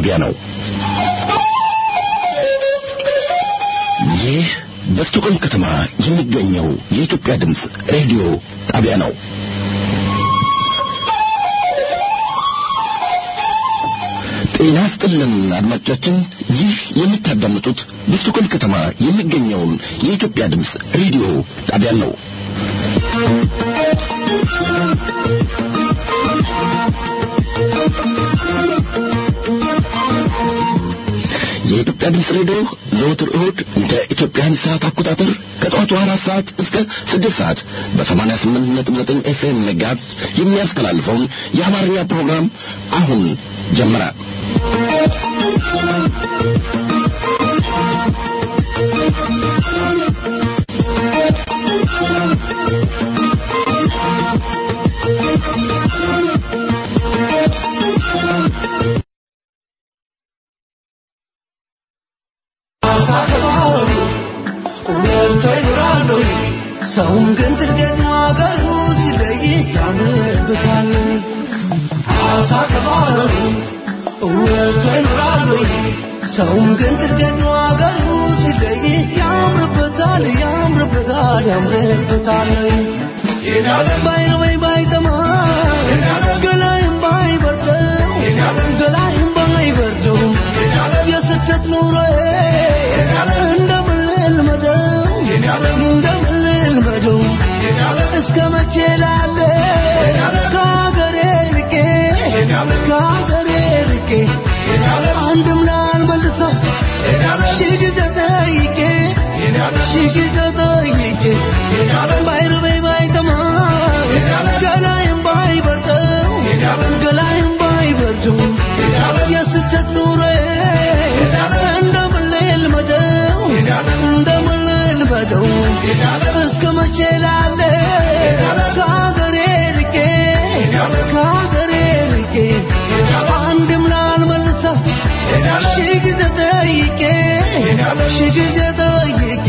ጣቢያ ነው። ይህ በስቶኮልም ከተማ የሚገኘው የኢትዮጵያ ድምፅ ሬዲዮ ጣቢያ ነው። ጤና ስጥልን አድማጮቻችን፣ ይህ የምታዳምጡት በስቶኮልም ከተማ የሚገኘውን የኢትዮጵያ ድምፅ ሬዲዮ ጣቢያን ነው። የኢትዮጵያ ድምፅ ሬዲዮ ዘወትር እሁድ እንደ ኢትዮጵያን ሰዓት አቆጣጠር ከጠዋቱ አራት ሰዓት እስከ ስድስት ሰዓት በሰማንያ ስምንት ነጥብ ዘጠኝ ኤፍኤም ሜጋሄርዝ የሚያስተላልፈውን የአማርኛ ፕሮግራም አሁን ጀመረ። ሰውን ግን ጥልቀት ማገሩ ሲለይ ያምርበታል። አሳ ከባህሩ ወጥቶ ይኖራሉ። ሰውን ግን ጥልቀት ማገሩ ሲለይ ያምርበታል፣ ያምርበታል፣ ያምርበታል። ባይነ ወይ ባይጠማ ገላይም ባይበርደው ገላይም ባይበርደው የስደት ኑሮ እንደምን ልመደው እንደምን ልመደው እስከ መቼ ላለ ከሀገሬ ርቄ ከሀገሬ ርቄ አንድም ላልመልሰው ሺህ ጊዜ ጠይቄ ሺህ ጊዜ ጠይቄ ባይርበኝ ባይጠማ ገላይም ባይበርደው ገላይም ባይበርደው የስደት ኑሮ እንደምን ልመደው እንደምን ልመደው እስከ መቼ ላለ ከሀገሬ ርቄ ከሀገሬ ርቄ አንድም ላልመልሰው ሺህ ጊዜ ጠይቄ ሺህ ጊዜ ጠይቄ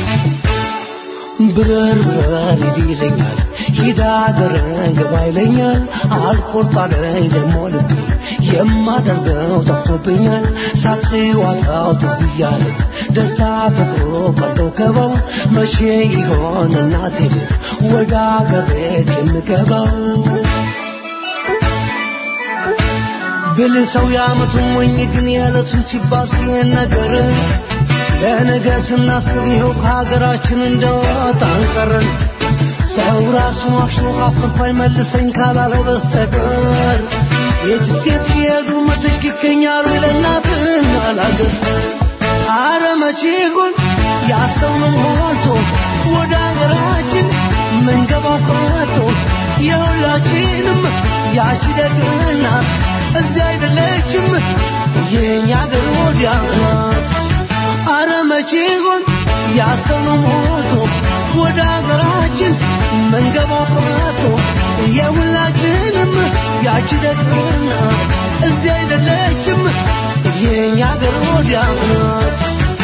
ብረር ብረር ይለኛል ሂድ አገርን ግባ ይለኛል አልቆርጣለኝ ደሞ ልቤ የማደርገው ጠፍቶብኛል ሳትዋጣው ትዝ እያለ ደስታ ፍቅሩ ቀልጦ ገባው መቼ ይሆን እናቴ ቤት ወደ አገር ቤት የምገባው ብል ሰው ያመቱን ሞኝ ግን የዕለቱን ሲባል ሲል ነገር ለነገ ስናስብ ይኸው ከሀገራችን እንደወጣን ቀረን። ሰው ራሱን ዋሽቶ አፍርፋይ መልሰኝ ካላለ በስተቀር የትስ የት ሲሄዱ ምትክ ይገኛሉ ለእናትና ለአገር። አረ መቼ ይሆን ያሰብነው ሞልቶ ወደ ሀገራችን ምንገባው ቀርቶ የሁላችንም ያቺ ደግናት እዚያ አይደለችም የኛ አገር ወዲያ ናት። አረ መቼ ይሆን ያሰብነው ሞቶ ወደ ሀገራችን መንገባው ቀርቶ የሁላችንም ያቺ ደግና እዚህ አይደለችም የኛ አገር ወዲያ ናት።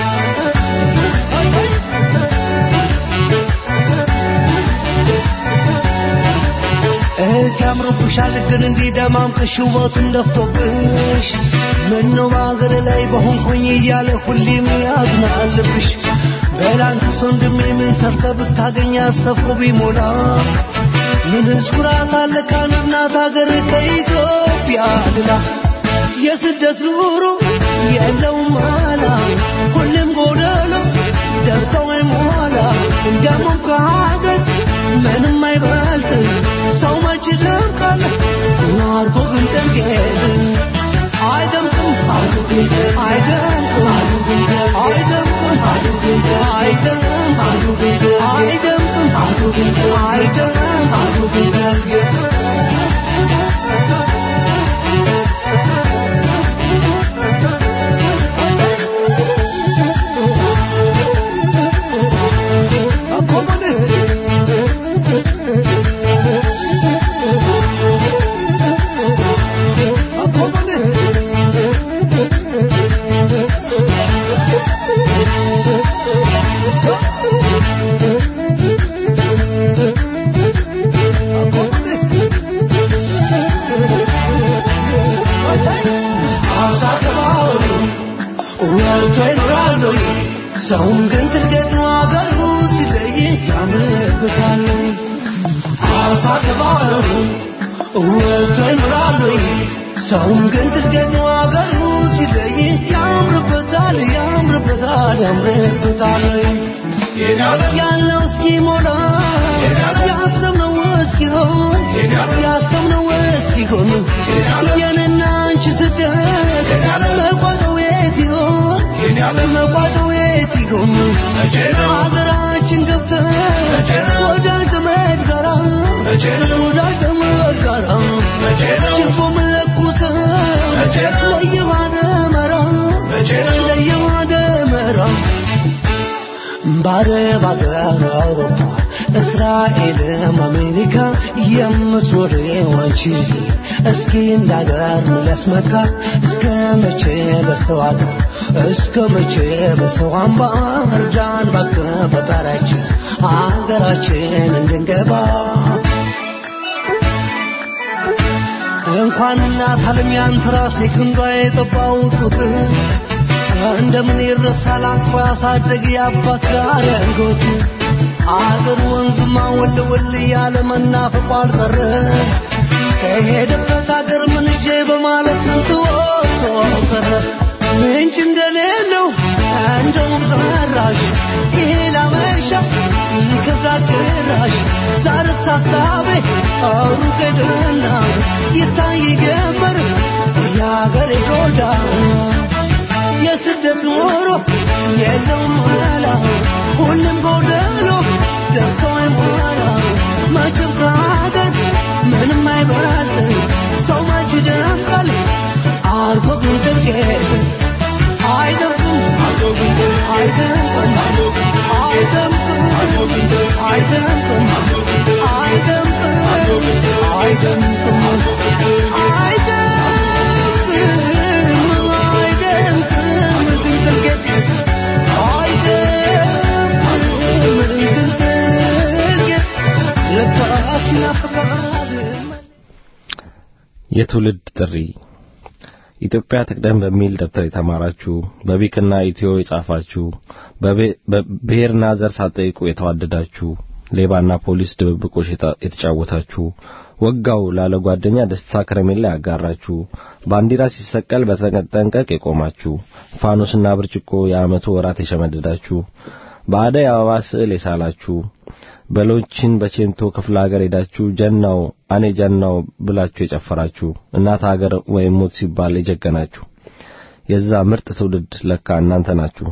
እህት ያምርብሻል ግን እንዲህ ደማምቅሽ ውበቱን ደፍቶብሽ ምነው በአገር ላይ በሆንኩኝ እያለ ሁሌም ያዝናልብሽ በላንተስ ወንድሜ ምን ሰርተ ብታገኝ አሰፉ ቢሞላ ምንስ ኩራት አለ ከአንድ እናት አገር ከኢትዮጵያ ሌላ የስደት ኑሮ የለውም ማላ ሁሌም ጎደሎ ደስታው አይሞላ እንደሞም ከሀገር ምንም አይበልጥ ሰው መች ይደምቃል አርጎ ግን ጠንቄል አይደምቅም አይደምቅም አይደምቅም አይደምቅም አይደምቅም ሰውም ግን ትልገት አገሩ ሲለይ ያምርበታል አሳ ከባህሩ ወጥቶ ይኖራሉ ሰውም ግን ትልገት አገሩ ሲለይ ያምርበታል ያምርበታል ያምርበታል ያለው እስኪሞላ ያሰብነው እስኪሆን ያሰብነው እስኪሆን የኔና አንቺ ስደት መቋጫው የት ይሆን መቋጫው የት ይሆን ሀገራችን ገብተን ወዳጅ ዘመድ ጋራ ወዳጅ ዘመድ ጋራ ችቦ መለኩሰን ለየባደ መራ ለየባደ መራ ባረብ አገር አውሮፓ እስራኤልም አሜሪካ የምትዞሪው አንቺ እስኪ እንዳገር ሊያስመካ እስከ መቼ በሰው አገር እስከ መቼ በሰው አምባ እርዳን እባክህ ፈጣሪያችን አገራችን እንድንገባ እንኳን እናት ዓለም ያንተ ራስ ክንዷ የጠባው ጡት እንደምን ይረሳል አቅፎ ያሳደግ የአባት ጋር ያንጎት አገር ወንዝማ ወል ወል ያለ መናፈቁ አልቀረ ከሄደበት አገር ምን እጄ በማለት ስንት ወጥቶ ቀረ ምንጭ እንደሌለው እንደውም ዘራሽ ይሄ ላመሻ ይከብዳል ጭራሽ ዛሬስ ሀሳቤ ሩቅ ሄደና ይታይ ጀመር የአገሬ ጎዳና የስደት ኖሮ የለውም መላ ሁሉም ጎደሎ ደስታ አይሞላ መቼም ከሀገር ምንም አይበላል ሰው መች ይደንቃል አርጎ ግን ድርጌት አይደንቅም አይደንቅም አይደንቅም አይደንቅም አይደንቅም አይደንቅም የትውልድ ጥሪ ኢትዮጵያ ትቅደም በሚል ደብተር የተማራችሁ በቢክና ኢትዮ የጻፋችሁ በብሔርና ዘር ሳትጠይቁ የተዋደዳችሁ ሌባና ፖሊስ ድብብቆሽ የተጫወታችሁ ወጋው ላለ ጓደኛ ደስታ ከረሜላ ያጋራችሁ ባንዲራ ሲሰቀል በተጠንቀቅ የቆማችሁ ፋኖስና ብርጭቆ የዓመቱ ወራት የሸመደዳችሁ በአደይ አበባ ስዕል የሳላችሁ በሎችን በቼንቶ ክፍለ ሀገር ሄዳችሁ ጀናው አኔ ጀናው ብላችሁ የጨፈራችሁ እናት ሀገር ወይም ሞት ሲባል የጀገናችሁ የዛ ምርጥ ትውልድ ለካ እናንተ ናችሁ።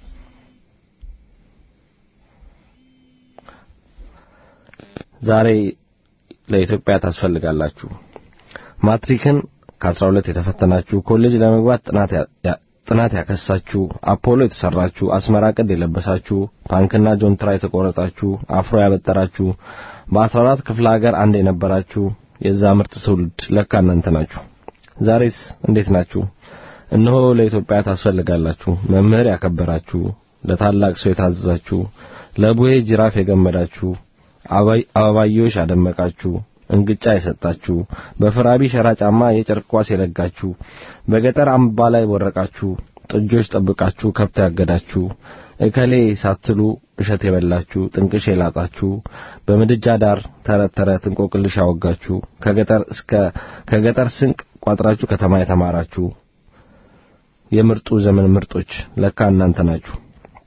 ዛሬ ለኢትዮጵያ ታስፈልጋላችሁ። ማትሪክን ከ12 የተፈተናችሁ ኮሌጅ ለመግባት ጥናት ጥናት ያከሳችሁ አፖሎ የተሰራችሁ አስመራ ቅድ የለበሳችሁ ፓንክና ጆንትራ የተቆረጣችሁ አፍሮ ያበጠራችሁ በአስራ አራት ክፍለ ሀገር አንድ የነበራችሁ የዛ ምርጥ ትውልድ ለካ እናንተ ናችሁ። ዛሬስ እንዴት ናችሁ? እነሆ ለኢትዮጵያ ታስፈልጋላችሁ። መምህር ያከበራችሁ፣ ለታላቅ ሰው የታዘዛችሁ፣ ለቡሄ ጅራፍ የገመዳችሁ፣ አበባዮሽ ያደመቃችሁ እንግጫ የሰጣችሁ በፍራቢ ሸራ ጫማ የጨርቅ ኳስ የለጋችሁ በገጠር አምባ ላይ ወረቃችሁ ጥጆች ጠብቃችሁ ከብት ያገዳችሁ እከሌ ሳትሉ እሸት የበላችሁ ጥንቅሽ የላጣችሁ በምድጃ ዳር ተረት ተረት እንቆቅልሽ ያወጋችሁ ከገጠር እስከ ከገጠር ስንቅ ቋጥራችሁ ከተማ የተማራችሁ የምርጡ ዘመን ምርጦች ለካ እናንተ ናችሁ።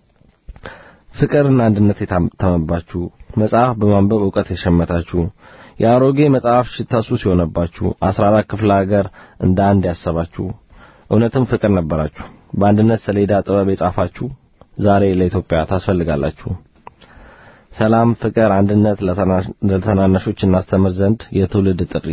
ፍቅርና አንድነት የታተመባችሁ መጽሐፍ በማንበብ ዕውቀት የሸመታችሁ የአሮጌ መጽሐፍ ሽታ ሱስ የሆነባችሁ አስራ አራት ክፍለ ሀገር እንደ አንድ ያሰባችሁ እውነትም ፍቅር ነበራችሁ። በአንድነት ሰሌዳ ጥበብ የጻፋችሁ ዛሬ ለኢትዮጵያ ታስፈልጋላችሁ። ሰላም፣ ፍቅር፣ አንድነት ለተናናሾች እናስተምር ዘንድ የትውልድ ጥሪ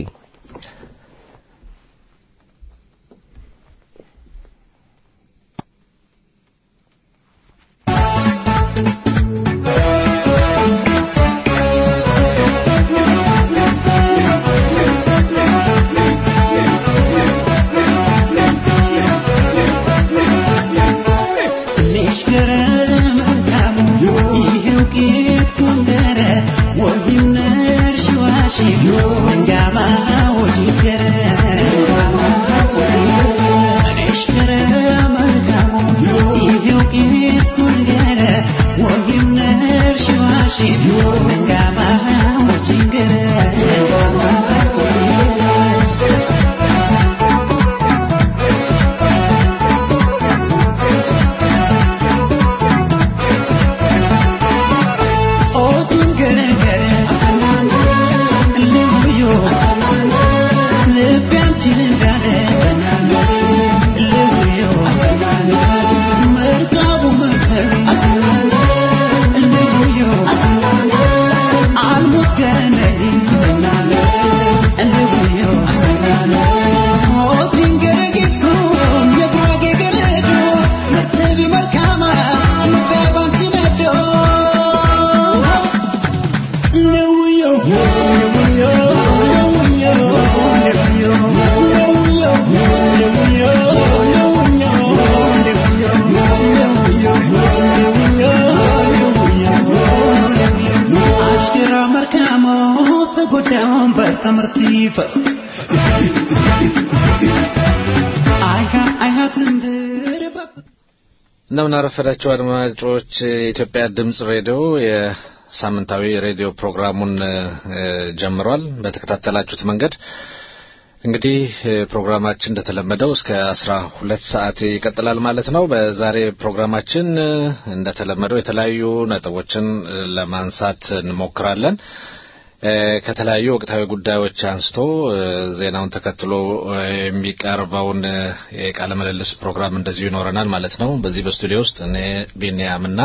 Mangamah ይፈስ አይሃ አይሃ ትንብር እንደምን አረፈዳችሁ አድማጮች። የኢትዮጵያ ድምጽ ሬዲዮ የሳምንታዊ ሬዲዮ ፕሮግራሙን እ፣ ጀምሯል። በተከታተላችሁት መንገድ እንግዲህ እ፣ ፕሮግራማችን እንደተለመደው እስከ አስራ ሁለት ሰዓት ይቀጥላል ማለት ነው። በዛሬ ፕሮግራማችን እ፣ እንደተለመደው የተለያዩ ነጥቦችን እ፣ ለማንሳት እንሞክራለን። እ፣ ከተለያዩ ወቅታዊ ጉዳዮች አንስቶ እ፣ ዜናውን ተከትሎ እ፣ የሚቀርበውን እ፣ የቃለ ምልልስ ፕሮግራም እንደዚሁ ይኖረናል ማለት ነው። በዚህ በስቱዲዮ ውስጥ እኔ ቢንያምና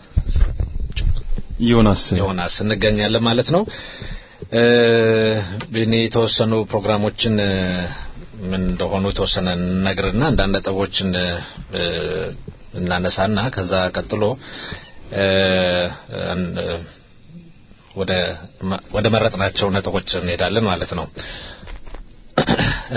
ዮናስ ዮናስ እንገኛለን ማለት ነው። እ፣ ቢኒ የተወሰኑ ፕሮግራሞችን እ፣ ምን እንደሆኑ የተወሰነ ነግርና አንዳንድ ነጥቦችን እ፣ እናነሳና ከዛ ቀጥሎ እ፣ እ፣ ወደ ወደ መረጥናቸው ነጥቦች እንሄዳለን ማለት ነው። እ፣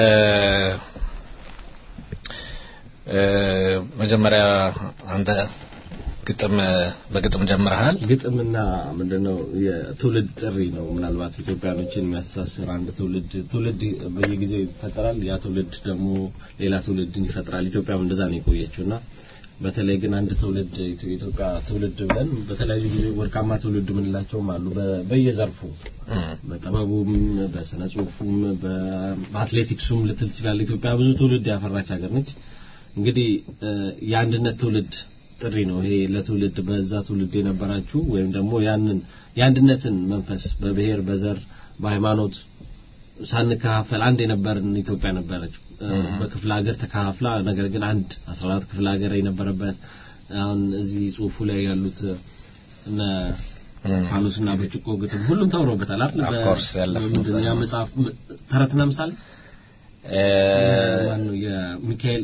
እ፣ መጀመሪያ አንተ ግጥም በግጥም ጀምረሃል። ግጥምና ምንድነው የትውልድ ጥሪ ነው። ምናልባት ኢትዮጵያኖችን የሚያስተሳስር አንድ ትውልድ ትውልድ በየጊዜው ይፈጠራል። ያ ትውልድ ደግሞ ሌላ ትውልድን ይፈጥራል። ኢትዮጵያም እንደዛ ነው የቆየችውና በተለይ ግን አንድ ትውልድ የኢትዮጵያ ትውልድ ብለን በተለያዩ ጊዜ ወርቃማ ትውልድ ምንላቸውም አሉ በ- በየዘርፉ በጥበቡም በስነ ጽሁፉም በ- በአትሌቲክሱም ልትል ትችላለህ። ኢትዮጵያ ብዙ ትውልድ ያፈራች ሀገር ነች። እንግዲህ እ፣ የአንድነት ትውልድ ጥሪ ነው ይሄ ለትውልድ በዛ ትውልድ የነበራችሁ ወይም ደግሞ ያንን የአንድነትን መንፈስ በብሔር በዘር በሃይማኖት ሳንከፋፈል አንድ የነበርን ኢትዮጵያ ነበረች እ፣ በክፍለ ሀገር ተከፋፍላ ነገር ግን አንድ 14 ክፍለ ሀገር የነበረበት አሁን እዚህ ጽሁፉ ላይ ያሉት እነ ፋኖስና ብርጭቆ ግጥም ሁሉም ተውሮበታል አይደል Of በ- course፣ ያለፈው ምንድን ነው ያ መጽሐፍ ም- ተረትና ምሳሌ እ፣ ማነው የሚካኤል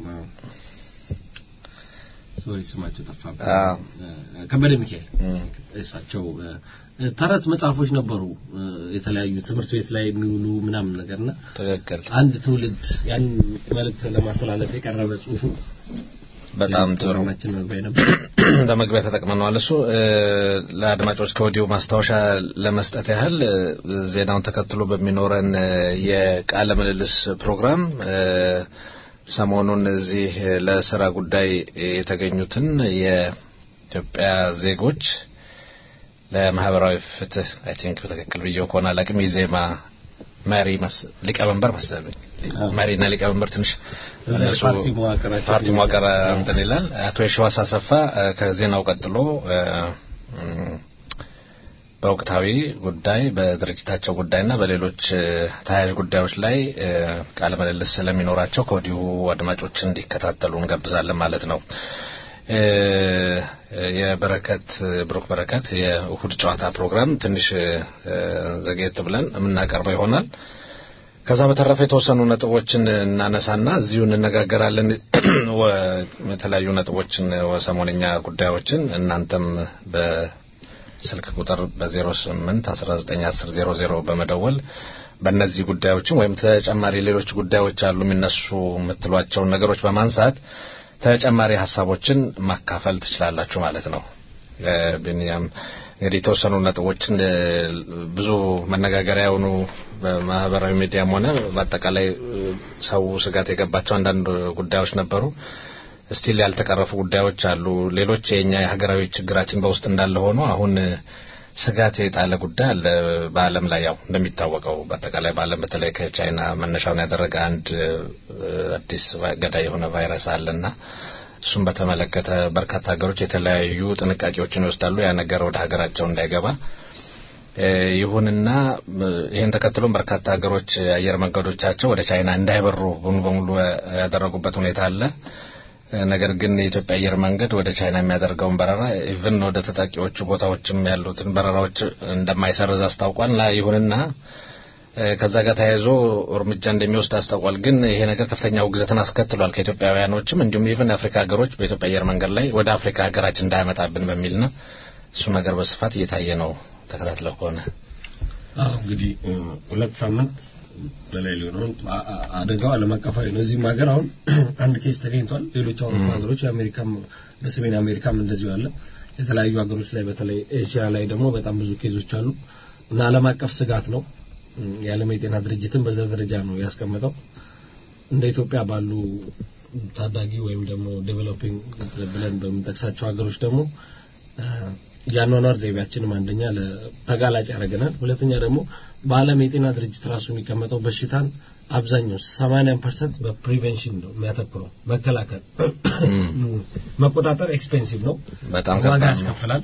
ሶሪ ስማቸው ጠፋብኝ አዎ። እ፣ ከበደ ሚካኤል እም፣ እሳቸው እ፣ ተረት መጽሐፎች ነበሩ እ፣ የተለያዩ ትምህርት ቤት ላይ የሚውሉ ምናምን ነገርና ትክክል። አንድ ትውልድ ያን መልእክት ለማስተላለፍ የቀረበ ጽሁፉ በጣም ጥሩ ፕሮግራማችን መግቢያ ነበር። ለመግቢያ ተጠቅመነዋል። እሱ እ፣ ለአድማጮች ከወዲሁ ማስታወሻ ለመስጠት ያህል እ፣ ዜናውን ተከትሎ በሚኖረን እ፣ የቃለ ምልልስ ፕሮግራም እ፣ ሰሞኑን እዚህ እ፣ ለስራ ጉዳይ የተገኙትን የኢትዮጵያ ዜጎች ለማህበራዊ ፍትህ አይ ቲንክ በትክክል ብዬው ከሆነ አላውቅም የዜማ መሪ መስ ሊቀመንበር መሰለኝ መሪና ሊቀመንበር ትንሽ እዛ እነሱ ፓርቲ መዋቅራቸው ፓርቲ መዋቅር እንትን ይላል። አቶ የሸዋስ አሰፋ እ፣ ከዜናው ቀጥሎ እ፣ እም፣ በወቅታዊ ጉዳይ በድርጅታቸው ጉዳይና በሌሎች እ፣ ተያያዥ ጉዳዮች ላይ እ፣ ቃለ ምልልስ ስለሚኖራቸው ከወዲሁ አድማጮች እንዲከታተሉ እንጋብዛለን ማለት ነው። እ፣ የበረከት ብሩክ በረከት የእሁድ ጨዋታ ፕሮግራም ትንሽ እ፣ ዘግየት ብለን የምናቀርበው ይሆናል። ከዛ በተረፈ የተወሰኑ ነጥቦችን እናነሳና እዚሁ እንነጋገራለን። ወ- የተለያዩ ነጥቦችን ወሰሞነኛ ጉዳዮችን እናንተም በስልክ ቁጥር በ08 19 10 00 በመደወል በእነዚህ ጉዳዮችን ወይም ተጨማሪ ሌሎች ጉዳዮች አሉ የሚነሱ የምትሏቸውን ነገሮች በማንሳት ተጨማሪ ሀሳቦችን ማካፈል ትችላላችሁ ማለት ነው። እ፣ ቢንያም እንግዲህ የተወሰኑ ነጥቦችን እ፣ ብዙ መነጋገሪያ የሆኑ በማህበራዊ ሚዲያም ሆነ በአጠቃላይ እ፣ ሰው ስጋት የገባቸው አንዳንድ ጉዳዮች ነበሩ። ስቲል ያልተቀረፉ ጉዳዮች አሉ። ሌሎች የኛ የሀገራዊ ችግራችን በውስጥ እንዳለ ሆኖ አሁን እ፣ ስጋት የጣለ ጉዳይ አለ በዓለም ላይ ያው እንደሚታወቀው በአጠቃላይ በዓለም በተለይ ከቻይና መነሻውን ያደረገ አንድ እ፣ አዲስ ቫ- ገዳይ የሆነ ቫይረስ አለና እሱን በተመለከተ በርካታ ሀገሮች የተለያዩ ጥንቃቄዎችን ይወስዳሉ ያ ነገር ወደ ሀገራቸው እንዳይገባ እ፣ ይሁንና እ፣ ይህን ተከትሎም በርካታ ሀገሮች አየር መንገዶቻቸው ወደ ቻይና እንዳይበሩ ሙሉ በሙሉ ያደረጉበት ሁኔታ አለ። እ፣ ነገር ግን የኢትዮጵያ አየር መንገድ ወደ ቻይና የሚያደርገውን በረራ ኢቭን ወደ ተጠቂዎቹ ቦታዎችም ያሉትን በረራዎች እንደማይሰርዝ አስታውቋል። እና ይሁንና እ፣ ከዛ ጋር ተያይዞ እርምጃ እንደሚወስድ አስታውቋል። ግን ይሄ ነገር ከፍተኛ ውግዘትን አስከትሏል ከኢትዮጵያውያኖችም እንዲሁም ኢቭን የአፍሪካ ሀገሮች በኢትዮጵያ አየር መንገድ ላይ ወደ አፍሪካ ሀገራችን እንዳያመጣብን በሚል ነው። እሱ ነገር በስፋት እየታየ ነው። ተከታትለው ከሆነ አዎ እንግዲህ እ፣ ሁለት ሳምንት በላይ ሊሆነው አ- አ- አደጋው ዓለም አቀፋዊ ነው። እዚህም ሀገር አሁን አንድ ኬስ ተገኝቷል። ሌሎች አውሮፓ ሀገሮች የአሜሪካም በሰሜን አሜሪካም እንደዚሁ አለ። የተለያዩ ሀገሮች ላይ በተለይ ኤዥያ ላይ ደግሞ በጣም ብዙ ኬዞች አሉ እና ዓለም አቀፍ ስጋት ነው። የዓለም የጤና ድርጅትን በዛ ደረጃ ነው ያስቀመጠው። እንደ ኢትዮጵያ ባሉ ታዳጊ ወይም ደግሞ ዴቨሎፒንግ ብለን በምንጠቅሳቸው ሀገሮች ደግሞ የአኗኗር ዘይቤያችንም አንደኛ ተጋላጭ ያደርገናል። ሁለተኛ ደግሞ በዓለም የጤና ድርጅት ራሱ የሚቀመጠው በሽታን አብዛኛው 80% በፕሪቬንሽን ነው የሚያተኩረው፣ መከላከል። መቆጣጠር ኤክስፔንሲቭ ነው፣ በጣም ዋጋ ከባድ ነው። ያስከፍላል፣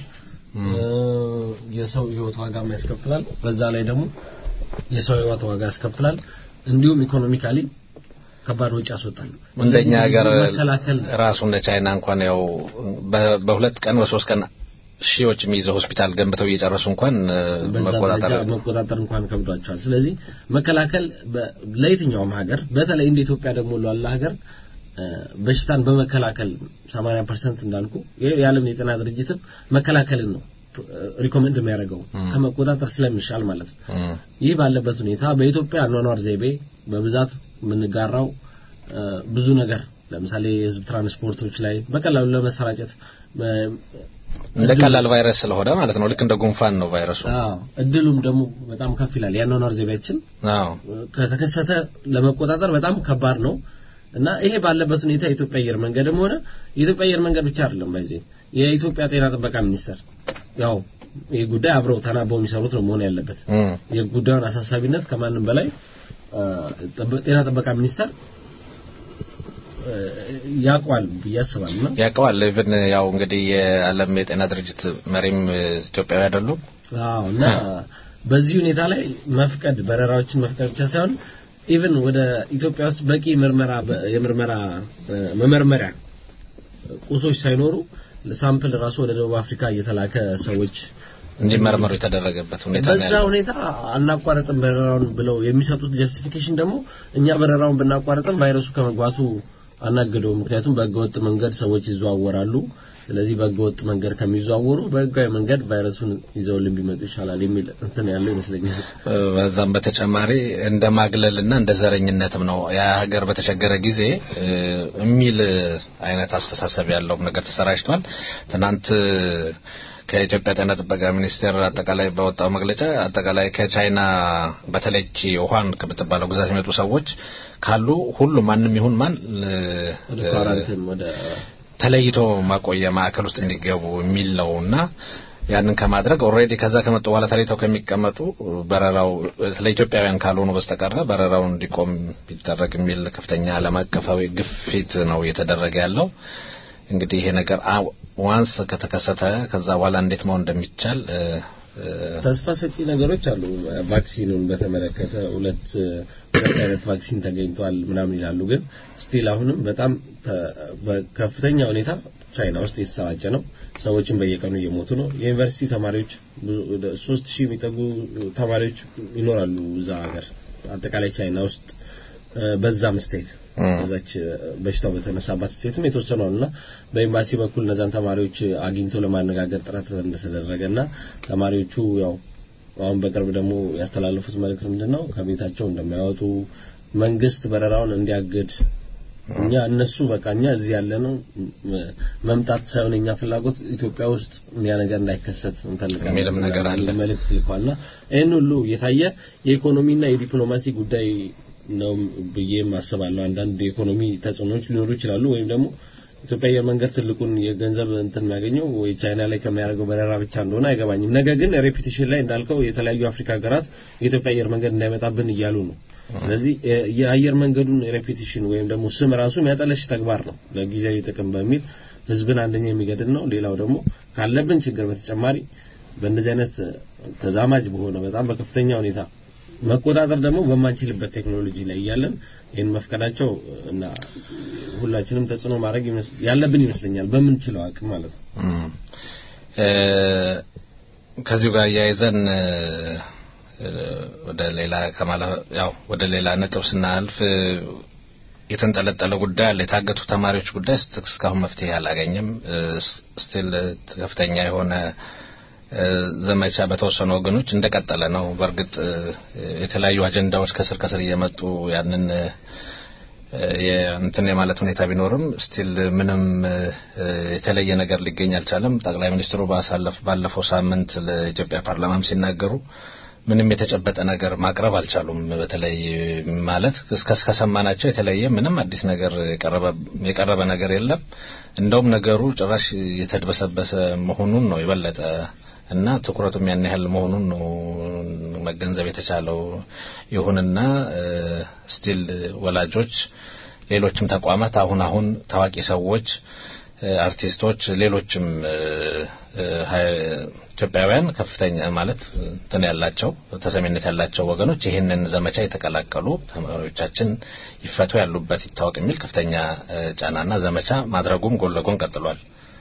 የሰው ህይወት ዋጋም ያስከፍላል። በዛ ላይ ደግሞ የሰው ህይወት ዋጋ ያስከፍላል። እንዲሁም ኢኮኖሚካሊ ከባድ ወጪ ያስወጣል። እንደኛ ሀገር መከላከል ራሱ እንደ ቻይና እንኳን ያው በ- በሁለት ቀን በሶስት ቀን ሺዎች የሚይዘው ሆስፒታል ገንብተው እየጨረሱ እንኳን እ፣ በዛ መቆጣጠር ደረጃ መቆጣጠር እንኳን ከብዷቸዋል። ስለዚህ መከላከል በ- ለየትኛውም ሀገር በተለይ እንደ ኢትዮጵያ ደግሞ ላለ ሀገር እ፣ በሽታን በመከላከል 80% እንዳልኩ ይሄ የዓለም የጤና ድርጅትም መከላከልን ነው ሪኮመንድ የሚያደርገው ከመቆጣጠር ስለሚሻል ማለት ነው። እም፣ ይህ ባለበት ሁኔታ በኢትዮጵያ አኗኗር ዘይቤ በብዛት የምንጋራው እ፣ ብዙ ነገር ለምሳሌ የህዝብ ትራንስፖርቶች ላይ በቀላሉ ለመሰራጨት እ፣ እንደ ቀላል ቫይረስ ስለሆነ ማለት ነው። ልክ እንደ ጉንፋን ነው ቫይረሱ። አዎ እድሉም ደግሞ በጣም ከፍ ይላል። የአኗኗር ዘይቤያችን አዎ ከተከሰተ ለመቆጣጠር በጣም ከባድ ነው እና ይሄ ባለበት ሁኔታ የኢትዮጵያ አየር መንገድም ሆነ የኢትዮጵያ አየር መንገድ ብቻ አይደለም ባይዜ የኢትዮጵያ ጤና ጥበቃ ሚኒስቴር ያው ይህ ጉዳይ አብረው ተናበው የሚሰሩት ነው መሆን ያለበት። እም፣ የጉዳዩን አሳሳቢነት ከማንም በላይ አ፣ ጥበ- ጤና ጥበቃ ሚኒስቴር አ፣ ያውቀዋል ብዬ አስባለሁ እና ያውቀዋል። ኢቭን ያው እንግዲህ የዓለም የጤና ድርጅት መሪም እ፣ ኢትዮጵያዊ አይደሉም። አዎ እና በዚህ ሁኔታ ላይ መፍቀድ በረራዎችን መፍቀድ ብቻ ሳይሆን ኢቭን ወደ ኢትዮጵያ ውስጥ በቂ ምርመራ በ- የምርመራ እ፣ መመርመሪያ ቁሶች ሳይኖሩ ሳምፕል ራሱ ወደ ደቡብ አፍሪካ እየተላከ ሰዎች እንዲመረመሩ የተደረገበት ሁኔታ ነው በዛ ያለው። ሁኔታ አናቋረጥም በረራውን ብለው የሚሰጡት ጀስቲፊኬሽን ደግሞ እኛ በረራውን ብናቋረጥም ቫይረሱ ከመግባቱ አናገደው። ምክንያቱም በህገወጥ መንገድ ሰዎች ይዘዋወራሉ። ስለዚህ በህገወጥ መንገድ ከሚዘዋወሩ በህጋዊ መንገድ ቫይረሱን ይዘውልን ቢመጡ ይሻላል የሚል እንትን ያለው ይመስለኛል። እ፣ በዛም በተጨማሪ እንደ ማግለልና እንደ ዘረኝነትም ነው ያ ሀገር በተቸገረ ጊዜ እ፣ የሚል አይነት አስተሳሰብ ያለው ነገር ተሰራጭቷል። ትናንት እ፣ ከኢትዮጵያ ጤና ጥበቃ ሚኒስቴር አጠቃላይ በወጣው መግለጫ አጠቃላይ ከቻይና በተለይ ይህች ውሃን ከምትባለው ግዛት የሚመጡ ሰዎች ካሉ ሁሉም ማንም ይሁን ማን እ፣ ወደ ኳራንቲን ወደ ተለይቶ ማቆያ ማዕከል ውስጥ እንዲገቡ የሚል ነው እና ያንን ከማድረግ ኦልሬዲ ከዛ ከመጡ በኋላ ተለይተው ከሚቀመጡ በረራው ለኢትዮጵያውያን ካልሆኑ በስተቀረ በረራው እንዲቆም ቢደረግ የሚል ከፍተኛ ዓለም አቀፋዊ ግፊት ነው እየተደረገ ያለው። እንግዲህ ይሄ ነገር አ- ዋንስ ከተከሰተ ከዛ በኋላ እንዴት መሆን እንደሚቻል እ፣ እ፣ ተስፋ ሰጪ ነገሮች አሉ። ቫክሲኑን በተመለከተ ሁለት ሁለት አይነት ቫክሲን ተገኝቷል ምናምን ይላሉ። ግን ስቲል አሁንም በጣም ተ- በከፍተኛ ሁኔታ ቻይና ውስጥ የተሰራጨ ነው። ሰዎችን በየቀኑ እየሞቱ ነው። የዩኒቨርሲቲ ተማሪዎች ብዙ ወደ ሶስት ሺህ የሚጠጉ ተማሪዎች ይኖራሉ እዛ ሀገር አጠቃላይ ቻይና ውስጥ እ፣ በዛም ስቴት እም። በዛች በሽታው በተነሳባት ስቴትም የተወሰኑ አሉና በኤምባሲ በኩል እነዛን ተማሪዎች አግኝቶ ለማነጋገር ጥረት እንደተደረገና ተማሪዎቹ ያው አሁን በቅርብ ደግሞ ያስተላለፉት መልእክት ምንድነው ከቤታቸው እንደማይወጡ መንግስት በረራውን እንዲያግድ እኛ እነሱ በቃ እኛ እዚህ ያለ ነው መምጣት ሳይሆን እኛ ፍላጎት ኢትዮጵያ ውስጥ ያ ነገር እንዳይከሰት እንፈልጋለን የሚልም ነገር አለ። መልእክት ልኳልና ይህን ሁሉ የታየ የኢኮኖሚና የዲፕሎማሲ ጉዳይ ነው ብዬም አስባለሁ። አንዳንድ የኢኮኖሚ ተጽዕኖዎች ሊኖሩ ይችላሉ። ወይም ደግሞ ኢትዮጵያ አየር መንገድ ትልቁን የገንዘብ እንትን የሚያገኘው ወይ ቻይና ላይ ከሚያደርገው በረራ ብቻ እንደሆነ አይገባኝም። ነገር ግን ሬፒቴሽን ላይ እንዳልከው የተለያዩ አፍሪካ ሀገራት የኢትዮጵያ አየር መንገድ እንዳይመጣብን እያሉ ነው። ስለዚህ የ- የአየር መንገዱን ሬፒቴሽን ወይም ደግሞ ስም ራሱ የሚያጠለሽ ተግባር ነው ለጊዜያዊ ጥቅም በሚል ህዝብን አንደኛ የሚገድል ነው። ሌላው ደግሞ ካለብን ችግር በተጨማሪ በእንደዚህ አይነት ተዛማጅ በሆነ በጣም በከፍተኛ ሁኔታ መቆጣጠር ደግሞ በማንችልበት ቴክኖሎጂ ላይ እያለን ይህን መፍቀዳቸው እና ሁላችንም ተጽዕኖ ማድረግ ይመስ- ያለብን ይመስለኛል በምንችለው አቅም ማለት ነው። እም። እ፣ ከዚሁ ጋር እያይዘን እ፣ እ፣ ወደ ሌላ ከማለ ያው ወደ ሌላ ነጥብ ስናልፍ እ፣ የተንጠለጠለ ጉዳይ አለ። የታገቱ ተማሪዎች ጉዳይ እስት- እስካሁን መፍትሄ አላገኘም። ስቲል ከፍተኛ የሆነ እ፣ ዘመቻ በተወሰኑ ወገኖች እንደቀጠለ ነው። በእርግጥ እ፣ የተለያዩ አጀንዳዎች ከስር ከስር እየመጡ ያንን እ፣ የእንትን የማለት ሁኔታ ቢኖርም ስቲል ምንም እ፣ የተለየ ነገር ሊገኝ አልቻለም። ጠቅላይ ሚኒስትሩ ባሳለፍ ባለፈው ሳምንት ለኢትዮጵያ ፓርላማም ሲናገሩ ምንም የተጨበጠ ነገር ማቅረብ አልቻሉም። በተለይ ማለት እስከ እስከሰማናቸው የተለየ ምንም አዲስ ነገር የቀረበ የቀረበ ነገር የለም። እንደውም ነገሩ ጭራሽ የተድበሰበሰ መሆኑን ነው የበለጠ እና ትኩረቱም ያን ያህል መሆኑን ነው መገንዘብ የተቻለው። ይሁንና ስቲል ወላጆች፣ ሌሎችም ተቋማት አሁን አሁን ታዋቂ ሰዎች፣ አርቲስቶች፣ ሌሎችም ኢትዮጵያውያን ከፍተኛ ማለት እንትን ያላቸው ተሰሚነት ያላቸው ወገኖች ይህንን ዘመቻ የተቀላቀሉ ተማሪዎቻችን ይፈቱ ያሉበት ይታወቅ የሚል ከፍተኛ ጫናና ዘመቻ ማድረጉም ጎን ለጎን ቀጥሏል።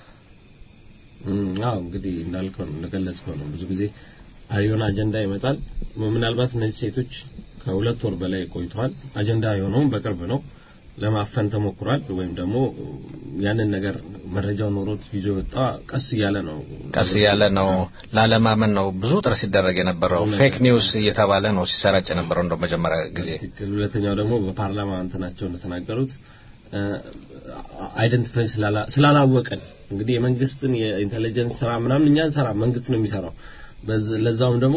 አዎ እንግዲህ እንዳልከው ነው እንደገለጽከው ነው። ብዙ ጊዜ የሆነ አጀንዳ ይመጣል። ምናልባት እነዚህ ሴቶች ከሁለት ወር በላይ ቆይተዋል። አጀንዳ የሆነውም በቅርብ ነው። ለማፈን ተሞክሯል። ወይም ደግሞ ያንን ነገር መረጃው ኖሮት ይዞ ወጣ ቀስ እያለ ነው ቀስ እያለ ነው ላለማመን ነው ብዙ ጥረት ሲደረግ የነበረው ፌክ ኒውስ እየተባለ ነው ሲሰራጭ የነበረው እንደው መጀመሪያ ጊዜ። ሁለተኛው ደግሞ በፓርላማ እንትናቸው እንደተናገሩት አይደንቲፋይ ስላላወቀን እንግዲህ የመንግስትን የኢንቴሊጀንስ ስራ ምናምን እኛ እንሰራ መንግስት ነው የሚሰራው። ለዛውም ደግሞ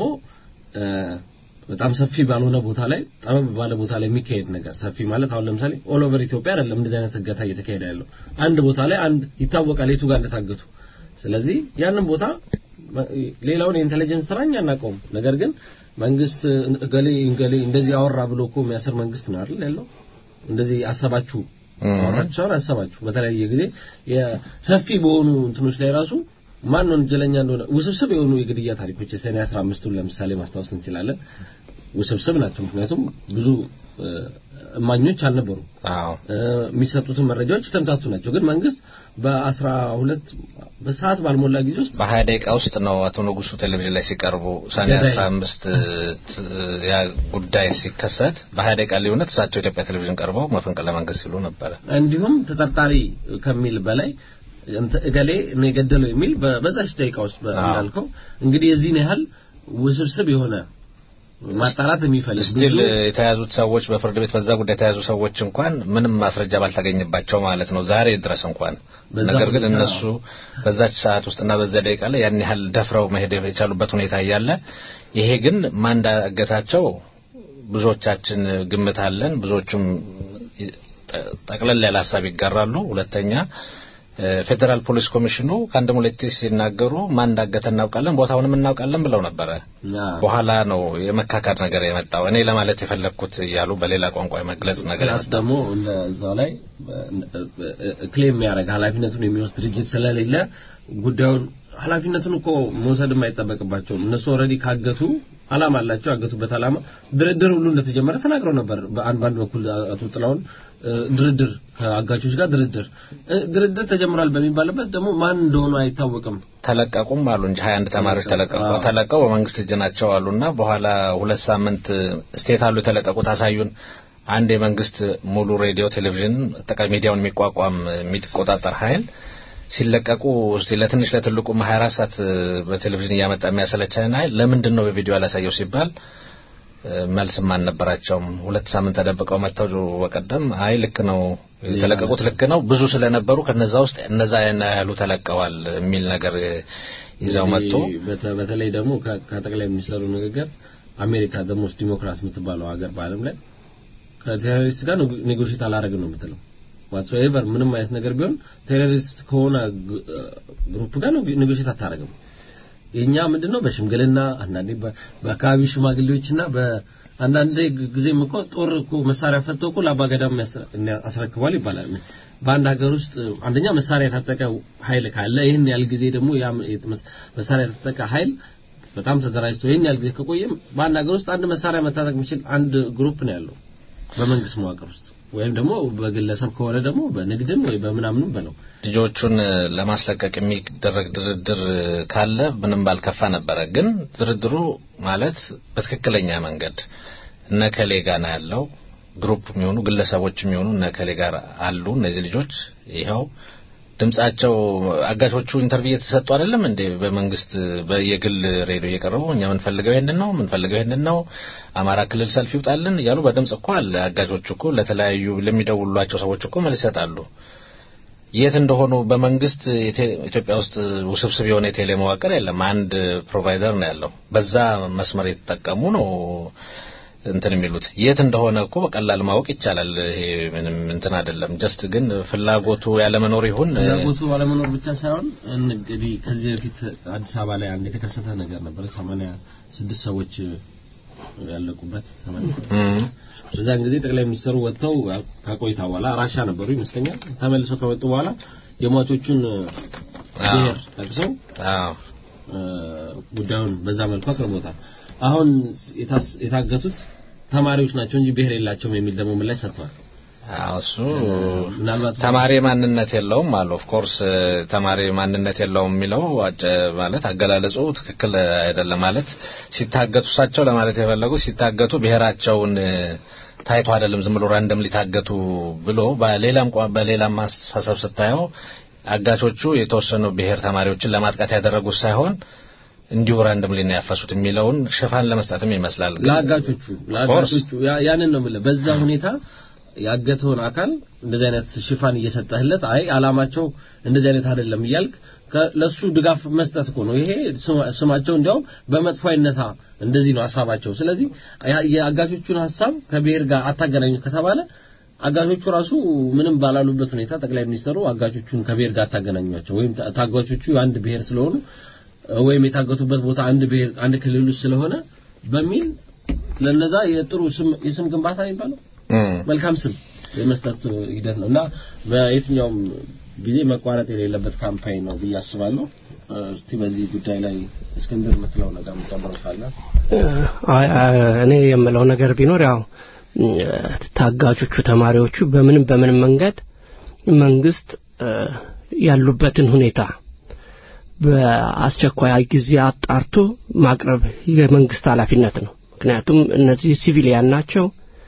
በጣም ሰፊ ባልሆነ ቦታ ላይ ጠበብ ባለ ቦታ ላይ የሚካሄድ ነገር ሰፊ ማለት አሁን ለምሳሌ ኦል ኦቨር ኢትዮጵያ አይደለም እንደዚህ አይነት እገታ እየተካሄደ ያለው አንድ ቦታ ላይ አንድ ይታወቃል የቱ ጋር እንደታገቱ። ስለዚህ ያንን ቦታ ሌላውን የኢንቴሊጀንስ ስራ እኛ አናውቀውም። ነገር ግን መንግስት ገሌ ገሌ እንደዚህ አወራ ብሎ እኮ የሚያስር መንግስት ነው አይደል ያለው። እንደዚህ አሰባችሁ አወራችሁ ሳይሆን አሰባችሁ። በተለያየ ጊዜ የሰፊ በሆኑ እንትኖች ላይ ራሱ ማን ነው ወንጀለኛ እንደሆነ ውስብስብ የሆኑ የግድያ ታሪኮች የሰኔ 15ቱን ለምሳሌ ማስታወስ እንችላለን። ውስብስብ ናቸው። ምክንያቱም ብዙ እማኞች አልነበሩ። አዎ የሚሰጡትን መረጃዎች የተምታቱ ናቸው። ግን መንግስት በአስራ ሁለት በሰዓት ባልሞላ ጊዜ ውስጥ በሀያ ደቂቃ ውስጥ ነው አቶ ንጉሱ ቴሌቪዥን ላይ ሲቀርቡ ሰኔ አስራ አምስት ያ ጉዳይ ሲከሰት በሀያ ደቂቃ ልዩነት እሳቸው ኢትዮጵያ ቴሌቪዥን ቀርበው መፈንቅለ መንግስት ሲሉ ነበረ። እንዲሁም ተጠርጣሪ ከሚል በላይ እገሌ ነው የገደለው የሚል በዛች ደቂቃ ውስጥ እንዳልከው እንግዲህ የዚህን ያህል ውስብስብ የሆነ ማጣራት የሚፈልግ ስቲል የተያዙት ሰዎች በፍርድ ቤት በዛ ጉዳይ የተያዙ ሰዎች እንኳን ምንም ማስረጃ ባልተገኘባቸው ማለት ነው ዛሬ ድረስ እንኳን ነገር ግን እነሱ በዛች ሰዓት ውስጥና በዛ ደቂቃ ላይ ያን ያህል ደፍረው መሄድ የቻሉበት ሁኔታ እያለ ይሄ ግን ማን እንዳገታቸው ብዙዎቻችን ግምት አለን። ብዙዎቹም ጠቅለል ያለ ሀሳብ ይጋራሉ። ሁለተኛ ፌዴራል ፖሊስ ኮሚሽኑ ከአንድም ሁለቴ ሲናገሩ ማን እንዳገተ እናውቃለን፣ ቦታውንም እናውቃለን ብለው ነበረ። በኋላ ነው የመካካድ ነገር የመጣው። እኔ ለማለት የፈለግኩት እያሉ በሌላ ቋንቋ የመግለጽ ነገር ፕላስ ደግሞ እዛው ላይ ክሌም የሚያደርግ ኃላፊነቱን የሚወስድ ድርጅት ስለሌለ ጉዳዩን ኃላፊነቱን እኮ መውሰድ የማይጠበቅባቸውም እነሱ ኦልሬዲ ካገቱ አላማ አላቸው። ያገቱበት አላማ ድርድር ሁሉ እንደተጀመረ ተናግረው ነበር። በአንድ ባንድ በኩል አቶ ጥላውን ድርድር ከአጋቾች ጋር ድርድር ድርድር ተጀምሯል በሚባልበት ደግሞ ማን እንደሆኑ አይታወቅም። ተለቀቁም አሉ እንጂ 21 ተማሪዎች ተለቀቁ። ተለቀው በመንግስት እጅ ናቸው አሉና በኋላ ሁለት ሳምንት ስቴት አሉ የተለቀቁት አሳዩን። አንድ የመንግስት ሙሉ ሬዲዮ፣ ቴሌቪዥን ጠቃሚ ሚዲያውን የሚቋቋም የሚቆጣጠር ኃይል ሲለቀቁ ለትንሽ ለትልቁ 24 ሰዓት በቴሌቪዥን እያመጣ የሚያሰለቸን ኃይል ለምንድን ነው በቪዲዮ ያላሳየው ሲባል መልስም አልነበራቸውም። ሁለት ሳምንት ተደብቀው መጥተው በቀደም አይ ልክ ነው የተለቀቁት ልክ ነው ብዙ ስለነበሩ ከነዛ ውስጥ እነዛ ያሉ ተለቀዋል የሚል ነገር ይዘው መጡ። በተለይ ደግሞ ከጠቅላይ ሚኒስትሩ ንግግር አሜሪካ ደሞስ ዲሞክራት የምትባለው ሀገር በዓለም ላይ ከቴሮሪስት ጋር ኔጎሽት አላረግም ነው የምትለው ዋትሶኤቨር ምንም አይነት ነገር ቢሆን ቴሮሪስት ከሆነ ግሩፕ ጋር ኔጎሽት አታረግም። የኛ ምንድነው በሽምግልና አንዳንዴ በአካባቢ ሽማግሌዎችና በአንዳንድ ጊዜም እኮ ጦር እኮ መሳሪያ ፈተው እኮ ለአባገዳም አስረክቧል ይባላል። በአንድ ሀገር ውስጥ አንደኛ መሳሪያ የታጠቀ ኃይል ካለ ይህን ያህል ጊዜ ደግሞ ያ መሳሪያ የታጠቀ ኃይል በጣም ተደራጅቶ ይህን ያህል ጊዜ ከቆየም በአንድ ሀገር ውስጥ አንድ መሳሪያ መታጠቅ የሚችል አንድ ግሩፕ ነው ያለው በመንግስት መዋቅር ውስጥ ወይም ደግሞ በግለሰብ ከሆነ ደግሞ በንግድም ወይ በምናምንም በለው ልጆቹን ለማስለቀቅ የሚደረግ ድርድር ካለ ምንም ባልከፋ ነበረ። ግን ድርድሩ ማለት በትክክለኛ መንገድ እነከሌ ጋር ነው ያለው ግሩፕ የሚሆኑ ግለሰቦች የሚሆኑ እነከሌ ጋር አሉ እነዚህ ልጆች ይኸው ድምጻቸው አጋቾቹ ኢንተርቪው እየተሰጡ አይደለም እንዴ? በመንግስት በየግል ሬዲዮ እየቀረቡ እኛ የምንፈልገው ይሄንን ነው የምንፈልገው ይሄንን ነው፣ አማራ ክልል ሰልፍ ይውጣልን እያሉ በድምጽ እኮ አለ። አጋቾቹ እኮ ለተለያዩ ለሚደውሏቸው ሰዎች እኮ መልስ ይሰጣሉ። የት እንደሆኑ በመንግስት የቴ- ኢትዮጵያ ውስጥ ውስብስብ የሆነ የቴሌ መዋቅር የለም። አንድ ፕሮቫይደር ነው ያለው። በዛ መስመር የተጠቀሙ ነው እንትን የሚሉት የት እንደሆነ እኮ በቀላል ማወቅ ይቻላል። ይሄ ምንም እንትን አይደለም። ጀስት ግን ፍላጎቱ ያለመኖር ይሁን ፍላጎቱ ባለመኖር ብቻ ሳይሆን እንግዲህ ከዚህ በፊት አዲስ አበባ ላይ አንድ የተከሰተ ነገር ነበር። ሰማንያ ስድስት ሰዎች ያለቁበት ሰማንያ ስድስት እም፣ በዛን ጊዜ ጠቅላይ ሚኒስትሩ ወጥተው ከቆይታ በኋላ ራሻ ነበሩ ይመስለኛል። ተመልሰው ከመጡ በኋላ የሟቾቹን ብሔር ጠቅሰው አዎ እ፣ ጉዳዩን በዛ መልኩ አቅርቦታል። አሁን የታስ- የታገቱት ተማሪዎች ናቸው እንጂ ብሔር የላቸውም የሚል ደግሞ ምላሽ ሰጥተዋል። አዎ እሱ ምናልባት ተማሪ ማንነት የለውም አሉ። ኦፍ ኮርስ ተማሪ ማንነት የለውም የሚለው አጨ ማለት አገላለጹ ትክክል አይደለም። ማለት ሲታገቱ እሳቸው ለማለት የፈለጉት ሲታገቱ ብሔራቸውን እ፣ ታይቶ አይደለም ዝም ብሎ ራንደም ሊታገቱ ብሎ በሌላም ቋ- በሌላም አስተሳሰብ ስታየው አጋቾቹ የተወሰኑ ብሔር ተማሪዎችን ለማጥቃት ያደረጉት ሳይሆን እንዲሁ ራንደም ሊና ያፈሱት የሚለውን ሽፋን ለመስጠትም ይመስላል። ግን ለአጋቾቹ ለአጋቾቹ ያ- ያንን ነው የምልህ። በዛ ሁኔታ ያገተውን አካል እንደዚህ አይነት ሽፋን እየሰጠህለት አይ አላማቸው እንደዚህ አይነት አይደለም እያልክ ከ- ለሱ ድጋፍ መስጠት እኮ ነው። ይሄ ስማ- ስማቸው እንዲያውም በመጥፎ አይነሳ እንደዚህ ነው ሀሳባቸው። ስለዚህ ያ- የአጋቾቹን ሀሳብ ከብሔር ጋር አታገናኙ ከተባለ አጋቾቹ ራሱ ምንም ባላሉበት ሁኔታ ጠቅላይ ሚኒስትሩ አጋቾቹን ከብሔር ጋር አታገናኟቸው ወይም ታ- ታጋቾቹ አንድ ብሔር ስለሆኑ ወይም የታገቱበት ቦታ አንድ ብሔር አንድ ክልል ውስጥ ስለሆነ በሚል ለነዛ የጥሩ ስም የስም ግንባታ የሚባለው እም፣ መልካም ስም የመስጠት ሂደት ነው እና በየትኛውም ጊዜ መቋረጥ የሌለበት ካምፓኝ ነው ብዬ አስባለሁ። እስቲ በዚህ ጉዳይ ላይ እስክንድር የምትለው ነገር የምጨምረው ካለ አይ አይ፣ እኔ የምለው ነገር ቢኖር ያው እ፣ ታጋቾቹ ተማሪዎቹ በምንም በምንም መንገድ መንግስት እ፣ ያሉበትን ሁኔታ በአስቸኳይ ጊዜ አጣርቶ ማቅረብ የመንግስት ኃላፊነት ነው። ምክንያቱም እነዚህ ሲቪሊያን ናቸው፣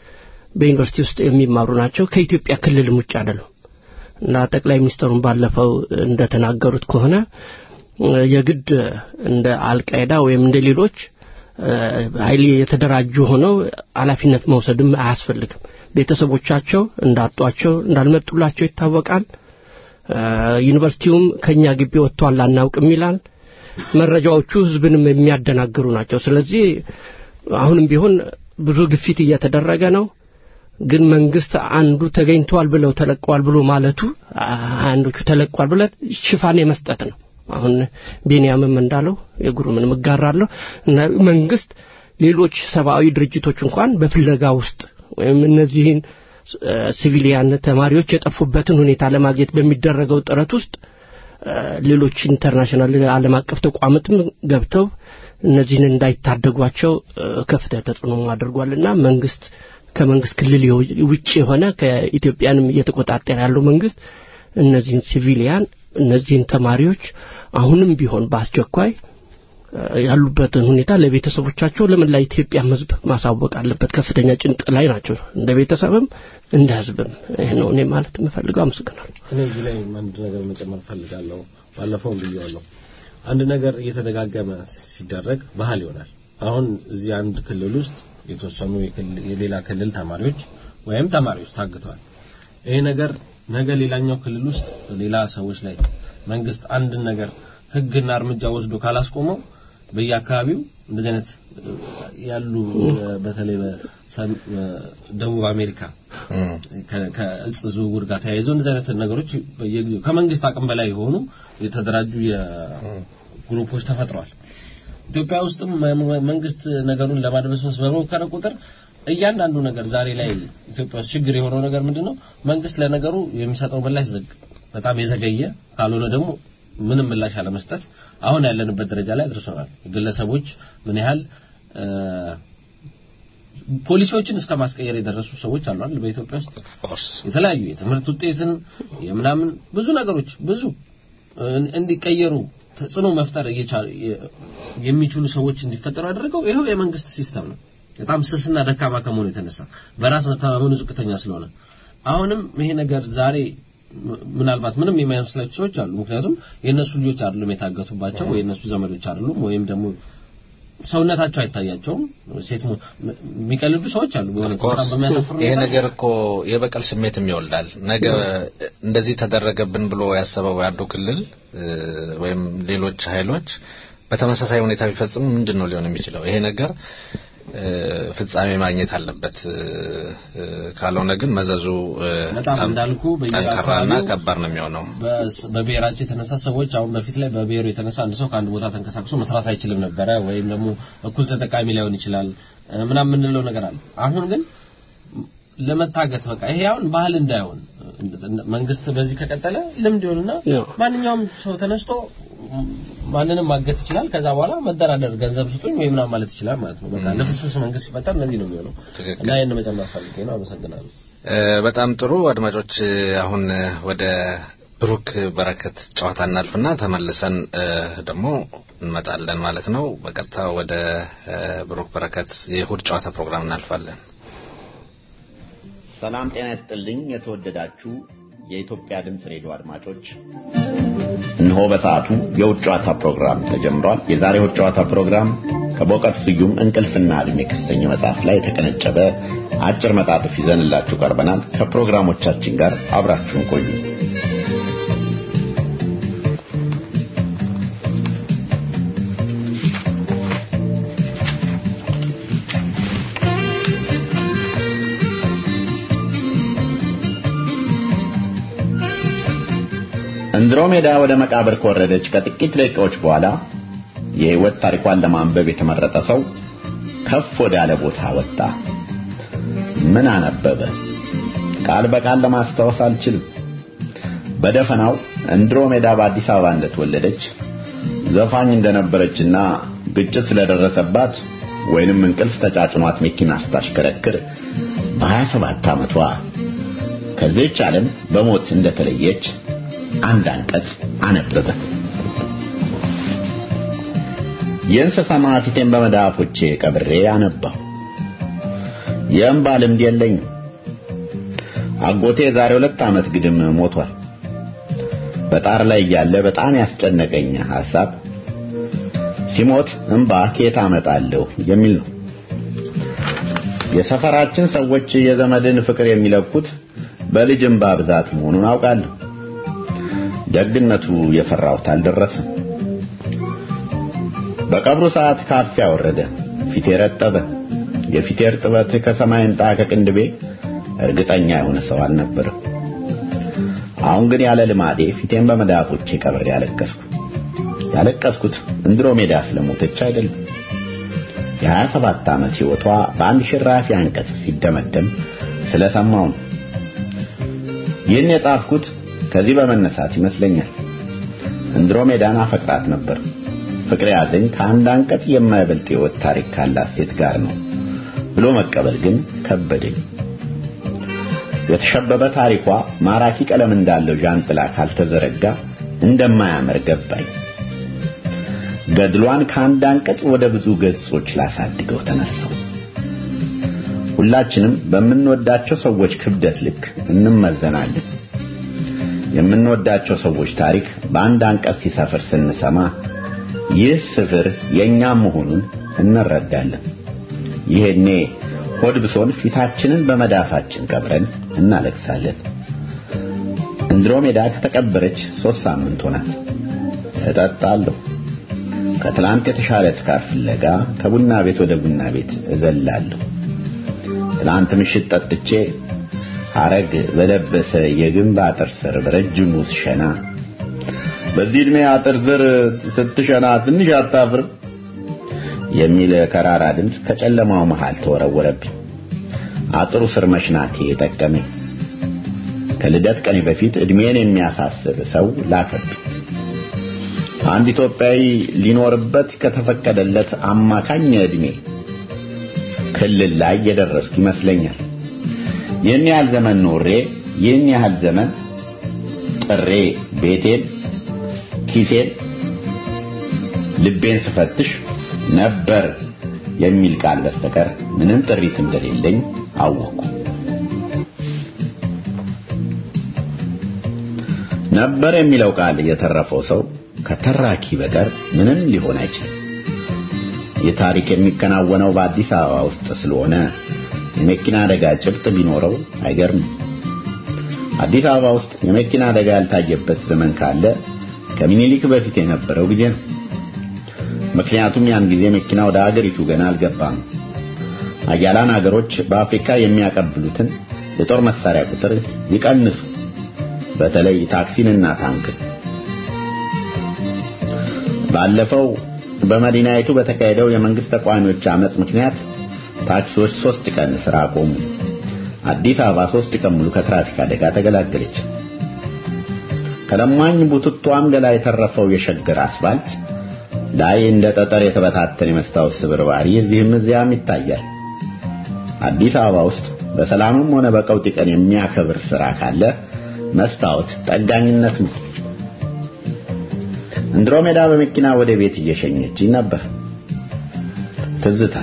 በዩኒቨርሲቲ ውስጥ የሚማሩ ናቸው፣ ከኢትዮጵያ ክልልም ውጭ አይደሉም እና ጠቅላይ ሚኒስትሩን ባለፈው እንደተናገሩት ከሆነ እ፣ የግድ እንደ አልቃይዳ ወይም እንደ ሌሎች እ፣ ኃይል የተደራጁ ሆነው ኃላፊነት መውሰድም አያስፈልግም። ቤተሰቦቻቸው እንዳጧቸው እንዳልመጡላቸው ይታወቃል። እ፣ ዩኒቨርሲቲውም ከኛ ግቢ ወጥቷል አናውቅም ይላል። መረጃዎቹ ህዝብንም የሚያደናግሩ ናቸው። ስለዚህ አሁንም ቢሆን ብዙ ግፊት እየተደረገ ነው። ግን መንግስት አንዱ ተገኝተዋል ብለው ተለቀዋል ብሎ ማለቱ አ- አንዶቹ ተለቀዋል ብለ ሽፋን የመስጠት ነው። አሁን ቤንያምም እንዳለው የጉሩምን እጋራለሁ እና መንግስት ሌሎች ሰብአዊ ድርጅቶች እንኳን በፍለጋ ውስጥ ወይም እነዚህን እ፣ ሲቪሊያን ተማሪዎች የጠፉበትን ሁኔታ ለማግኘት በሚደረገው ጥረት ውስጥ እ፣ ሌሎች ኢንተርናሽናል ዓለም አቀፍ ተቋማትም ገብተው እነዚህን እንዳይታደጓቸው እ፣ ከፍተኛ ተጽዕኖ አድርጓልና መንግስት ከመንግስት ክልል የው- ውጭ የሆነ ከኢትዮጵያንም እየተቆጣጠረ ያለው መንግስት እነዚህን ሲቪሊያን እነዚህን ተማሪዎች አሁንም ቢሆን በአስቸኳይ እ፣ ያሉበትን ሁኔታ ለቤተሰቦቻቸው ለመላ ኢትዮጵያ ሕዝብ ማሳወቅ አለበት። ከፍተኛ ጭንቅ ላይ ናቸው፣ እንደ ቤተሰብም እንደ ሕዝብም። ይህ ነው እኔ ማለት የምፈልገው። አመሰግናለሁ። እኔ እዚህ ላይ አንድ ነገር መጨመር ፈልጋለሁ። ባለፈውም ብዬዋለሁ። አንድ ነገር እየተደጋገመ ሲደረግ ባህል ይሆናል። አሁን እዚህ አንድ ክልል ውስጥ የተወሰኑ የክልል- የሌላ ክልል ተማሪዎች ወይም ተማሪዎች ታግተዋል። ይሄ ነገር ነገ ሌላኛው ክልል ውስጥ ሌላ ሰዎች ላይ መንግስት አንድን ነገር ህግና እርምጃ ወስዶ ካላስቆመው በየአካባቢው እንደዚህ አይነት እ፣ ያሉ እ፣ በተለይ በሰም- እ፣ ደቡብ አሜሪካ እም፣ ከ- ከእጽ ዝውውር ጋር ተያይዞ እንደዚህ አይነት ነገሮች በየጊዜው ከመንግስት አቅም በላይ የሆኑ የተደራጁ የግሩፖች ተፈጥረዋል። ኢትዮጵያ ውስጥም መ- መንግስት ነገሩን ለማድበስበስ በሞከረ ቁጥር እያንዳንዱ ነገር ዛሬ ላይ ኢትዮጵያ ውስጥ ችግር የሆነው ነገር ምንድነው? መንግስት ለነገሩ የሚሰጠው ምላሽ ዘግ በጣም የዘገየ ካልሆነ ደግሞ ምንም ምላሽ አለመስጠት አሁን ያለንበት ደረጃ ላይ አድርሶናል። ግለሰቦች ምን ያህል እ፣ ፖሊሲዎችን እስከ ማስቀየር የደረሱ ሰዎች አሉ አይደል? በኢትዮጵያ ውስጥ ኦፍኮርስ የተለያዩ የትምህርት ውጤትን የምናምን ብዙ ነገሮች ብዙ እ- እንዲቀየሩ ተጽዕኖ መፍጠር እየቻሉ የ- የሚችሉ ሰዎች እንዲፈጠሩ ያደረገው ይኸው የመንግስት ሲስተም ነው። በጣም ስስና ደካማ ከመሆኑ የተነሳ በራስ መተማመኑ ዝቅተኛ ስለሆነ አሁንም ይሄ ነገር ዛሬ ም- ምናልባት ምንም የማይመስላቸው ሰዎች አሉ። ምክንያቱም የእነሱ ልጆች አይደሉም የታገቱባቸው ወይ የእነሱ ዘመዶች አይደሉም ወይም ደግሞ ሰውነታቸው አይታያቸውም። ሴት ሞ- ም- የሚቀልዱ ሰዎች አሉ። በሆነ በጣም በሚያሳፍር ይሄ ሁኔታ። ነገር እኮ የበቀል ስሜትም ይወልዳል። ነገ እንደዚህ ተደረገብን ብሎ ያሰበው ያንዱ ክልል እ፣ ወይም ሌሎች ኃይሎች በተመሳሳይ ሁኔታ ቢፈጽሙ ምንድን ነው ሊሆን የሚችለው? ይሄ ነገር እ፣ ፍጻሜ ማግኘት አለበት። እ፣ እ፣ ካልሆነ ግን መዘዙ እ፣ በጣም እንዳልኩ ጠንካራና በየአካባቢው ከባድ ነው የሚሆነው። በስ- በብሔራቸው የተነሳ ሰዎች አሁን በፊት ላይ በብሔሩ የተነሳ አንድ ሰው ከአንድ ቦታ ተንቀሳቅሶ መስራት አይችልም ነበረ፣ ወይም ደግሞ እኩል ተጠቃሚ ላይሆን ይችላል እ፣ ምናምን የምንለው ነገር አለ። አሁን ግን ለመታገት በቃ ይሄ አሁን ባህል እንዳይሆን መንግስት በዚህ ከቀጠለ ልምድ ይሆንና ያው። ማንኛውም ሰው ተነስቶ ማንንም ማገት ይችላል። ከዛ በኋላ መደራደር ገንዘብ ስጡኝ ወይ ምናምን ማለት ይችላል ማለት ነው። በቃ ለፍስፍስ መንግስት ሲፈጠር እንደዚህ ነው የሚሆነው ትክክል። እና ይህን መጨመር ፈልጌ ነው። አመሰግናለሁ። እ፣ በጣም ጥሩ አድማጮች፣ እ፣ አሁን እ፣ ወደ ብሩክ በረከት ጨዋታ እናልፍና ተመልሰን እ፣ ደግሞ እንመጣለን ማለት ነው። በቀጥታ ወደ እ፣ ብሩክ በረከት የእሁድ ጨዋታ ፕሮግራም እናልፋለን። ሰላም ጤና ይስጥልኝ። የተወደዳችሁ የኢትዮጵያ ድምፅ ሬዲዮ አድማጮች፣ እነሆ በሰዓቱ የውጭ ጨዋታ ፕሮግራም ተጀምሯል። የዛሬው የውጭ ጨዋታ ፕሮግራም ከበእውቀቱ ስዩም እንቅልፍና ዕድሜ ከተሰኘ መጽሐፍ ላይ የተቀነጨበ አጭር መጣጥፍ ይዘንላችሁ ቀርበናል። ከፕሮግራሞቻችን ጋር አብራችሁን ቆዩ። አንድሮሜዳ ወደ መቃብር ከወረደች ከጥቂት ደቂቃዎች በኋላ የህይወት ታሪኳን ለማንበብ የተመረጠ ሰው ከፍ ወዳለ ቦታ ወጣ። ምን አነበበ? ቃል በቃል ለማስታወስ አልችልም። በደፈናው አንድሮሜዳ በአዲስ አበባ እንደተወለደች ዘፋኝ እንደነበረችና ግጭት ስለደረሰባት ወይንም እንቅልፍ ተጫጭኗት መኪና ስታሽከረክር በ27 ዓመቷ ከዚህች ዓለም በሞት እንደተለየች አንድ አንቀጽ አነበበ። የእንስሳ ፊቴን በመዳፎቼ ቀብሬ አነባሁ። የእንባ ልምድ የለኝም። አጎቴ ዛሬ ሁለት ዓመት ግድም ሞቷል። በጣር ላይ እያለ በጣም ያስጨነቀኝ ሐሳብ ሲሞት እንባ ከየት አመጣለሁ የሚል ነው። የሰፈራችን ሰዎች የዘመድን ፍቅር የሚለኩት በልጅ እንባ ብዛት መሆኑን አውቃለሁ። ደግነቱ የፈራሁት አልደረሰም። በቀብሩ ሰዓት ካፊያ ወረደ፣ ፊቴ ረጠበ። የፊቴ እርጥበት ከሰማይ እንጣ ከቅንድቤ እርግጠኛ የሆነ ሰው አልነበረም። አሁን ግን ያለ ልማዴ ፊቴን በመዳፎቼ ቀብሬ ያለቀስኩ። ያለቀስኩት እንድሮሜዳ ስለሞተች አይደለም። የሀያ ሰባት ዓመት ሕይወቷ በአንድ ሽራፊ አንቀጽ ሲደመደም ስለሰማው ነው። ይህን የጻፍኩት ከዚህ በመነሳት ይመስለኛል። እንድሮሜዳን አፈቅራት ነበር። ፍቅር ያዘኝ ከአንድ አንቀጽ የማይበልጥ የሕይወት ታሪክ ካላት ሴት ጋር ነው ብሎ መቀበል ግን ከበደኝ። የተሸበበ ታሪኳ ማራኪ ቀለም እንዳለው ዣንጥላ ካልተዘረጋ እንደማያምር ገባኝ። ገድሏን ከአንድ አንቀጽ ወደ ብዙ ገጾች ላሳድገው ተነሳው። ሁላችንም በምንወዳቸው ሰዎች ክብደት ልክ እንመዘናለን። የምንወዳቸው ሰዎች ታሪክ በአንድ አንቀጽ ሲሰፍር ስንሰማ ይህ ስፍር የኛም መሆኑን እንረዳለን። ይሄኔ ሆድ ብሶን ፊታችንን በመዳፋችን ቀብረን እናለቅሳለን። እንድሮሜዳ ከተቀበረች ሶስት ሳምንት ሆናት። እጠጣለሁ። ከትላንት የተሻለ ስካር ፍለጋ ከቡና ቤት ወደ ቡና ቤት እዘላለሁ። ትላንት ምሽት ጠጥቼ ሐረግ በለበሰ የግንብ አጥር ስር በረጅሙ ስሸና በዚህ ዕድሜ አጥር ስር ስትሸና ትንሽ አታፍርም የሚል ከራራ ድምፅ ከጨለማው መሃል ተወረወረብኝ። አጥሩ ስር መሽናቴ የጠቀመኝ። ከልደት ቀኔ በፊት ዕድሜን የሚያሳስብ ሰው ላከብኝ። አንድ ኢትዮጵያዊ ሊኖርበት ከተፈቀደለት አማካኝ ዕድሜ ክልል ላይ የደረስኩ ይመስለኛል። ይህን ያህል ዘመን ኖሬ ይህን ያህል ዘመን ጥሬ ቤቴን፣ ኪሴን፣ ልቤን ስፈትሽ ነበር የሚል ቃል በስተቀር ምንም ጥሪት እንደሌለኝ አወቅኩ። ነበር የሚለው ቃል የተረፈው ሰው ከተራኪ በቀር ምንም ሊሆን አይችልም። ይህ ታሪክ የሚከናወነው በአዲስ አበባ ውስጥ ስለሆነ የመኪና አደጋ ጭብጥ ቢኖረው አይገርምም። አዲስ አበባ ውስጥ የመኪና አደጋ ያልታየበት ዘመን ካለ ከምኒልክ በፊት የነበረው ጊዜ ነው። ምክንያቱም ያን ጊዜ መኪና ወደ አገሪቱ ገና አልገባም። አያላን አገሮች በአፍሪካ የሚያቀብሉትን የጦር መሳሪያ ቁጥር ይቀንሱ፣ በተለይ ታክሲንና ታንክን። ባለፈው በመዲናይቱ በተካሄደው የመንግስት ተቃዋሚዎች አመጽ ምክንያት ታክሲዎች ሶስት ቀን ስራ ቆሙ። አዲስ አበባ ሶስት ቀን ሙሉ ከትራፊክ አደጋ ተገላገለች። ከለማኝ ቡትቷም ገላ የተረፈው የሸገር አስፋልት ላይ እንደ ጠጠር የተበታተነ የመስታወት ስብርባሪ እዚህም እዚያም ይታያል። አዲስ አበባ ውስጥ በሰላምም ሆነ በቀውጢ ቀን የሚያከብር ስራ ካለ መስታወት ጠጋኝነት ነው። እንድሮሜዳ በመኪና ወደ ቤት እየሸኘች ነበር። ትዝታ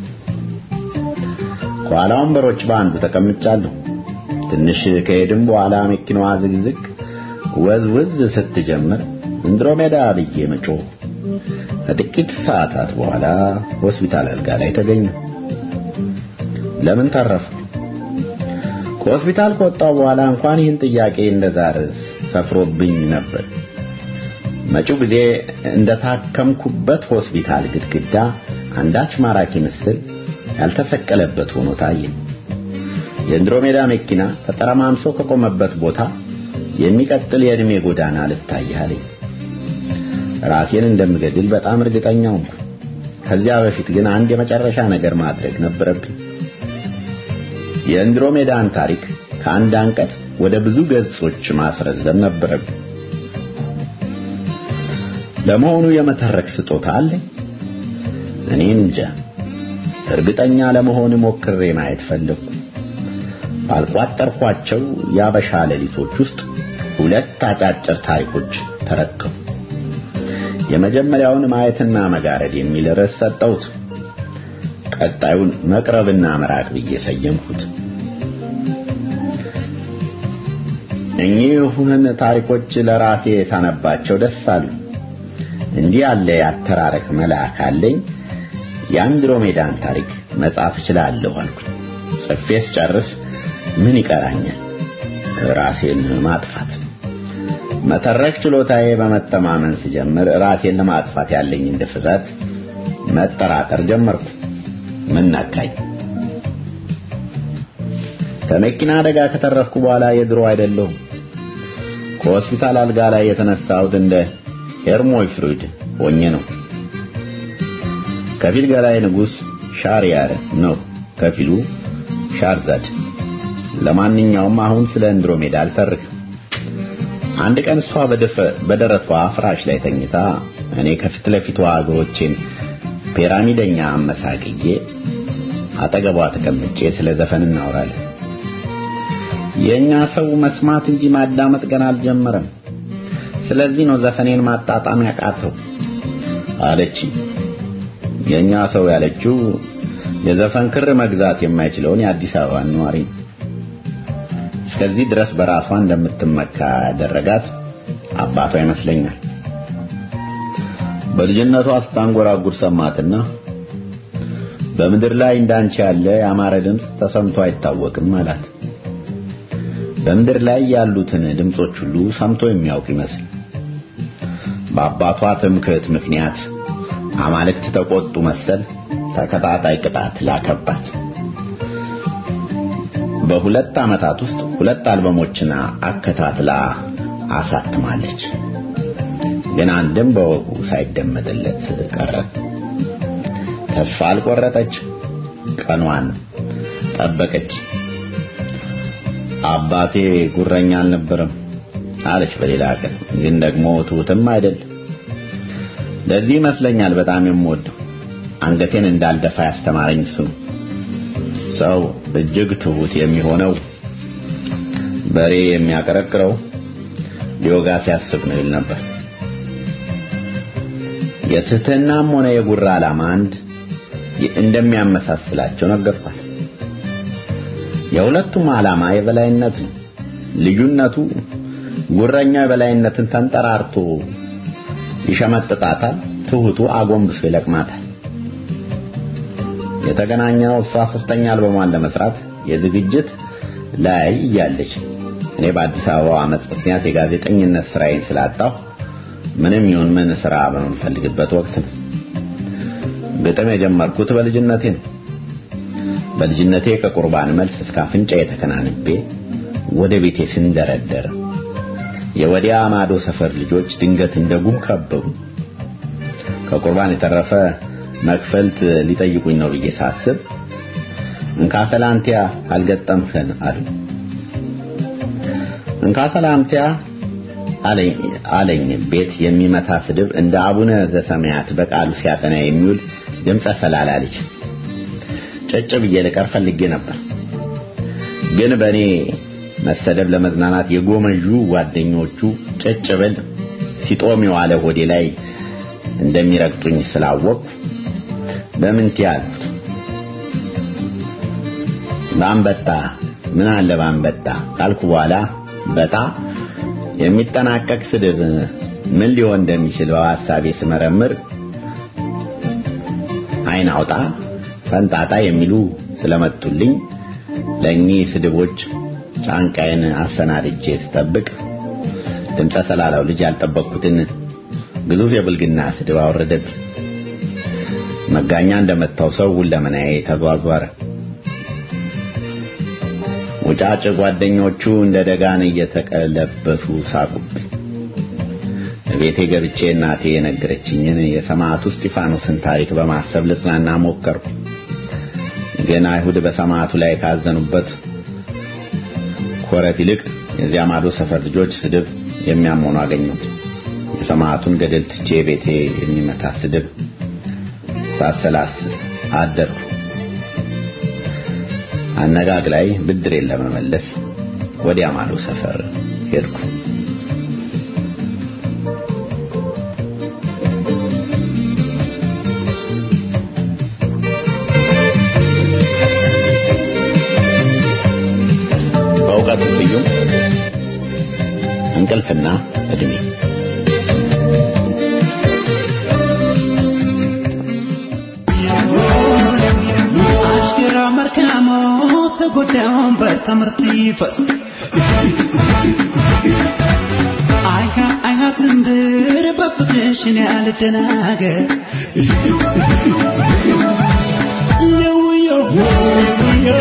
ከኋላ ወንበሮች በአንዱ ተቀምጫለሁ። ትንሽ ከሄድም በኋላ መኪናዋ ዝግዝግ ወዝውዝ ስትጀምር እንድሮሜዳ ብዬ መጮህ ከጥቂት ሰዓታት በኋላ ሆስፒታል አልጋ ላይ ተገኘ። ለምን ተረፈ? ከሆስፒታል ከወጣው በኋላ እንኳን ይህን ጥያቄ እንደዛር ሰፍሮብኝ ነበር። መጪው ጊዜ እንደታከምኩበት ሆስፒታል ግድግዳ አንዳች ማራኪ ምስል ያልተሰቀለበት ሆኖ ታየ። የእንድሮሜዳ መኪና ተጠረማምሶ ከቆመበት ቦታ የሚቀጥል የዕድሜ ጎዳና ልታያለኝ። ራሴን እንደምገድል በጣም እርግጠኛ ሆንኩ። ከዚያ በፊት ግን አንድ የመጨረሻ ነገር ማድረግ ነበረብኝ። የእንድሮሜዳን ታሪክ ከአንድ አንቀጽ ወደ ብዙ ገጾች ማስረዘም ነበረብኝ። ለመሆኑ የመተረክ ስጦታ አለኝ? እኔ እንጃ። እርግጠኛ ለመሆን ሞክሬ ማየት ፈለግኩ። ባልቋጠርኳቸው የአበሻ ሌሊቶች ውስጥ ሁለት አጫጭር ታሪኮች ተረከቡ። የመጀመሪያውን ማየትና መጋረድ የሚል ርዕስ ሰጠሁት። ቀጣዩን መቅረብና መራቅ ብዬ ሰየምኩት። እኚህን ታሪኮች ለራሴ ሳነባቸው ደስ አሉኝ። እንዲህ ያለ ያተራረክ መልአክ አለኝ። የአንድሮሜዳን ታሪክ መጻፍ እችላለሁ አልኩኝ። ጽፌ ስጨርስ ምን ይቀራኛል? ራሴን ማጥፋት። መተረክ ችሎታዬ በመተማመን ስጀምር ራሴን ለማጥፋት ያለኝን ድፍረት መጠራጠር ጀመርኩ። ምን ነካኝ? ከመኪና አደጋ ከተረፍኩ በኋላ የድሮ አይደለሁም። ከሆስፒታል አልጋ ላይ የተነሳሁት እንደ ሄርሞይ ፍሩድ ሆኜ ነው። ከፊል ገላይ ንጉሥ ሻርያር ነው፣ ከፊሉ ሻርዛድ። ለማንኛውም አሁን ስለ እንድሮሜዳ አልተርክም። አንድ ቀን እሷ በደረቷ ፍራሽ ላይ ተኝታ እኔ ከፊት ለፊቷ እግሮቼን ፒራሚደኛ አመሳቅዬ አጠገቧ ተቀምጬ ስለ ዘፈን እናወራለን። የኛ ሰው መስማት እንጂ ማዳመጥ ገና አልጀመረም። ስለዚህ ነው ዘፈኔን ማጣጣም ያቃተው አለች። የኛ ሰው ያለችው የዘፈን ክር መግዛት የማይችለውን የአዲስ አበባ ነዋሪ ነው። እስከዚህ ድረስ በራሷ እንደምትመካ ያደረጋት አባቷ ይመስለኛል። በልጅነቷ ስታንጎራጉር ሰማትና በምድር ላይ እንዳንቺ ያለ ያማረ ድምፅ ተሰምቶ አይታወቅም አላት። በምድር ላይ ያሉትን ድምጾች ሁሉ ሰምቶ የሚያውቅ ይመስል በአባቷ ትምክህት ምክንያት አማልክት ተቆጡ መሰል ተከታታይ ቅጣት ላከባት። በሁለት ዓመታት ውስጥ ሁለት አልበሞችን አከታትላ አሳትማለች። ግን አንድም በወጉ ሳይደመጥለት ቀረ። ተስፋ አልቆረጠች፣ ቀኗን ጠበቀች። አባቴ ጉረኛ አልነበረም አለች በሌላ ቀን። ግን ደግሞ ትሁትም አይደል። ለዚህ ይመስለኛል በጣም የምወደው አንገቴን እንዳልደፋ ያስተማረኝ እሱ ነው። ሰው እጅግ ትሁት የሚሆነው በሬ የሚያቀረቅረው ሊወጋ ሲያስብ ነው ይል ነበር። የትህትናም ሆነ የጉራ ዓላማ አንድ እንደሚያመሳስላቸው ነገርኳል። የሁለቱም ዓላማ የበላይነት ነው። ልዩነቱ ጉረኛው የበላይነትን ተንጠራርቶ ይሸመጥጣታል፣ ትሁቱ አጎንብሶ ይለቅማታል። የተገናኘነው እሷ ሶስተኛ አልበሟን ለመስራት የዝግጅት ላይ እያለች እኔ በአዲስ አበባ አመፅ ምክንያት የጋዜጠኝነት ስራዬን ስላጣሁ ምንም ይሁን ምን ስራ በምንፈልግበት ወቅት ነው። ግጥም የጀመርኩት በልጅነቴ ነው። በልጅነቴ ከቁርባን መልስ እስከ አፍንጫ የተከናንቤ ወደ ቤቴ ስንደረደር የወዲያ ማዶ ሰፈር ልጆች ድንገት እንደ ጉም ከበቡ። ከቁርባን የተረፈ መክፈልት ሊጠይቁኝ ነው ብዬ ሳስብ እንካ ሰላንቲያ አልገጠምህን አሉ። እንካ ሰላንቲያ አለኝ ቤት የሚመታ ስድብ እንደ አቡነ ዘሰማያት በቃሉ ሲያጠና የሚውል ድምፀ ሰላላ ልጅ ጨጭ ብዬ ልቀር ፈልጌ ነበር። ግን በእኔ መሰደብ ለመዝናናት የጎመዡ ጓደኞቹ ጨጭ ብል ሲጦም የዋለ ሆዴ ላይ እንደሚረግጡኝ ስላወቅኩ በምንት ያልኩት ባንበጣ ምን አለ ባንበጣ ካልኩ በኋላ በጣ የሚጠናቀቅ ስድብ ምን ሊሆን እንደሚችል በሐሳቤ ስመረምር አይን አውጣ ፈንጣጣ የሚሉ ስለመጡልኝ ለእኚህ ስድቦች ጫንቃዬን አሰናድጄ ስጠብቅ ድምፀ ሰላላው ልጅ ያልጠበቅኩትን ግዙፍ የብልግና ስድብ አወረደብኝ። መጋኛ እንደመታው ሰው ሁለመናዬ ተዟዟረ። ውጫጭ ጓደኞቹ እንደ ደጋን እየተቀለበሱ ሳቁብኝ። ቤቴ ገብቼ እናቴ የነገረችኝን የሰማዕቱ እስጢፋኖስን ታሪክ በማሰብ ልጽናና ሞከርኩ። ግን አይሁድ በሰማዕቱ ላይ ካዘኑበት ኮረት ይልቅ የዚያ ማዶ ሰፈር ልጆች ስድብ የሚያመኑ አገኘሁት። የሰማዕቱን ገደል ትቼ ቤቴ የሚመታ ስድብ ሳሰላስ አደርኩ። አነጋግ ላይ ብድሬን ለመመለስ ወዲያ ማዶ ሰፈር ሄድኩ። በእውቀቱ ስዩም እንቅልፍና እድሜ አሽከራ መርካሞ ተጎዳውን በትምህርት ይፈስ አይሃ አይሃ ትንብር በፍቅርሽን ያልደናገር ለውዮ ለውዮ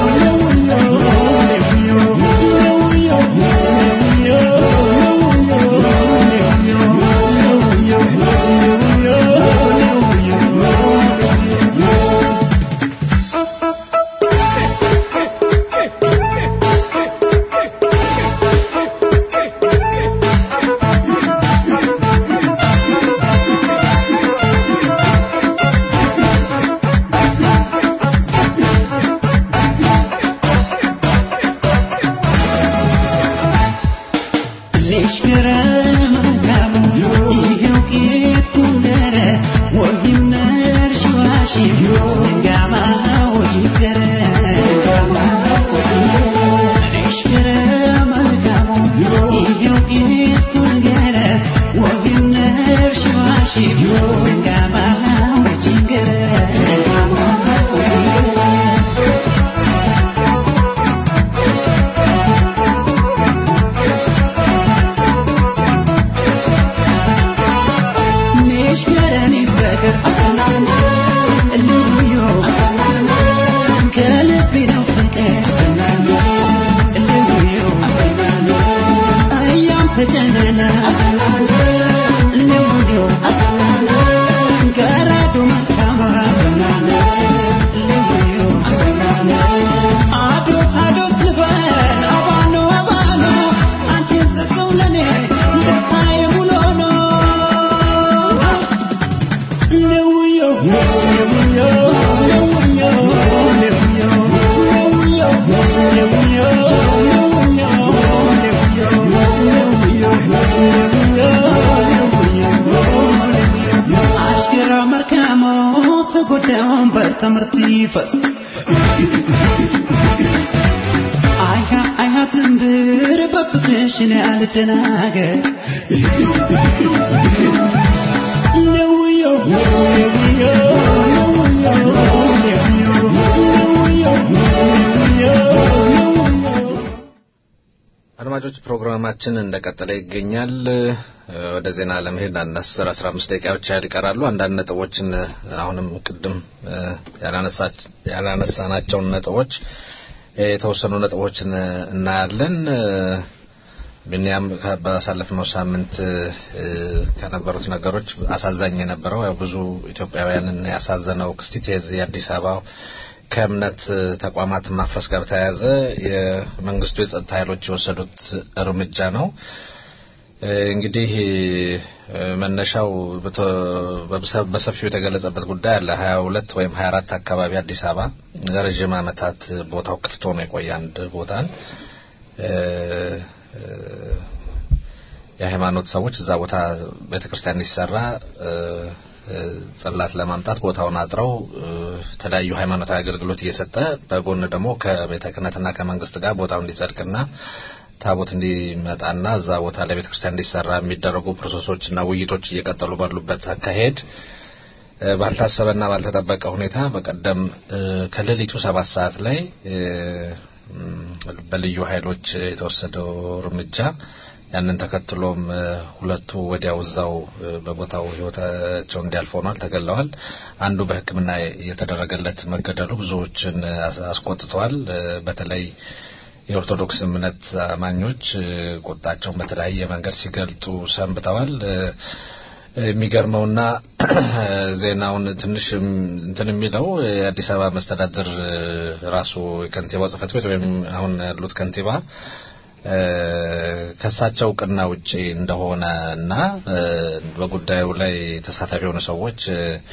አሽከራ መርካሞ ተጎዳውን በትምህርት ይፈስ አይሃ አይሃ ትንብር በፍቅርሽን ያልደናገር ለውዮ ለውዮ ለውዮ አድማጮች ፕሮግራማችን እንደቀጠለ ይገኛል። ወደ ዜና ለመሄድ አንድ አስር አስራ አምስት ደቂቃዎች ያህል ይቀራሉ። አንዳንድ ነጥቦችን አሁንም ቅድም ያላነሳናቸውን ነጥቦች የተወሰኑ ነጥቦችን እናያለን። ብንያም ባሳለፍነው ሳምንት ከነበሩት ነገሮች አሳዛኝ የነበረው ያው ብዙ ኢትዮጵያውያንን ያሳዘነው ክስቲት የዚህ የአዲስ አበባ ከእምነት ተቋማት ማፍረስ ጋር በተያያዘ የመንግስቱ የጸጥታ ኃይሎች የወሰዱት እርምጃ ነው። እንግዲህ መነሻው በሰፊው የተገለጸበት ጉዳይ አለ። ሀያ ሁለት ወይም ሀያ አራት አካባቢ አዲስ አበባ ለረዥም ዓመታት ቦታው ክፍት ሆኖ የቆየ አንድ ቦታን የሃይማኖት ሰዎች እዛ ቦታ ቤተክርስቲያን እንዲሰራ ጽላት ለማምጣት ቦታውን አጥረው የተለያዩ ሃይማኖታዊ አገልግሎት እየሰጠ በጎን ደግሞ ከቤተ ክህነትና ከመንግስት ጋር ቦታው እንዲጸድቅና ታቦት እንዲመጣና እዛ ቦታ ላይ ቤተ ክርስቲያን እንዲሰራ የሚደረጉ ፕሮሰሶችና ውይይቶች እየቀጠሉ ባሉበት አካሄድ ባልታሰበና ባልተጠበቀ ሁኔታ በቀደም ከሌሊቱ ሰባት ሰዓት ላይ በልዩ ኃይሎች የተወሰደው እርምጃ ያንን ተከትሎም ሁለቱ ወዲያው እዛው በቦታው ህይወታቸው እንዲያልፍ ሆኗል፣ ተገለዋል። አንዱ በሕክምና የተደረገለት መገደሉ ብዙዎችን አስቆጥተዋል። በተለይ የኦርቶዶክስ እምነት አማኞች ቁጣቸውን በተለያየ መንገድ ሲገልጡ ሰንብተዋል። የሚገርመውና ዜናውን ትንሽ እንትን የሚለው የአዲስ አበባ መስተዳድር ራሱ የከንቲባው ጽሕፈት ቤት ወይም አሁን ያሉት ከንቲባ ከሳቸው እውቅና ውጪ እንደሆነ እና በጉዳዩ ላይ ተሳታፊ የሆኑ ሰዎች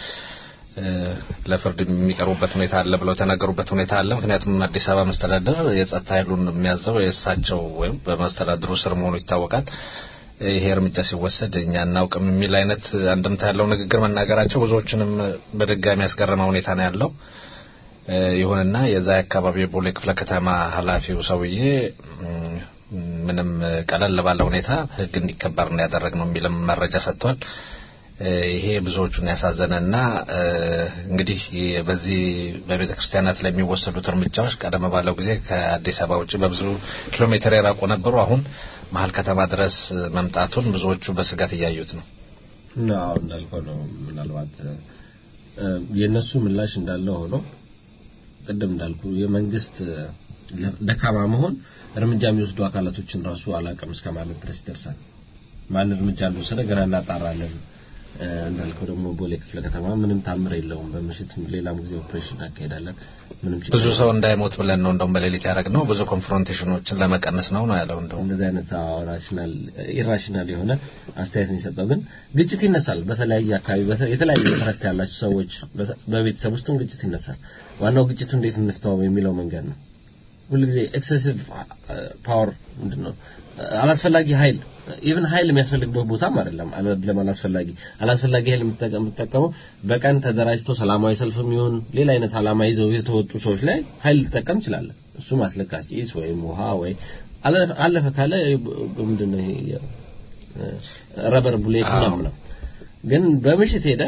ለፍርድ የሚቀርቡበት ሁኔታ አለ ብለው የተናገሩበት ሁኔታ አለ። ምክንያቱም አዲስ አበባ መስተዳድር የጸጥታ ኃይሉን የሚያዘው የእሳቸው ወይም በመስተዳድሩ ስር መሆኑ ይታወቃል። ይሄ እርምጃ ሲወሰድ እኛ እናውቅም የሚል አይነት አንድምታ ያለው ንግግር መናገራቸው ብዙዎችንም በድጋሚ ያስገረመ ሁኔታ ነው ያለው። ይሁንና የዛ አካባቢ የቦሌ ክፍለ ከተማ ኃላፊው ሰውዬ ምንም ቀለል ባለ ሁኔታ ሕግ እንዲከበር ነው ያደረግነው የሚልም መረጃ ሰጥቷል። ይሄ ብዙዎቹን ያሳዘነና እንግዲህ በዚህ በቤተ ክርስቲያናት ላይ የሚወሰዱት እርምጃዎች ቀደም ባለው ጊዜ ከአዲስ አበባ ውጭ በብዙ ኪሎ ሜትር የራቁ ነበሩ። አሁን መሀል ከተማ ድረስ መምጣቱን ብዙዎቹ በስጋት እያዩት ነው። አዎ እንዳልከው ነው። ምናልባት የእነሱ ምላሽ እንዳለ ሆኖ ቅድም እንዳልኩ የመንግስት ደካማ መሆን እርምጃ የሚወስዱ አካላቶችን ራሱ አላቅም እስከ ማለት ድረስ ይደርሳል። ማን እርምጃ እንደወሰደ ገና እናጣራለን። እንዳልከው ደግሞ ቦሌ ክፍለ ከተማ ምንም ታምር የለውም። በምሽት ሌላም ጊዜ ኦፕሬሽን እናካሄዳለን። ምንም ችግር ብዙ ሰው እንዳይሞት ብለን ነው እንደውም በሌሊት ያደረግነው ብዙ ኮንፍሮንቴሽኖችን ለመቀነስ ነው ነው ያለው። እንደውም እንደዚህ አይነት ራሽናል ኢራሽናል የሆነ አስተያየት ነው የሰጠው። ግን ግጭት ይነሳል። በተለያየ አካባቢ የተለያየ ኢንትረስት ያላቸው ሰዎች በቤተሰብ ውስጥም ግጭት ይነሳል። ዋናው ግጭቱ እንዴት እንፍታው የሚለው መንገድ ነው። ሁልጊዜ ኤክሴሲቭ ፓወር ምንድን ነው አላስፈላጊ ኃይል ኢቭን ኃይል የሚያስፈልግበት ቦታም አይደለም። አይደለም አላስፈላጊ አላስፈላጊ ኃይል የምትጠቀመው በቀን ተደራጅተው ሰላማዊ ሰልፍም ይሁን ሌላ አይነት አላማ ይዘው የተወጡ ሰዎች ላይ ኃይል ልጠቀም ይችላል። እሱም አስለቃሽ ጭስ ወይም ውሃ ወይ አለፈ ካለ ምንድን ነው ይሄ ረበር ቡሌት ምናምን ነው። ግን በምሽት ሄደ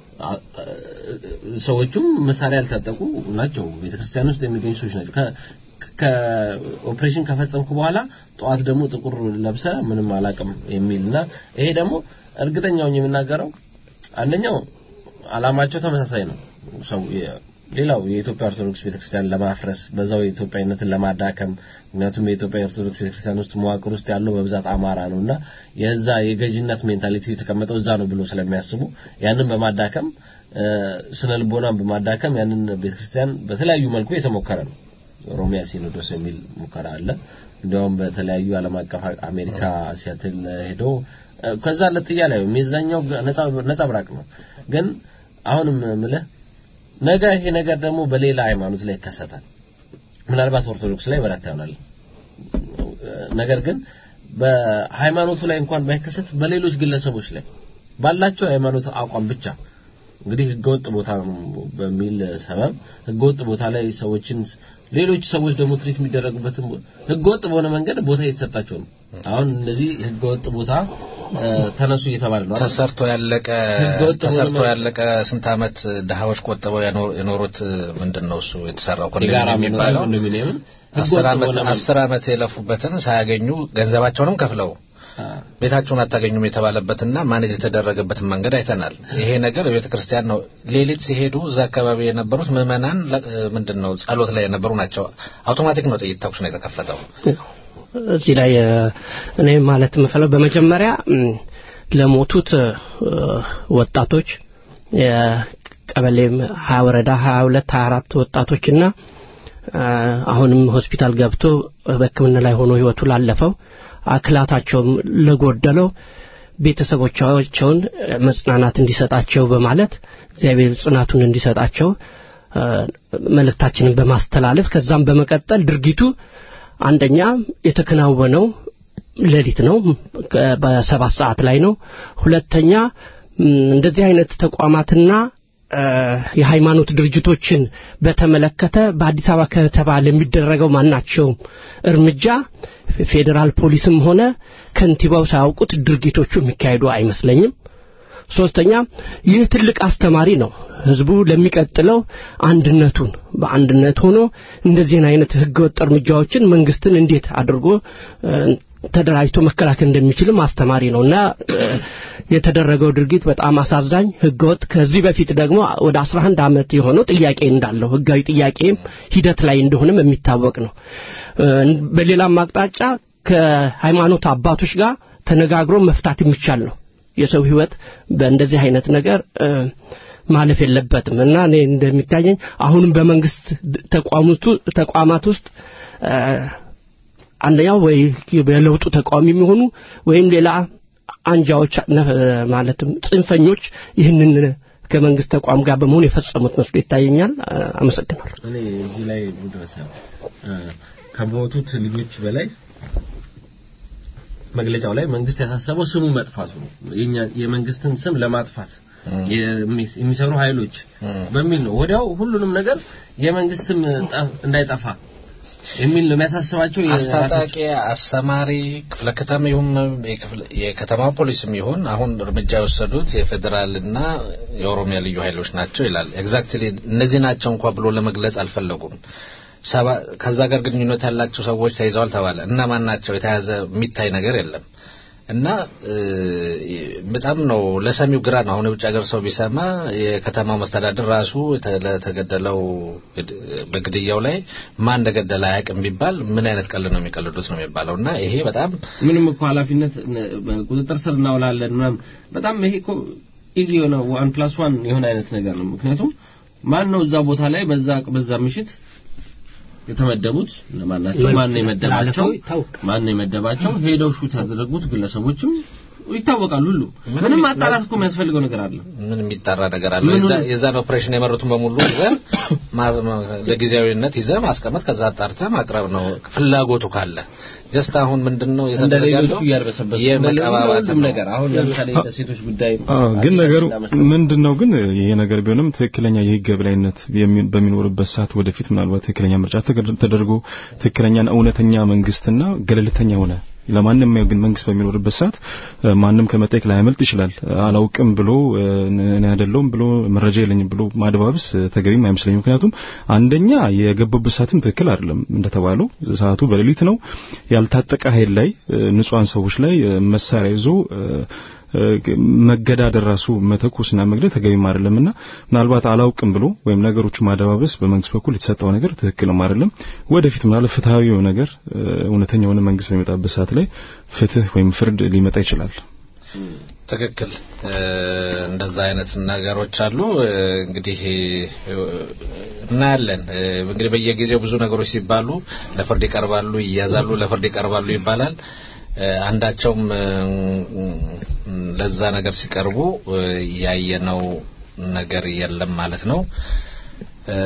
ሰዎቹም መሳሪያ ያልታጠቁ ናቸው። ቤተክርስቲያን ውስጥ የሚገኙ ሰዎች ናቸው። ከኦፕሬሽን ከፈጸምኩ በኋላ ጠዋት ደግሞ ጥቁር ለብሰ ምንም አላቅም የሚልና ይሄ ደግሞ እርግጠኛውን የምናገረው አንደኛው አላማቸው ተመሳሳይ ነው። ሰው ሌላው የኢትዮጵያ ኦርቶዶክስ ቤተክርስቲያን ለማፍረስ በዛው የኢትዮጵያዊነትን ለማዳከም ምክንያቱም የኢትዮጵያ ኦርቶዶክስ ቤተክርስቲያን ውስጥ መዋቅር ውስጥ ያለው በብዛት አማራ ነውና የዛ የገዥነት ሜንታሊቲ የተቀመጠው እዛ ነው ብሎ ስለሚያስቡ ያንን በማዳከም ስነ ልቦናን በማዳከም ያንን ቤተክርስቲያን በተለያዩ መልኩ የተሞከረ ነው። ሮሚያ ሲኖዶስ የሚል ሙከራ አለ። እንዲያውም በተለያዩ ዓለም አቀፍ አሜሪካ ሲያትል ሄዶ ከዛ ለት እያለ የዛኛው ነጻ ብራቅ ነው። ግን አሁንም ምልህ ነገ ይሄ ነገር ደግሞ በሌላ ሃይማኖት ላይ ይከሰታል። ምናልባት ኦርቶዶክስ ላይ በረታ ይሆናል። ነገር ግን በሃይማኖቱ ላይ እንኳን ባይከሰት በሌሎች ግለሰቦች ላይ ባላቸው ሃይማኖት አቋም ብቻ እንግዲህ ህገወጥ ቦታ በሚል ሰበብ ህገወጥ ቦታ ላይ ሰዎችን ሌሎች ሰዎች ደግሞ ትሪት የሚደረጉበትን ህገወጥ በሆነ መንገድ ቦታ እየተሰጣቸው ነው። አሁን እነዚህ ህገወጥ ቦታ እ፣ ተነሱ እየተባለ ነው አይደል? ተሰርቶ ያለቀ ህገወጥ ተሰርቶ ሆነ- ያለቀ ስንት ዓመት ድሃዎች ቆጥበው ያኖ- የኖሩት ምንድን ነው እሱ የተሰራው የጋራ ኮንዶሚኒየም መኖሪያ የሚባለው ኮንዶሚኒየምን አስር ህገወጥ ዓመት በሆነ መልኩ። አስር ዓመት የለፉበትን ሳያገኙ ገንዘባቸውንም ከፍለው አ፣ ቤታቸውን አታገኙም የተባለበትና ማኔጅ የተደረገበትን መንገድ አይተናል። ይሄ ነገር ቤተ ክርስቲያን ነው። ሌሊት ሲሄዱ እዛ አካባቢ የነበሩት ምዕመናን ለ- ምንድን ነው ጸሎት ላይ የነበሩ ናቸው። አውቶማቲክ ነው ጥይት ተኩስ ነው የተከፈተው። እዚህ ላይ እ፣ እኔ ማለት የምፈለው በመጀመሪያ እም፣ ለሞቱት እ፣ ወጣቶች የቀበሌም ሀያ ወረዳ ሀያ ሁለት ሀያ አራት ወጣቶችና እ፣ አሁንም ሆስፒታል ገብቶ በሕክምና ላይ ሆኖ ህይወቱ ላለፈው አክላታቸውም ለጎደለው ቤተሰቦቻቸውን መጽናናት እንዲሰጣቸው በማለት እግዚአብሔር ጽናቱን እንዲሰጣቸው እ፣ መልእክታችንን በማስተላለፍ ከዛም በመቀጠል ድርጊቱ አንደኛ የተከናወነው ሌሊት ነው ከ- በሰባት ሰዓት ላይ ነው ሁለተኛ ም፣ እንደዚህ አይነት ተቋማትና እ፣ የሃይማኖት ድርጅቶችን በተመለከተ በአዲስ አበባ ከተባለ የሚደረገው ማናቸውም እርምጃ ፌዴራል ፖሊስም ሆነ ከንቲባው ሳያውቁት ድርጊቶቹ የሚካሄዱ አይመስለኝም ሶስተኛ ይህ ትልቅ አስተማሪ ነው ህዝቡ ለሚቀጥለው አንድነቱን በአንድነት ሆኖ እንደዚህን አይነት ህገወጥ እርምጃዎችን መንግስትን እንዴት አድርጎ እ፣ ተደራጅቶ መከላከል እንደሚችልም አስተማሪ ነው እና እ፣ የተደረገው ድርጊት በጣም አሳዛኝ ህገወጥ ከዚህ በፊት ደግሞ ወደ 11 ዓመት የሆነው ጥያቄ እንዳለው ህጋዊ ጥያቄም ሂደት ላይ እንደሆነም የሚታወቅ ነው እ፣ በሌላም አቅጣጫ ከሃይማኖት አባቶች ጋር ተነጋግሮ መፍታት የሚቻል ነው የሰው ህይወት በእንደዚህ አይነት ነገር እ፣ ማለፍ የለበትም እና እኔ እንደሚታየኝ አሁንም በመንግስት ተቋሙቱ ተቋማት ውስጥ እ፣ አንደኛው ወይ በለውጡ ተቃዋሚ የሚሆኑ ወይም ሌላ አንጃዎች ነ- ማለትም ጽንፈኞች ይህንን ከመንግስት ተቋም ጋር በመሆን የፈጸሙት መስሎ ይታየኛል። እ፣ አመሰግናለሁ። እኔ እዚህ ላይ ድረስ ከሞቱት ልጆች በላይ መግለጫው ላይ መንግስት ያሳሰበው ስሙ መጥፋቱ ነው። የኛ የመንግስትን ስም ለማጥፋት የሚ- የሚሰሩ ኃይሎች በሚል ነው። ወዲያው ሁሉንም ነገር የመንግስት ስም ጠ- እንዳይጠፋ የሚል ነው የሚያሳስባቸው የራሳቸው- አስታጣቂ፣ አሰማሪ ክፍለ ከተማ ይሁን የክፍለ- የከተማ ፖሊስም ይሁን አሁን እርምጃ የወሰዱት የፌዴራልና የኦሮሚያ ልዩ ኃይሎች ናቸው ይላል። ኤግዛክትሊ እነዚህ ናቸው እንኳ ብሎ ለመግለጽ አልፈለጉም። ሰባ ከዛ ጋር ግንኙነት ያላቸው ሰዎች ተይዘዋል ተባለ። እነማን ናቸው? የተያዘ የሚታይ ነገር የለም። እና እ፣ በጣም ነው ለሰሚው ግራ ነው። አሁን የውጭ ሀገር ሰው ቢሰማ የከተማው መስተዳድር ራሱ የተ- ለተገደለው ግድ- በግድያው ላይ ማን እንደገደለ አያውቅም ቢባል ምን አይነት ቀልድ ነው የሚቀልዱት ነው የሚባለው። እና ይሄ በጣም ምንም እኮ ኃላፊነት ነ- በቁጥጥር ስር እናውላለን ምናምን በጣም ይሄ እኮ ኢዚ የሆነ ዋን ፕላስ ዋን የሆነ አይነት ነገር ነው። ምክንያቱም ማን ነው እዛ ቦታ ላይ በዛ በዛ ምሽት የተመደቡት ለማን ናቸው? ማን ነው የመደባቸው? ማን ነው የመደባቸው? ሄደው ሹት ያደረጉት ግለሰቦችም ይታወቃሉ። ሁሉ ምንም ማጣራት እኮ የሚያስፈልገው ነገር አለ። ምን የሚጠራ ነገር አለ? ምኑን- የዛ- የዛን ኦፕሬሽን የመሩትን በሙሉ ይዘህ ማ- ማ- ለጊዜያዊነት ይዘህ ማስቀመጥ ከዛ አጣርተህ ማቅረብ ነው ፍላጎቱ ካለ። ጀስት አሁን ምንድነው እንደ እየተደረገ ሌሎቹ ያለው? እያርበሰበሱ የመቀባባት ሁሉም ነው። ነገር አሁን ለምሳሌ በሴቶች ጉዳይ አዎ ግን አዲስ ነገሩ አጀንዳ መስጠት ምንድን ነው ግን ይሄ ነገር ቢሆንም ትክክለኛ የህግ የበላይነት የሚ- በሚኖርበት ሰዓት ወደፊት ምናልባት ትክክለኛ ምርጫ ተገድ- ተደርጎ ትክክለኛና እውነተኛ መንግስትና ገለልተኛ ሆነ ለማንም የማየው ግን መንግስት በሚኖርበት ሰዓት እ፣ ማንም ከመጠየቅ ላያመልጥ ይችላል። አላውቅም ብሎ እ፣ እኔ አይደለሁም ብሎ መረጃ የለኝም ብሎ ማድባብስ እ፣ ተገቢም አይመስለኝም። ምክንያቱም አንደኛ የገቡበት ሰዓትም ትክክል አይደለም። እንደተባለው ሰዓቱ በሌሊት ነው። ያልታጠቀ ኃይል ላይ እ፣ ንጹሃን ሰዎች ላይ እ፣ መሳሪያ ይዞ እ፣ መገዳደር ራሱ መተኮስና መግደል ተገቢም አይደለምና ምናልባት አላውቅም ብሎ ወይም ነገሮቹ ማደባበስ በመንግስት በኩል የተሰጠው ነገር ትክክልም አይደለም። ወደፊት ምናልባት ፍትሃዊ የሆነ ነገር እ፣ እውነተኛ የሆነ መንግስት በሚመጣበት ሰዓት ላይ ፍትህ ወይም ፍርድ ሊመጣ ይችላል። ትክክል እ፣ እንደዛ አይነት ነገሮች አሉ። እ፣ እንግዲህ እ፣ እናያለን። እ፣ እንግዲህ በየጊዜው ብዙ ነገሮች ሲባሉ ለፍርድ ይቀርባሉ፣ ይያዛሉ፣ ለፍርድ ይቀርባሉ ይባላል። እ፣ አንዳቸውም እ፣ ለዛ ነገር ሲቀርቡ እ፣ ያየነው ነገር የለም ማለት ነው። እ፣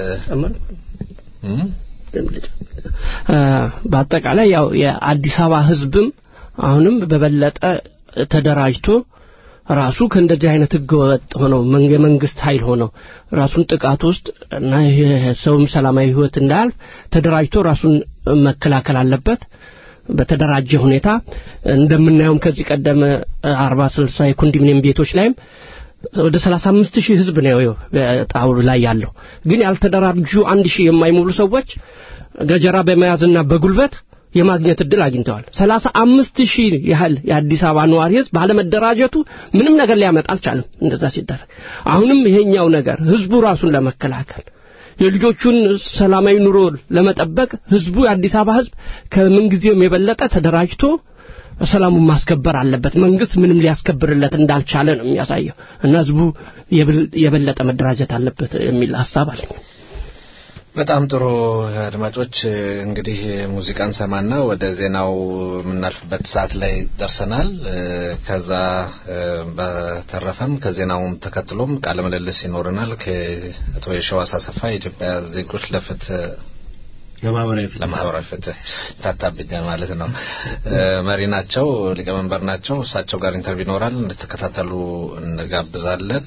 እም? እ፣ በአጠቃላይ ያው የአዲስ አበባ ህዝብም አሁንም በበለጠ ተደራጅቶ ራሱ ከእንደዚህ አይነት ህገወጥ ሆነው መን- የመንግስት ኃይል ሆነው ራሱን ጥቃት ውስጥ እና ይሄ ሰውም ሰላማዊ ህይወት እንዳያልፍ ተደራጅቶ ራሱን መከላከል አለበት። በተደራጀ ሁኔታ እንደምናየውም ከዚህ ቀደም አርባ ስልሳ የኮንዶሚኒየም ቤቶች ላይም ወደ ሰላሳ አምስት ሺህ ህዝብ ነው ጣውሉ ላይ ያለው ግን ያልተደራጁ አንድ ሺህ የማይሞሉ ሰዎች ገጀራ በመያዝና በጉልበት የማግኘት እድል አግኝተዋል። ሰላሳ አምስት ሺህ ያህል የአዲስ አበባ ነዋሪ ህዝብ ባለመደራጀቱ ምንም ነገር ሊያመጣ አልቻለም። እንደዛ ሲደረግ አሁንም ይሄኛው ነገር ህዝቡ ራሱን ለመከላከል የልጆቹን ሰላማዊ ኑሮ ለመጠበቅ ህዝቡ የአዲስ አበባ ህዝብ ከምንጊዜውም የበለጠ ተደራጅቶ ሰላሙን ማስከበር አለበት። መንግስት ምንም ሊያስከብርለት እንዳልቻለ ነው የሚያሳየው እና ህዝቡ የበለጠ መደራጀት አለበት የሚል ሀሳብ አለኝ። በጣም ጥሩ አድማጮች፣ እንግዲህ ሙዚቃን ሰማና ወደ ዜናው የምናልፍበት ሰዓት ላይ ደርሰናል። ከዛ በተረፈም ከዜናውም ተከትሎም ቃለ ምልልስ ይኖረናል ከአቶ የሸዋስ አሰፋ የኢትዮጵያ ዜጎች ለፍትህ ለማህበራዊ ፍትህ ታታብኛል ማለት ነው። መሪ ናቸው፣ ሊቀመንበር ናቸው። እሳቸው ጋር ኢንተርቪው ይኖራል። እንድትከታተሉ እንጋብዛለን።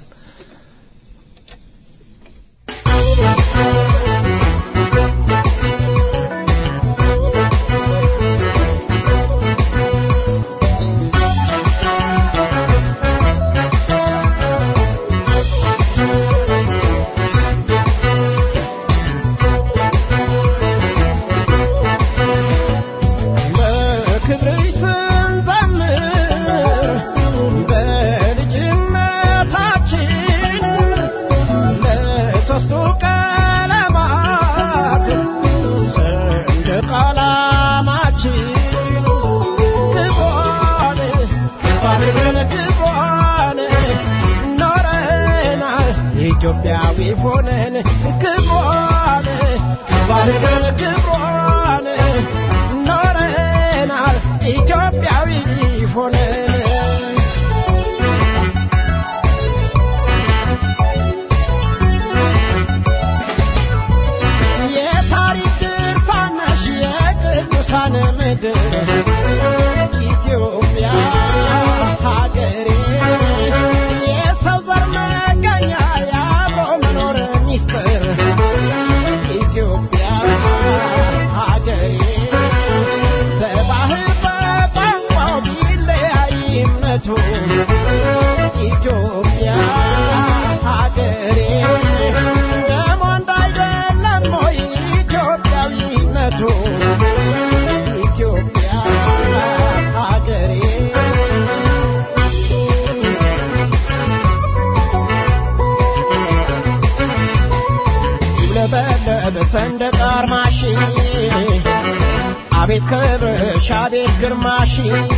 ኢትዮጵያዊ ሆነን ክብሯን ባልገን ክብሯን ኖረናል ኢትዮጵያዊ ሆነን የታሪክ ድርሳነሽ የቅዱሳን ምድር ኢትዮጵያ ሀገሬ የሰው ዘር መገኛ የአብሮ መኖር ሚስጥር ኢትዮጵያ ሀገሬ በባህል በቋንቋው ቢለያይነቱ ኢትዮጵያ ሀገሬ ደሞ እንዳይደለም ወይ ኢትዮጵያዊነቱ ኢትዮጵያ ሀገሬ ሲውለበለብ ሰንደቅ አርማሽ አቤት ክብርሽ አቤት ግርማሽ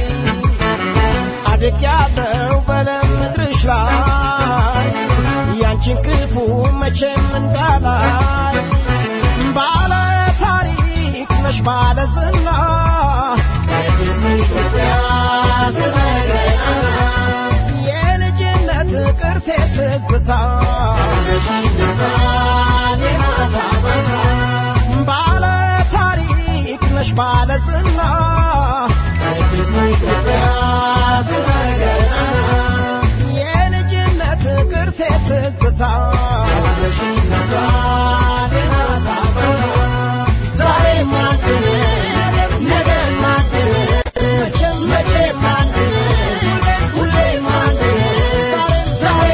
አድግ ያለው በለም ምድርሽ ላይ ያንቺን ክፉ መቼም እንዳላይ ባለ ታሪክ ነሽ ባለ ዝና ኢትዮጵያ የልጅነት ቅርሴ ትዝታ ባለ ታሪክ ነሽ ባለ ዝና ኢትዮጵያ የልጅነት ቅርሴ ትዝታ ዛሬ ማን ነገ ማን መቼም መቼም ማን ሁሌ ማን ዛሬ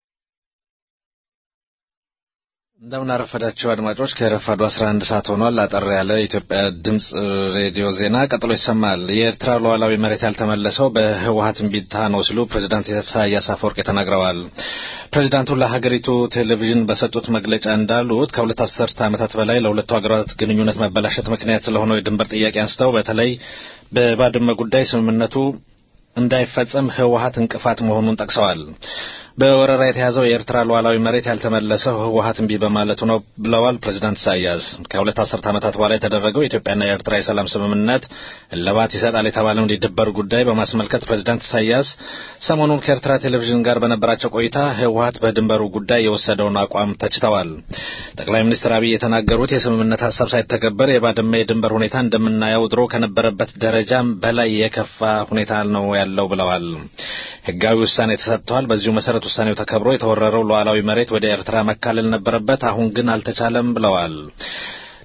እንደምን አረፈዳችሁ አድማጮች። ከረፋዱ 11 ሰዓት ሆኗል። አጠር ያለ የኢትዮጵያ ድምጽ ሬዲዮ ዜና ቀጥሎ ይሰማል። የኤርትራ ሉዓላዊ መሬት ያልተመለሰው በህወሀት እምቢታ ነው ሲሉ ፕሬዚዳንት ኢሳያስ አፈወርቂ ተናግረዋል። ፕሬዚዳንቱ ለሀገሪቱ ቴሌቪዥን በሰጡት መግለጫ እንዳሉት ከሁለት አስርተ ዓመታት በላይ ለሁለቱ ሀገራት ግንኙነት መበላሸት ምክንያት ስለሆነው የድንበር ጥያቄ አንስተው በተለይ በባድመ ጉዳይ ስምምነቱ እንዳይፈጸም ህወሀት እንቅፋት መሆኑን ጠቅሰዋል። በወረራ የተያዘው የኤርትራ ሉዓላዊ መሬት ያልተመለሰው ህወሀት እምቢ በማለቱ ነው ብለዋል ፕሬዚዳንት ኢሳያስ። ከሁለት አስርት ዓመታት በኋላ የተደረገው የኢትዮጵያና የኤርትራ የሰላም ስምምነት እልባት ይሰጣል የተባለውን የድንበር ጉዳይ በማስመልከት ፕሬዚዳንት ኢሳያስ ሰሞኑን ከኤርትራ ቴሌቪዥን ጋር በነበራቸው ቆይታ ህወሀት በድንበሩ ጉዳይ የወሰደውን አቋም ተችተዋል። ጠቅላይ ሚኒስትር አብይ የተናገሩት የስምምነት ሀሳብ ሳይተገበር የባድመ የድንበር ሁኔታ እንደምናየው ድሮ ከነበረበት ደረጃም በላይ የከፋ ሁኔታ ነው ያለው ብለዋል። ህጋዊ ውሳኔ ተሰጥተዋል። በዚሁ መሰረት ውሳኔው ተከብሮ የተወረረው ሉዓላዊ መሬት ወደ ኤርትራ መካለል ነበረበት። አሁን ግን አልተቻለም ብለዋል።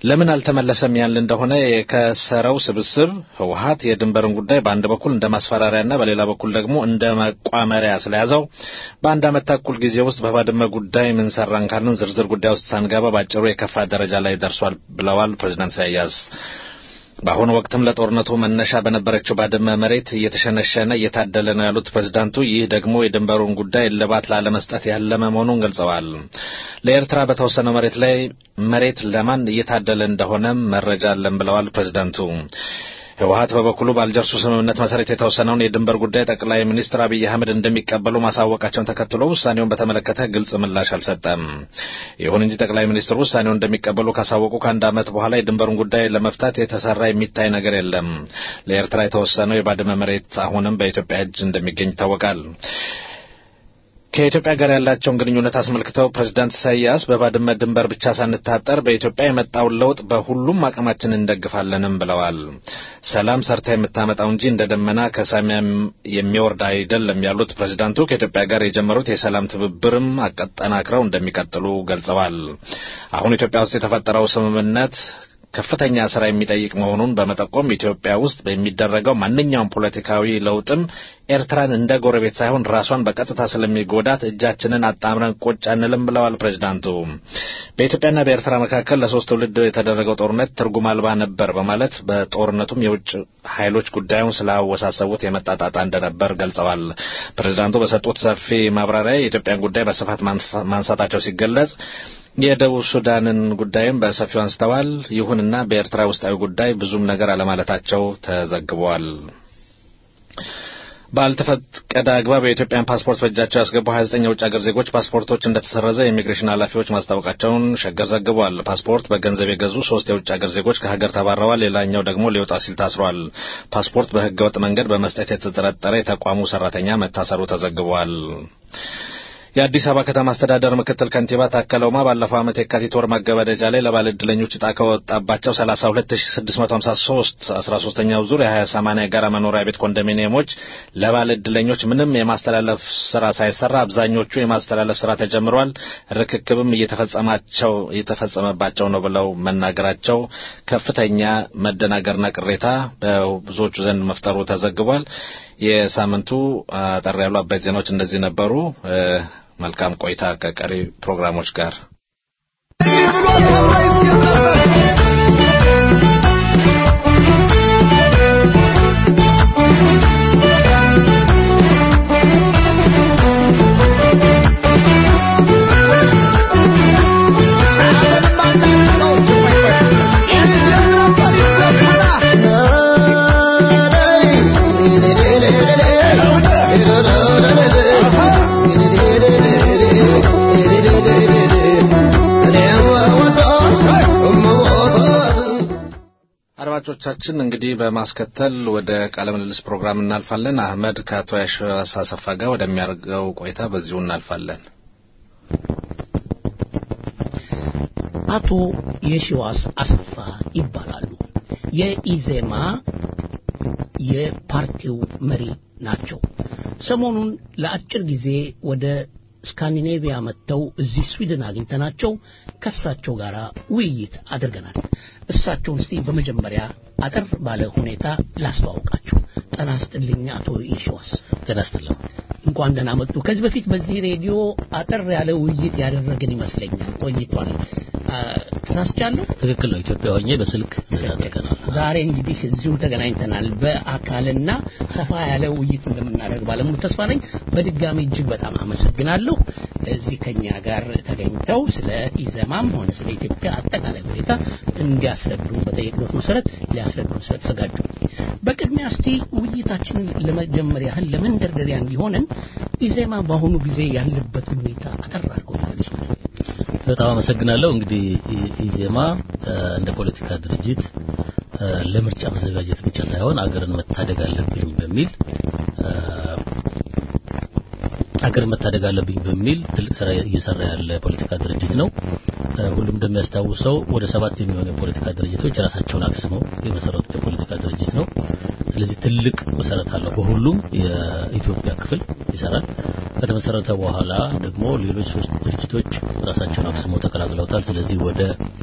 ለምን አልተመለሰም ያል እንደሆነ የከሰረው ስብስብ ህወሀት የድንበርን ጉዳይ በአንድ በኩል እንደ ማስፈራሪያና በሌላ በኩል ደግሞ እንደ መቋመሪያ ስለያዘው በአንድ ዓመት ተኩል ጊዜ ውስጥ በባድመ ጉዳይ ምን ሰራን ካልን ዝርዝር ጉዳይ ውስጥ ሳንገባ ባጭሩ የከፋ ደረጃ ላይ ደርሷል ብለዋል ፕሬዚዳንት ኢሳያስ። በአሁኑ ወቅትም ለጦርነቱ መነሻ በነበረችው ባድመ መሬት እየተሸነሸነ እየታደለ ነው ያሉት ፕሬዝዳንቱ ይህ ደግሞ የድንበሩን ጉዳይ እልባት ላለመስጠት ያለመ መሆኑን ገልጸዋል። ለኤርትራ በተወሰነው መሬት ላይ መሬት ለማን እየታደለ እንደሆነም መረጃ አለን ብለዋል ፕሬዝዳንቱ። ህወሀት በበኩሉ በአልጀርሱ ስምምነት መሰረት የተወሰነውን የድንበር ጉዳይ ጠቅላይ ሚኒስትር አብይ አህመድ እንደሚቀበሉ ማሳወቃቸውን ተከትሎ ውሳኔውን በተመለከተ ግልጽ ምላሽ አልሰጠም። ይሁን እንጂ ጠቅላይ ሚኒስትሩ ውሳኔውን እንደሚቀበሉ ካሳወቁ ከአንድ ዓመት በኋላ የድንበሩን ጉዳይ ለመፍታት የተሰራ የሚታይ ነገር የለም። ለኤርትራ የተወሰነው የባድመ መሬት አሁንም በኢትዮጵያ እጅ እንደሚገኝ ይታወቃል። ከኢትዮጵያ ጋር ያላቸውን ግንኙነት አስመልክተው ፕሬዝዳንት ኢሳያስ በባድመ ድንበር ብቻ ሳንታጠር በኢትዮጵያ የመጣውን ለውጥ በሁሉም አቅማችን እንደግፋለንም ብለዋል። ሰላም ሰርታ የምታመጣው እንጂ እንደ ደመና ከሰማይ የሚወርድ አይደለም ያሉት ፕሬዝዳንቱ ከኢትዮጵያ ጋር የጀመሩት የሰላም ትብብርም አጠናክረው እንደሚቀጥሉ ገልጸዋል። አሁን ኢትዮጵያ ውስጥ የተፈጠረው ስምምነት ከፍተኛ ስራ የሚጠይቅ መሆኑን በመጠቆም ኢትዮጵያ ውስጥ በሚደረገው ማንኛውም ፖለቲካዊ ለውጥም ኤርትራን እንደ ጎረቤት ሳይሆን ራሷን በቀጥታ ስለሚጎዳት እጃችንን አጣምረን ቁጭ አንልም ብለዋል ፕሬዚዳንቱ። በኢትዮጵያና በኤርትራ መካከል ለሶስት ትውልድ የተደረገው ጦርነት ትርጉም አልባ ነበር በማለት በጦርነቱም የውጭ ኃይሎች ጉዳዩን ስላወሳሰቡት የመጣ ጣጣ እንደነበር ገልጸዋል። ፕሬዚዳንቱ በሰጡት ሰፊ ማብራሪያ የኢትዮጵያን ጉዳይ በስፋት ማንሳታቸው ሲገለጽ የደቡብ ሱዳንን ጉዳይም በሰፊው አንስተዋል። ይሁንና በኤርትራ ውስጣዊ ጉዳይ ብዙም ነገር አለማለታቸው ተዘግቧል። ባልተፈቀደ አግባብ የኢትዮጵያን ፓስፖርት በእጃቸው ያስገቡ 29 የውጭ ሀገር ዜጎች ፓስፖርቶች እንደተሰረዘ የኢሚግሬሽን ኃላፊዎች ማስታወቃቸውን ሸገር ዘግቧል። ፓስፖርት በገንዘብ የገዙ ሶስት የውጭ ሀገር ዜጎች ከሀገር ተባረዋል። ሌላኛው ደግሞ ሊወጣ ሲል ታስሯል። ፓስፖርት በህገወጥ መንገድ በመስጠት የተጠረጠረ የተቋሙ ሰራተኛ መታሰሩ ተዘግቧል። የአዲስ አበባ ከተማ አስተዳደር ምክትል ከንቲባ ታከለ ኡማ ባለፈው ዓመት የካቲት ወር ማገባደጃ ላይ ለባለ ዕድለኞች ዕጣ ከወጣባቸው 32653 13ኛው ዙር የ20/80 የጋራ መኖሪያ ቤት ኮንዶሚኒየሞች ለባለ ዕድለኞች ምንም የማስተላለፍ ስራ ሳይሰራ አብዛኞቹ የማስተላለፍ ስራ ተጀምሯል፣ ርክክብም እየተፈጸማቸው እየተፈጸመባቸው ነው ብለው መናገራቸው ከፍተኛ መደናገርና ቅሬታ በብዙዎቹ ዘንድ መፍጠሩ ተዘግቧል። የሳምንቱ አጠር ያሉ አበይት ዜናዎች እንደዚህ ነበሩ። መልካም ቆይታ ከቀሪ ፕሮግራሞች ጋር። አድማጮቻችን እንግዲህ በማስከተል ወደ ቃለ ምልልስ ፕሮግራም እናልፋለን። አህመድ ከአቶ ያሸዋስ አሰፋ ጋር ወደሚያደርገው ቆይታ በዚሁ እናልፋለን። አቶ የሺዋስ አሰፋ ይባላሉ። የኢዜማ የፓርቲው መሪ ናቸው። ሰሞኑን ለአጭር ጊዜ ወደ ስካንዲኔቪያ መጥተው እዚህ ስዊድን አግኝተናቸው ከእሳቸው ጋር ውይይት አድርገናል። እሳቸውን እስቲ በመጀመሪያ አጠር ባለ ሁኔታ ላስተዋውቃቸው። ጤና ይስጥልኝ አቶ የሺዋስ። ጤና ይስጥልኝ። እንኳን ደህና መጡ። ከዚህ በፊት በዚህ ሬዲዮ አጠር ያለ ውይይት ያደረግን ይመስለኛል፣ ቆይቷል። ተሳስቻለሁ? ትክክል ነው። ኢትዮጵያ ሆኜ በስልክ አድርገናል። ዛሬ እንግዲህ እዚሁ ተገናኝተናል። በአካልና ሰፋ ያለ ውይይት እንደምናደርግ ባለሙሉ ተስፋ ነኝ። በድጋሚ እጅግ በጣም አመሰግናለሁ። እዚህ ከኛ ጋር ተገኝተው ስለ ኢዘማም ሆነ ስለ ኢትዮጵያ አጠቃላይ ሁኔታ እንዲያስረዱን በጠየቅነው መሰረት ሊያስረዱን ስለተዘጋጁ በቅድሚያ እስቲ ውይይታችንን ለመጀመር ያህል ለመንደርደሪያ እንዲሆነን ኢዜማ በአሁኑ ጊዜ ያለበትን ሁኔታ አጠር አድርገው ይገልጹልን። በጣም አመሰግናለሁ። እንግዲህ ኢዜማ እንደ ፖለቲካ ድርጅት ለምርጫ መዘጋጀት ብቻ ሳይሆን አገርን መታደግ አለብኝ በሚል አገር መታደግ አለብኝ በሚል ትልቅ ስራ እየሰራ ያለ ፖለቲካ ድርጅት ነው። ሁሉም እንደሚያስታውሰው ወደ ሰባት የሚሆኑ የፖለቲካ ድርጅቶች ራሳቸውን አክስመው የመሰረቱት የፖለቲካ ድርጅት ነው። ስለዚህ ትልቅ መሰረት አለው። በሁሉም የኢትዮጵያ ክፍል ይሰራል። ከተመሰረተ በኋላ ደግሞ ሌሎች ሶስት ድርጅቶች ራሳቸውን አክስመው ተቀላቅለውታል። ስለዚህ ወደ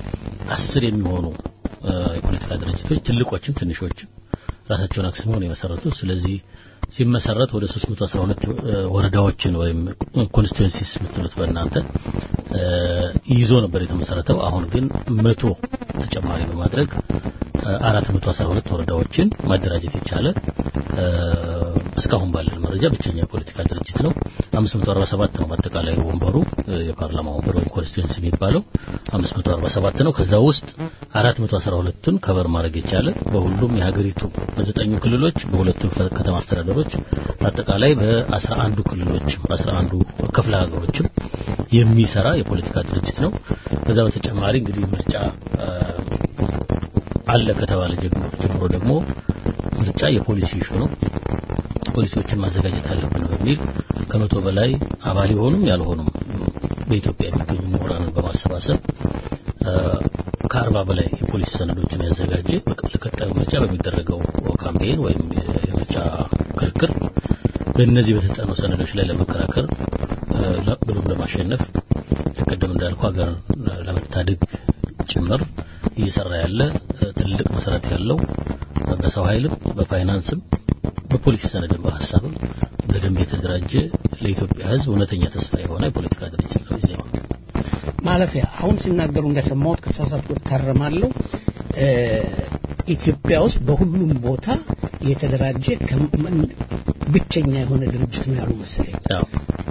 አስር የሚሆኑ እ፣ የፖለቲካ ድርጅቶች ትልቆችም ትንሾችም ራሳቸውን አክስመው ነው የመሰረቱት። ስለዚህ ሲመሰረት ወደ 312 እ፣ ወረዳዎችን ወይም ኮንስቲትዌንሲስ የምትሉት በእናንተ እ፣ ይዞ ነበር የተመሰረተው። አሁን ግን መቶ ተጨማሪ በማድረግ እ፣ 412 ወረዳዎችን ማደራጀት የቻለ እ፣ እስካሁን ባለን መረጃ ብቸኛ የፖለቲካ ድርጅት ነው። 547 ነው አጠቃላይ ወንበሩ እ፣ የፓርላማ ወንበር ወይም ኮንስቲትዌንሲ የሚባለው 547 ነው። ከዛ ውስጥ 412ቱን ከበር ማድረግ የቻለ በሁሉም የሀገሪቱ በዘጠኙ ክልሎች በሁለቱ ከተማ አስተዳደሮች አጠቃላይ በ11ዱ ክልሎች በ11ዱ ክፍለ ሀገሮችም የሚሰራ የፖለቲካ ድርጅት ነው። ከዛ በተጨማሪ እንግዲህ ምርጫ እ፣ አለ ከተባለ ጀምሮ ጀምሮ ደግሞ ምርጫ የፖሊሲ ኢሹ ነው። ፖሊሲዎችን ማዘጋጀት አለብን በሚል ከመቶ በላይ አባል የሆኑም ያልሆኑም በኢትዮጵያ የሚገኙ ምሁራንን በማሰባሰብ እ፣ ከአርባ በላይ የፖሊሲ ሰነዶችን ያዘጋጀ በቀ- ለቀጣዩ ምርጫ በሚደረገው ካምፔን ወይም የምርጫ ክርክር በእነዚህ በተጠኑ ሰነዶች ላይ ለመከራከር እ፣ ለ- ብሎም ለማሸነፍ ቀደም እንዳልኩ ሀገር ለመታደግ ጭምር እየሰራ ያለ እ፣ ትልቅ መሰረት ያለው እ፣ በሰው ኃይልም በፋይናንስም በፖሊሲ ሰነድም በሀሳብም በደንብ የተደራጀ ለኢትዮጵያ ሕዝብ እውነተኛ ተስፋ የሆነ የፖለቲካ ድርጅት ነው ኢዜማ። ማለፊያ አሁን ሲናገሩ እንደሰማሁት ከተሳሳትኩ እታረማለሁ። እ፣ ኢትዮጵያ ውስጥ በሁሉም ቦታ የተደራጀ ከምን- ብቸኛ የሆነ ድርጅት ነው ያሉ መሰለኝ። ያው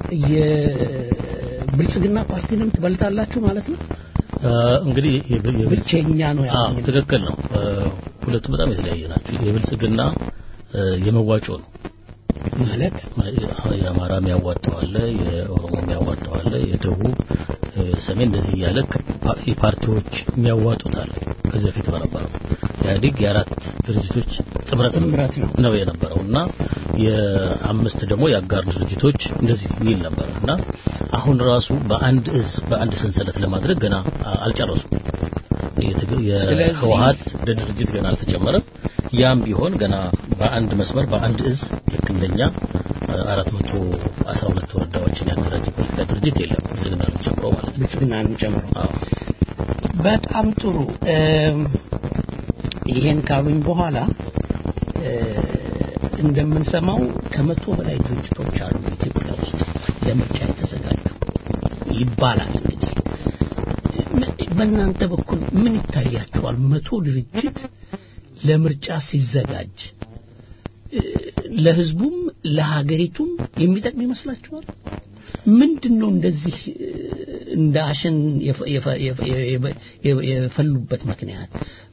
የብልጽግና ፓርቲንም ትበልጣላችሁ ማለት ነው። እ፣ እንግዲህ የብ- የብልጽ- ብቸኛ ነው አዎ ያሉኝ። ትክክል ነው። እ፣ ሁለቱም በጣም የተለያየ ናቸው። የብልጽግና እ፣ የመዋጮ ነው ማለት የአማራ የሚያዋጣው አለ፣ የኦሮሞ የሚያዋጣው አለ፣ የደቡብ እ፣ ሰሜን እንደዚህ እያለ ከ- የፓርቲዎች የሚያዋጡት አለ። ከዚህ በፊት በነበረው ኢህአዴግ የአራት ድርጅቶች ጥምረት ጥምረት ነው። ነው የነበረው እና የአምስት ደግሞ የአጋር ድርጅቶች እንደዚህ የሚል ነበር እና አሁን ራሱ በአንድ እዝ በአንድ ሰንሰለት ለማድረግ ገና አ- አልጨረሱም። የትግ- ስለዚህ- የህወሀት እንደ ድርጅት ገና አልተጨመረም። ያም ቢሆን ገና በአንድ መስመር በአንድ እዝ ልክ እንደኛ አራት መቶ አስራ ሁለት ወረዳዎችን ያደራጀ ፖለቲካ ድርጅት የለም ብልጽግናን ጨምሮ ማለት ነው። ብልጽግናን ጨምሮ አዎ። በጣም ጥሩ። እም፣ ይሄን ካሉኝ በኋላ እ፣ እንደምንሰማው ከመቶ በላይ ድርጅቶች አሉ ኢትዮጵያ ውስጥ ለምርጫ የተዘጋጁ ይባላል። እንግዲህ ም- በእናንተ በኩል ምን ይታያችኋል? መቶ ድርጅት ለምርጫ ሲዘጋጅ እ፣ ለህዝቡም ለሀገሪቱም የሚጠቅም ይመስላችኋል? ምንድን ነው እንደዚህ እ፣ እንደ አሸን የፈ- የፈ- የፈ- የፈ- የፈ- የፈሉበት ምክንያት?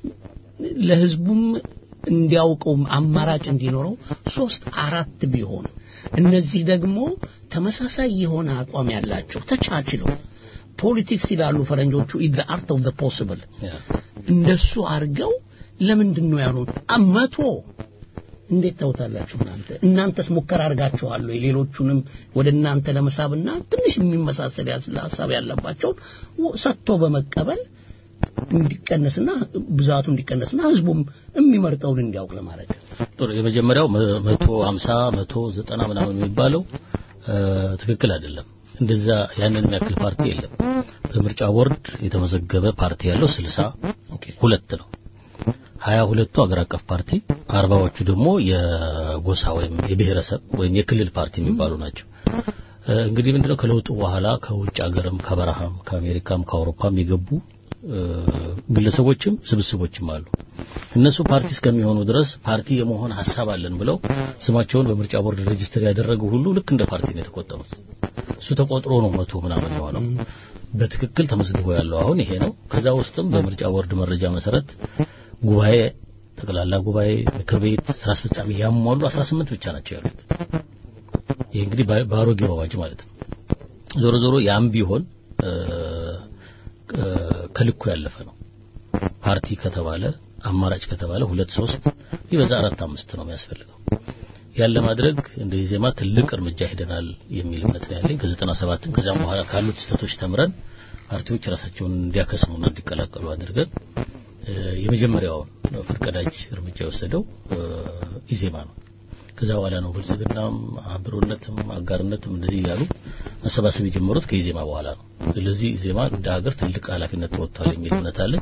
ለህዝቡም እንዲያውቀው አማራጭ እንዲኖረው ሶስት አራት ቢሆን እነዚህ ደግሞ ተመሳሳይ የሆነ አቋም ያላቸው ተቻችለው ፖለቲክስ ይላሉ ፈረንጆቹ ኢዝ አርት ኦፍ ዘ ፖሲብል ያ። እንደሱ አድርገው ለምንድን ነው ያሉት መቶ እንዴት ታውታላችሁ እናንተ እናንተስ ሙከራ አድርጋችኋል ወይ ሌሎቹንም ወደ እናንተ ለመሳብና ትንሽ የሚመሳሰል ያስ- ሀሳብ ያለባቸውን ወ- ሰጥቶ በመቀበል እንዲቀነስና ብዛቱ እንዲቀነስና ህዝቡም የሚመርጠውን እንዲያውቅ ለማድረግ ጥሩ የመጀመሪያው መ- መቶ ሀምሳ መቶ ዘጠና ምናምን የሚባለው እ፣ ትክክል አይደለም። እንደዛ ያንን የሚያክል ፓርቲ የለም። በምርጫ ቦርድ የተመዘገበ ፓርቲ ያለው ስልሳ ሁለት ነው። ሀያ ሁለቱ አገር አቀፍ ፓርቲ፣ አርባዎቹ ደግሞ የጎሳ ወይም የብሔረሰብ ወይም የክልል ፓርቲ የሚባሉ ናቸው። እ፣ እንግዲህ ምንድነው ከለውጡ በኋላ ከውጭ ሀገርም ከበረሃም ከአሜሪካም ከአውሮፓም የገቡ እ፣ ግለሰቦችም ስብስቦችም አሉ። እነሱ ፓርቲ እስከሚሆኑ ድረስ ፓርቲ የመሆን ሀሳብ አለን ብለው ስማቸውን በምርጫ ቦርድ ሬጅስተር ያደረጉ ሁሉ ልክ እንደ ፓርቲ ነው የተቆጠሩት። እሱ ተቆጥሮ ነው መቶ ምናምን የሆነው። በትክክል ተመዝግቦ ያለው አሁን ይሄ ነው። ከዛ ውስጥም በምርጫ ቦርድ መረጃ መሰረት ጉባኤ፣ ጠቅላላ ጉባኤ፣ ምክር ቤት፣ ስራ አስፈጻሚ ያሟሉ 18 ብቻ ናቸው ያሉት። ይሄ እንግዲህ በ- በአሮጌው አዋጅ ማለት ነው። ዞሮ ዞሮ ያም ቢሆን እ፣ እ፣ ከልኩ ያለፈ ነው። ፓርቲ ከተባለ አማራጭ ከተባለ ሁለት ሶስት ቢበዛ አራት አምስት ነው የሚያስፈልገው። ያን ለማድረግ እንደ ዜማ ትልቅ እርምጃ ሄደናል የሚል እምነት ነው ያለኝ። ከዘጠና ሰባትም ከዛም በኋላ ካሉት ስህተቶች ተምረን ፓርቲዎች ራሳቸውን እንዲያከስሙና እንዲቀላቀሉ አድርገን እ፣ የመጀመሪያውን ፈርቀዳጅ እርምጃ የወሰደው እ፣ ኢዜማ ነው። ከዛ በኋላ ነው ብልጽግናም አብሮነትም አጋርነትም እንደዚህ እያሉ መሰባሰብ የጀመሩት ከኢዜማ በኋላ ነው። ስለዚህ ዜማ እንደ ሀገር ትልቅ ኃላፊነት ተወጥቷል የሚል እምነት አለኝ።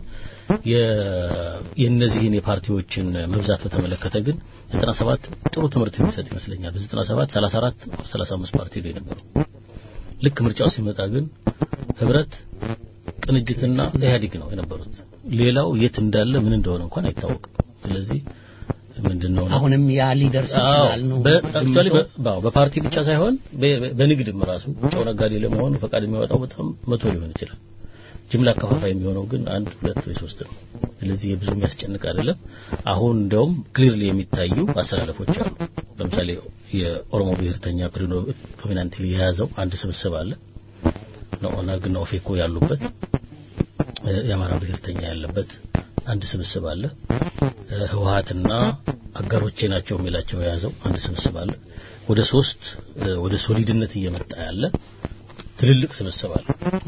የ- የእነዚህን የፓርቲዎችን መብዛት በተመለከተ ግን 97 ጥሩ ትምህርት የሚሰጥ ይመስለኛል። በ97 34 35 ፓርቲ ነው የነበረው። ልክ ምርጫው ሲመጣ ግን ህብረት፣ ቅንጅትና ኢህአዴግ ነው የነበሩት። ሌላው የት እንዳለ ምን እንደሆነ እንኳን አይታወቅም። ስለዚህ ምንድነው ነው አሁንም ያ ሊደርስ ይችላል ነው አክቹአሊ በፓርቲ ብቻ ሳይሆን በ- በ- በንግድም ራሱ ጨው ነጋዴ ለመሆን ፈቃድ የሚያወጣው በጣም መቶ ሊሆን ይችላል። ጅምላ አከፋፋይ የሚሆነው ግን አንድ ሁለት ወይ ሶስት ነው። ስለዚህ ብዙ የሚያስጨንቅ አይደለም። አሁን እንደውም ክሊርሊ የሚታዩ አሰላለፎች አሉ። ለምሳሌ የኦሮሞ ብሔርተኛ ፕሪዶሚናንትሊ የያዘው አንድ ስብስብ አለ። ኦነግና ኦፌኮ ያሉበት እ፣ የአማራ ብሔርተኛ ያለበት አንድ ስብስብ አለ። እ፣ ህወሀትና አጋሮቼ ናቸው የሚላቸው የያዘው አንድ ስብስብ አለ። ወደ ሶስት እ፣ ወደ ሶሊድነት እየመጣ ያለ ትልልቅ ስብስብ አለ።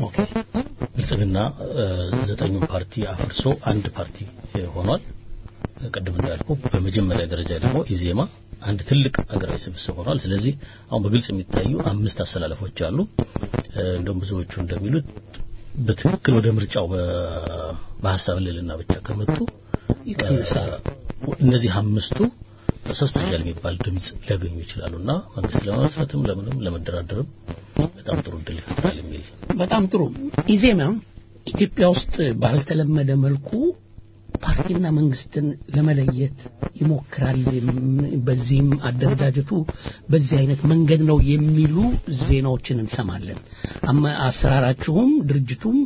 ብልጽግና እ፣ ዘጠኙን ፓርቲ አፍርሶ አንድ ፓርቲ እ፣ ሆኗል። ቅድም እንዳልኩ በመጀመሪያ ደረጃ ደግሞ ኢዜማ አንድ ትልቅ ሀገራዊ ስብስብ ሆኗል። ስለዚህ አሁን በግልጽ የሚታዩ አምስት አሰላለፎች አሉ። እ፣ እንደውም ብዙዎቹ እንደሚሉት በትክክል ወደ ምርጫው በ- በሀሳብ ልዕልና ብቻ ከመጡ ይቀንሳል። እ፣ እነዚህ አምስቱ ሰብስታንሻል የሚባል ድምጽ ሊያገኙ ይችላሉና መንግስት ለመመስረትም ለምንም ለመደራደርም በጣም ጥሩ እድል ይፈጥራል የሚል በጣም ጥሩ ኢዜማ ኢትዮጵያ ውስጥ ባልተለመደ መልኩ ፓርቲና መንግስትን ለመለየት ይሞክራል። በዚህም አደረጃጀቱ በዚህ አይነት መንገድ ነው የሚሉ ዜናዎችን እንሰማለን። አመ- አሰራራችሁም ድርጅቱም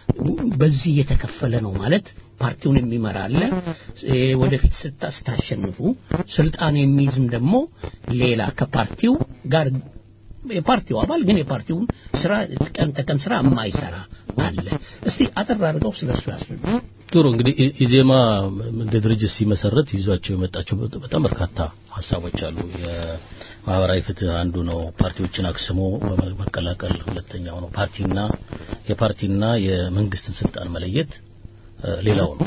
በዚህ የተከፈለ ነው ማለት ፓርቲውን የሚመራ አለ። እ፣ ወደፊት ስታ ስታሸንፉ ስልጣን የሚይዝም ደግሞ ሌላ ከፓርቲው ጋር የፓርቲው አባል ግን የፓርቲውን ስራ ቀን ተቀን ስራ የማይሰራ አለ። እስቲ አጠር አድርገው ስለሱ ያስረዱ። ጥሩ እንግዲህ ኢ- ኢዜማ እንደ ድርጅት ሲመሰረት ይዟቸው የመጣቸው በ- በጣም በርካታ ሀሳቦች አሉ። የማህበራዊ ፍትህ አንዱ ነው። ፓርቲዎችን አክስሞ በመ- መቀላቀል ሁለተኛው ነው። ፓርቲና የፓርቲና የመንግስትን ስልጣን መለየት እ፣ ሌላው ነው።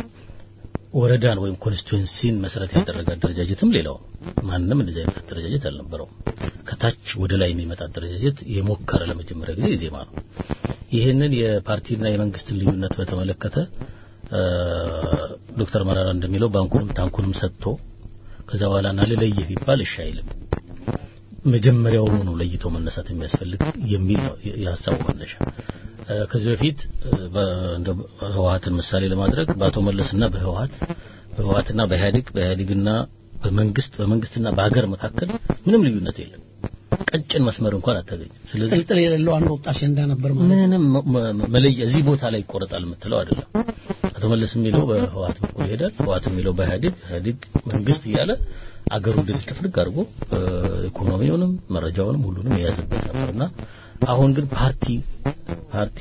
ወረዳን ወይም ኮንስቲቱዌንሲን መሰረት ያደረገ አደረጃጀትም ሌላው ነው። ማንም እንደዚህ አይነት አደረጃጀት አልነበረውም። ከታች ወደ ላይ የሚመጣ አደረጃጀት የሞከረ ለመጀመሪያ ጊዜ ኢዜማ ነው። ይህንን የፓርቲና የመንግስትን ልዩነት በተመለከተ እ፣ ዶክተር መራራ እንደሚለው ባንኩንም ታንኩንም ሰጥቶ ከዛ በኋላ ና ልለይህ ቢባል እሺ አይልም። መጀመሪያውኑ ነው ለይቶ መነሳት የሚያስፈልግ የሚል ነው የ- የሀሳቡ መነሻ። እ፣ ከዚህ በፊት እ፣ በ- እንደ ህወሀትን ምሳሌ ለማድረግ በአቶ መለስና በህወሀት በህወሀትና በኢህአዴግ በኢህአዴግና በመንግስት በመንግስትና በሀገር መካከል ምንም ልዩነት የለም። ቀጭን መስመር እንኳን አታገኝም። ስለዚህ ጥልጥል የሌለው አንድ ወጣት አሸንዳ ነበር ማለት ነው። ምንም መ- መ- መለያ እዚህ ቦታ ላይ ይቆረጣል የምትለው አይደለም። አቶ መለስ የሚለው በህወሓት በኩል ይሄዳል፣ ህወሓት የሚለው በኢህአዴግ፣ ኢህአዴግ መንግስት እያለ አገሩ እንደዚህ ጥፍርግ አድርጎ እ፣ ኢኮኖሚውንም መረጃውንም ሁሉንም የያዘበት ነበርና አሁን ግን ፓርቲ ፓርቲ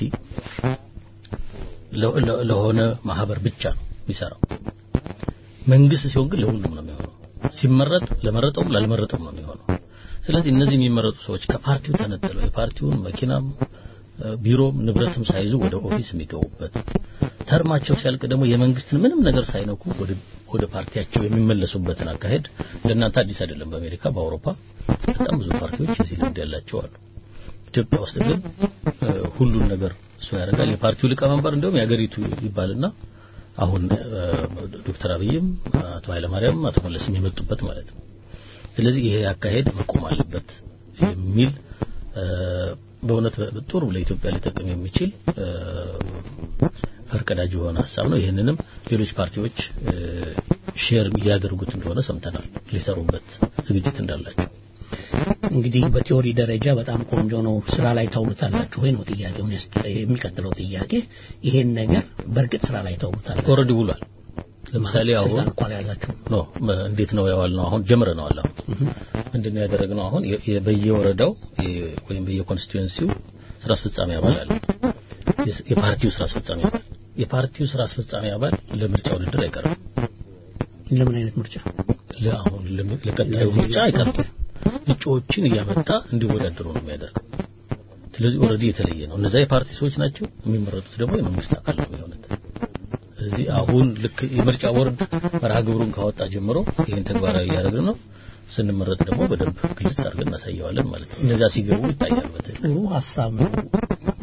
ለ- ለ- ለሆነ ማህበር ብቻ ነው የሚሰራው። መንግስት ሲሆን ግን ለሁሉም ነው የሚሆነው። ሲመረጥ ለመረጠውም ላልመረጠውም ነው የሚሆነው። ስለዚህ እነዚህ የሚመረጡ ሰዎች ከፓርቲው ተነጥለው የፓርቲውን መኪናም እ፣ ቢሮም ንብረትም ሳይዙ ወደ ኦፊስ የሚገቡበት ተርማቸው ሲያልቅ ደግሞ የመንግስትን ምንም ነገር ሳይነኩ ወደ ወደ ፓርቲያቸው የሚመለሱበትን አካሄድ ለእናንተ አዲስ አይደለም። በአሜሪካ በአውሮፓ በጣም ብዙ ፓርቲዎች የዚህ ልምድ ያላቸው አሉ። ኢትዮጵያ ውስጥ ግን እ፣ ሁሉን ነገር እሱ ያደርጋል። የፓርቲው ሊቀመንበር እንዲሁም የሀገሪቱ ይባልና አሁን እ፣ ዶክተር አብይም አቶ ኃይለማርያም አቶ መለስም የመጡበት ማለት ነው። ስለዚህ ይሄ አካሄድ መቆም አለበት የሚል እ፣ በእውነት በ- ጥሩ ለኢትዮጵያ ሊጠቅም የሚችል እ፣ ፈርቀዳጅ የሆነ ሀሳብ ነው። ይህንንም ሌሎች ፓርቲዎች እ፣ ሼር እያደረጉት እንደሆነ ሰምተናል። ሊሰሩበት ዝግጅት እንዳላቸው እንግዲህ በቲዮሪ ደረጃ በጣም ቆንጆ ነው። ስራ ላይ ታውሉታላችሁ ወይ ነው ጥያቄው። የሚቀጥለው ጥያቄ ይሄን ነገር በእርግጥ ስራ ላይ ታውሉታላችሁ? ኦልሬዲ ውሏል። ለምሳሌ አሁን ስልጣን እንኳን ያዛችሁ ኖ በ- እንዴት ነው ያዋል ነው አሁን ጀምረነዋል። አሁን ምንድነው ያደረግነው? አሁን የ- የ- በየወረዳው የ- ወይም በየኮንስቲትዌንሲው ስራ አስፈጻሚ አባል አለ። የስ- የፓርቲው ስራ አስፈጻሚ አባል የፓርቲው ስራ አስፈጻሚ አባል ለምርጫ ውድድር አይቀርም። ለምን አይነት ምርጫ? ለአሁን ለም- ለቀጣዩ ምርጫ አይቀርም። እጩዎችን እያመጣ እንዲወዳደሩ ነው የሚያደርገው። ስለዚህ ኦልሬዲ የተለየ ነው። እነዛ የፓርቲ ሰዎች ናቸው፣ የሚመረጡት ደግሞ የመንግስት አካል ነው የሚሆኑት። ስለዚህ አሁን ልክ የምርጫ ቦርድ መርሃ ግብሩን ካወጣ ጀምሮ ይህን ተግባራዊ እያደረግን ነው። ስንመረጥ ደግሞ በደንብ ግልጽ አድርገን እናሳየዋለን ማለት ነው። እነዛ ሲገቡ ይታያል። በትክክል ጥሩ ሀሳብ ነው።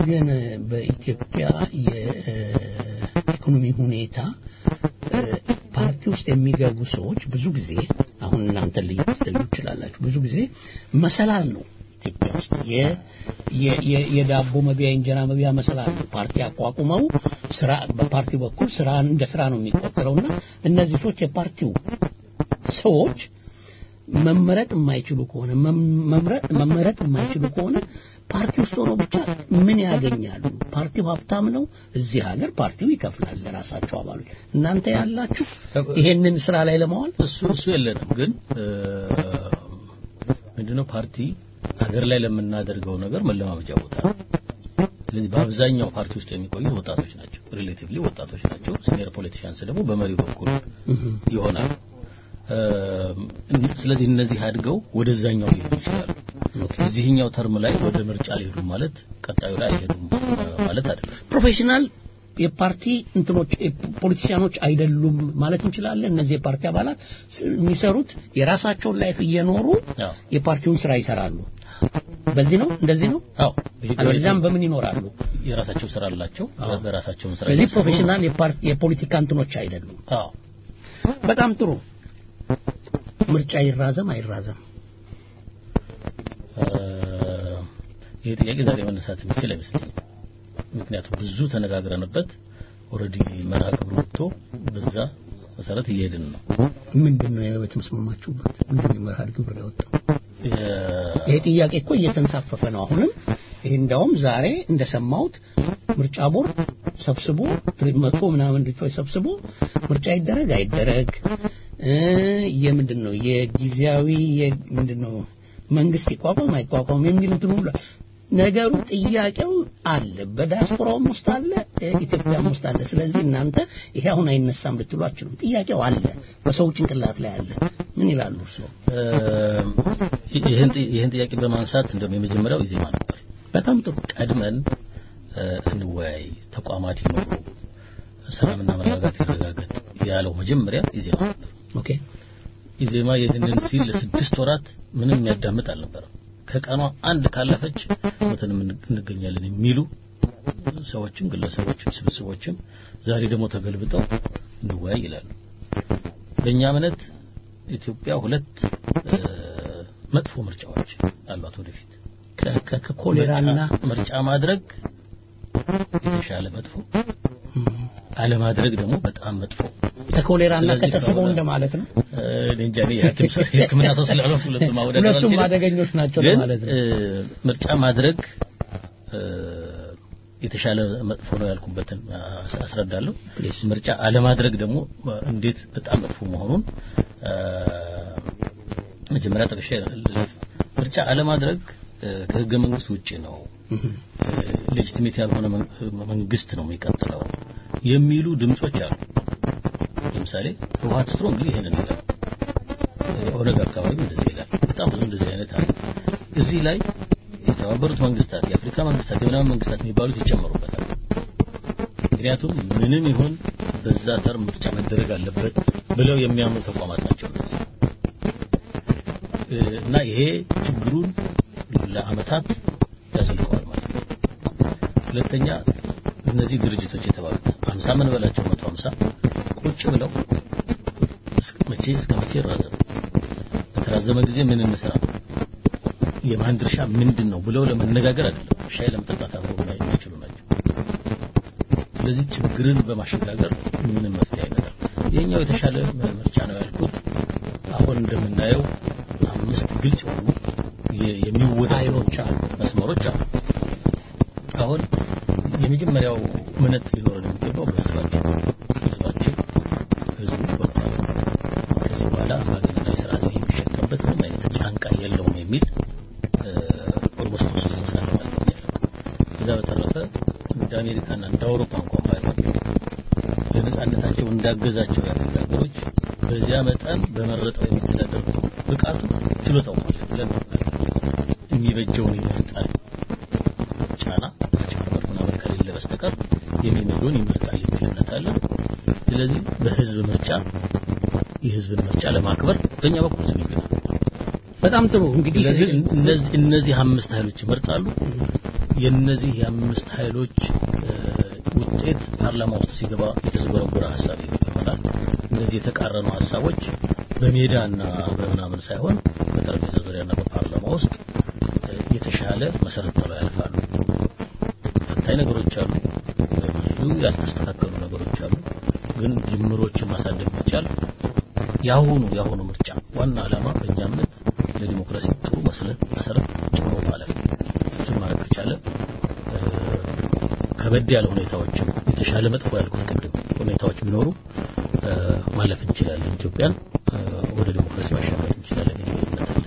ግን በኢትዮጵያ የኢኮኖሚ ሁኔታ እ፣ ፓርቲ ውስጥ የሚገቡ ሰዎች ብዙ ጊዜ አሁን እናንተ ልዩ ልዩ ይችላላችሁ ብዙ ጊዜ መሰላል ነው ኢትዮጵያ ውስጥ የ- የ- የ- የዳቦ መቢያ የእንጀራ መቢያ መሰላል ነው። ፓርቲ አቋቁመው ስራ በፓርቲ በኩል ስራ እንደ ስራ ነው የሚቆጠረውና እነዚህ ሰዎች የፓርቲው ሰዎች መመረጥ የማይችሉ ከሆነ መም- መምረጥ መመረጥ የማይችሉ ከሆነ ፓርቲ ውስጥ ሆነው ብቻ ምን ያገኛሉ? ፓርቲው ሀብታም ነው። እዚህ ሀገር ፓርቲው ይከፍላል ለራሳቸው አባሎች። እናንተ ያላችሁ ይሄንን ስራ ላይ ለማዋል እሱ እሱ የለንም ግን እ፣ ምንድነው ፓርቲ ሀገር ላይ ለምናደርገው ነገር መለማመጃ ቦታ ነው። ስለዚህ በአብዛኛው ፓርቲ ውስጥ የሚቆዩት ወጣቶች ናቸው። ሪሌቲቭሊ ወጣቶች ናቸው። ሲኒየር ፖለቲሽያንስ ደግሞ በመሪው በኩል ይሆናል። እ፣ ስለዚህ እነዚህ አድገው ወደዛኛው ሊሄዱ ይችላሉ። እዚህኛው ተርም ላይ ወደ ምርጫ ሊሄዱ ማለት ቀጣዩ ላይ አይሄዱም እ፣ ማለት አይደለም። ፕሮፌሽናል የፓርቲ እንትኖች ፖለቲሽያኖች አይደሉም ማለት እንችላለን። እነዚህ የፓርቲ አባላት ስ- የሚሰሩት የራሳቸውን ላይፍ እየኖሩ አዎ። የፓርቲውን ስራ ይሰራሉ። በዚህ ነው እንደዚህ ነው። አዎ አለበለዚያም በምን ይኖራሉ? የራሳቸው ስራ አላቸው። በራሳቸውን ስራ ስለዚህ እየሰሩ ፕሮፌሽናል የፓርቲ የፖለቲካ እንትኖች አይደሉም። አዎ በጣም ጥሩ። ምርጫ ይራዘም አይራዘም? እ፣ ይሄ ጥያቄ ዛሬ መነሳት የሚችል አይመስለኝም። ምክንያቱም ብዙ ተነጋግረንበት ኦልሬዲ መርሃ ግብሩ ወጥቶ በዛ መሰረት እየሄድን ነው። ምንድን ነው የተመስማማችሁበት? ምንድን ነው መርሃ ግብር ያወጣው? የ- ይሄ ጥያቄ እኮ እየተንሳፈፈ ነው። አሁንም ይሄ እንደውም ዛሬ እንደሰማሁት ምርጫ ቦርድ ሰብስቦ መቶ ምናምን ድርጅቶች ሰብስቦ ምርጫ ይደረግ አይደረግ እ የምንድን ነው የጊዜያዊ ምንድን ነው መንግስት ይቋቋም አይቋቋም የሚል እንትን ሁሉ ነገሩ ጥያቄው አለ። በዲያስፖራውም ውስጥ አለ፣ ኢትዮጵያም ውስጥ አለ። ስለዚህ እናንተ ይሄ አሁን አይነሳም ልትሉ አትችሉም። ጥያቄው አለ፣ በሰው ጭንቅላት ላይ አለ። ምን ይላሉ እርስዎ? እ፣ ይህን ጥ- ይህን ጥያቄ በማንሳት እንደውም የመጀመሪያው ኢዜማ ነበር። በጣም ጥሩ ቀድመን እ፣ እንወያይ፣ ተቋማት ይኖሩ፣ ሰላምና መረጋጋት ይረጋገጥ ያለው መጀመሪያ ኢዜማ ነበር። ኦኬ ኢዜማ ይህንን ሲል ለስድስት ወራት ምንም የሚያዳምጥ አልነበረም። ከቀኗ አንድ ካለፈች ሞተን እንገኛለን የሚሉ ሰዎችም ግለሰቦችም ስብስቦችም ዛሬ ደግሞ ተገልብጠው እንወያይ ይላሉ። በእኛ እምነት ኢትዮጵያ ሁለት እ፣ መጥፎ ምርጫዎች አሏት ወደፊት ከ- ከ- ከኮሌራና ምርጫ- ምርጫ ማድረግ የተሻለ መጥፎ አለማድረግ ደግሞ በጣም መጥፎ ከኮሌራና ስለዚህ ከተስበው ከሆነ- እንደማለት ነው። እ፣ እኔ እንጃ እኔ የሐኪም ሰው የሕክምና ሰው ስላልሆንኩ ሁለቱም ማወዳደር ሁለቱም አልችልም። አደገኞች ናቸው ግን ማለት ነው። እ፣ ምርጫ ማድረግ እ፣ የተሻለ መጥፎ ነው ያልኩበትን አስ- አስረዳለሁ። ምርጫ አለማድረግ ደግሞ እ፣ እንዴት በጣም መጥፎ መሆኑን እ፣ መጀመሪያ ጠቅሼ ልለፍ። ምርጫ አለማድረግ እ፣ ከህገ መንግስት ውጪ ነው ሌጂቲሜት ያልሆነ መን- መንግስት ነው የሚቀጥለው የሚሉ ድምጾች አሉ። ለምሳሌ ህወሓት ስትሮንግሊ ይሄንን ይላል። ኦነግ አካባቢ እንደዚህ ይላል። በጣም ብዙ እንደዚህ አይነት አለ። እዚህ ላይ የተባበሩት መንግስታት፣ የአፍሪካ መንግስታት፣ የምናምን መንግስታት የሚባሉት ይጨመሩበታል። ምክንያቱም ምንም ይሁን በዛ ተርም ምርጫ መደረግ አለበት ብለው የሚያምኑ ተቋማት ናቸው እነዚህ እ፣ እና ይሄ ችግሩን ለአመታት ያዘልቀዋል ማለት ነው። ሁለተኛ እነዚህ ድርጅቶች የተባሉት 50 ምን በላቸው 150 ቁጭ ብለው እስከ መቼ እስከ መቼ ይራዘም በተራዘመ ጊዜ ምን እንስራ የማን ድርሻ ምንድን ነው ብለው ለመነጋገር አይደለም ሻይ ለመጠጣት አብረው ላይ የሚችሉ ናቸው ስለዚህ ችግርን በማሸጋገር ምንም መፍትሄ አይመጣም የኛው የተሻለ ምርጫ ነው ያልኩት አሁን እንደምናየው አምስት ግልጽ የሆኑ የ- የሚወዳደሩ መስመሮች አሉ አሁን የመጀመሪያው እምነት ሊኖረን የሚገባው በህዝባችን ህዝባችን ህዝቡ ወጣቱ ከዚህ በኋላ አምባገነናዊ ስርዓት የሚሸከምበት ምንም አይነት ጫንቃ የለውም የሚል ኦልሞስት ሶስት ሳለ ማለት ይቻላል። ከዛ በተረፈ እንደ አሜሪካና እንደ አውሮፓ እንኳን ባይሆን ለነጻነታቸው እንዳገዛቸው ያደረጉ ሀገሮች በዚያ መጠን በመረጠው የሚተዳደር ብቃቱ ችሎታው ማለት ብለን የሚበጀውን ይመርጣል ጫና ማጭበርበር ምናምን ከሌለ በስተቀር የሚመለውን ይመርጣል የሚል እምነት አለ። ስለዚህ በህዝብ ምርጫ የህዝብን ምርጫ ለማክበር በእኛ በኩል ዝግጁ ነን። በጣም ጥሩ እንግዲህ ስለዚህ እነዚህ እነዚህ አምስት ኃይሎች ይመርጣሉ። የነዚህ የአምስት ኃይሎች እ፣ ውጤት ፓርላማ ውስጥ ሲገባ የተዝጎረጎረ ሀሳብ ይሆናል። እነዚህ የተቃረኑ ሀሳቦች በሜዳና በምናምን ሳይሆን በጠረጴዛ ዙሪያና በፓርላማ ውስጥ እ፣ የተሻለ መሰረት ጥለው ያልፋሉ። ፈታኝ ነገሮች አሉ፣ ብዙ ያልተስተካከሉ ነገሮች አሉ። ግን ጅምሮችን ማሳደግ ቢቻል የአሁኑ የአሁኑ ምርጫ ዋና ዓላማ በእኛ እምነት ለዲሞክራሲ ጥሩ መሰረት መሰረት ጥሩ ማለት ነው። እሱን ማድረግ ከቻለ እ፣ ከበድ ያለ ሁኔታዎችም የተሻለ መጥፎ ያልኩት ቅድም ሁኔታዎች ቢኖሩ እ፣ ማለፍ እንችላለን። ኢትዮጵያን እ፣ ወደ ዲሞክራሲ ማሻገር እንችላለን የሚል እምነት አለ።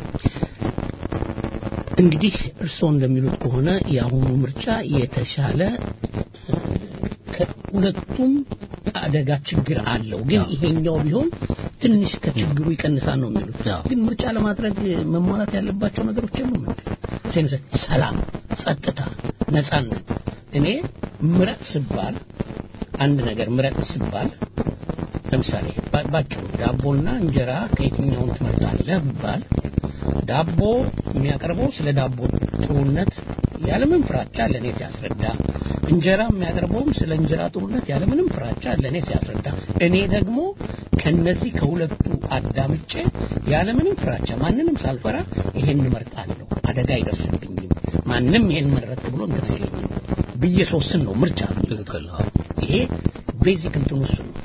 እንግዲህ እርስዎ እንደሚሉት ከሆነ የአሁኑ ምርጫ የተሻለ እ፣ ከሁለቱም አደጋ ችግር አለው። ግን ይሄኛው ቢሆን ትንሽ ከችግሩ ይቀንሳል ነው የሚሉት። አዎ። ግን ምርጫ ለማድረግ መሟላት ያለባቸው ነገሮች የሉም እንዴ? ሴንሰ ሰላም፣ ጸጥታ፣ ነጻነት። እኔ ምረጥ ስባል አንድ ነገር ምረጥ ስባል ለምሳሌ ባ- ባጭሩ ዳቦና እንጀራ ከየትኛውን ትመርጣለህ ብባል ዳቦ የሚያቀርበው ስለ ዳቦ ጥሩነት ያለምንም ፍራቻ ለእኔ ሲያስረዳ፣ እንጀራ የሚያቀርበውም ስለ እንጀራ ጥሩነት ያለምንም ፍራቻ ለእኔ ሲያስረዳ፣ እኔ ደግሞ ከነዚህ ከሁለቱ አዳምጬ ያለምንም ፍራቻ ማንንም ሳልፈራ ይሄን እመርጣለሁ፣ አደጋ አይደርስብኝም፣ ማንም ይሄን መረጥ ብሎ እንትን አይለኝም ብዬ ሶስን ነው ምርጫ ነው። ትክክል ነው። ይሄ ቤዚክ እንትኑ እሱ ነው።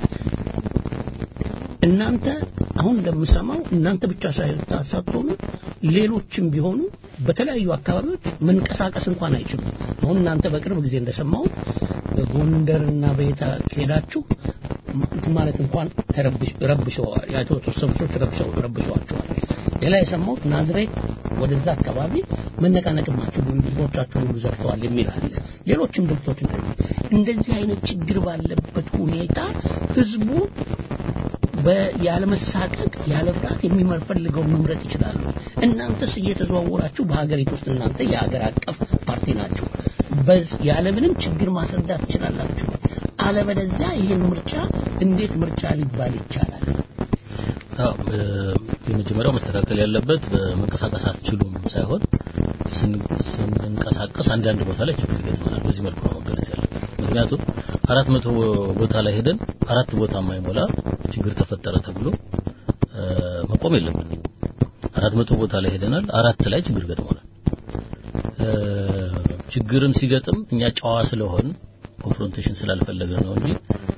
እናንተ አሁን እንደምሰማው እናንተ ብቻ ሳትሆኑ ሌሎችም ቢሆኑ በተለያዩ አካባቢዎች መንቀሳቀስ እንኳን አይችሉም። አሁን እናንተ በቅርብ ጊዜ እንደሰማሁት በጎንደርና በየታ ሄዳችሁ እንትን ማለት እንኳን ተረብሽ ረብሸዋል። የተወሰኑ ሰዎች ረብሸው ረብሸዋቸዋል። ሌላ የሰማሁት ናዝሬት ወደዛ አካባቢ መነቃነቅም አትችሉም፣ ህዝቦቻችሁን ሁሉ ዘርፈዋል የሚል አለ። ሌሎችም ድርጅቶች እንደዚህ እንደዚህ አይነት ችግር ባለበት ሁኔታ ህዝቡ ያለመሳቀቅ ያለ ፍርሃት የሚፈልገውን መምረጥ ይችላሉ። እናንተስ እየተዘዋወራችሁ በሀገሪቱ ውስጥ እናንተ የሀገር አቀፍ ፓርቲ ናችሁ። በዝ ያለምንም ችግር ማስረዳት ትችላላችሁ። አለበለዚያ ይህን ምርጫ እንዴት ምርጫ ሊባል ይቻላል? አዎ የመጀመሪያው መስተካከል ያለበት በመንቀሳቀስ አትችሉም ሳይሆን ስንንቀሳቀስ አንዳንድ ቦታ ላይ ችግር ይገጥመናል። በዚህ መልኩ ነው መገለጽ ያለበት። ምክንያቱም አራት መቶ ቦታ ላይ ሄደን አራት ቦታ የማይሞላ ችግር ተፈጠረ ተብሎ መቆም የለብንም። አራት መቶ ቦታ ላይ ሄደናል። አራት ላይ ችግር ገጥሞናል። ችግርም ሲገጥም እኛ ጨዋ ስለሆን ኮንፍሮንቴሽን ስላልፈለገ ነው እንጂ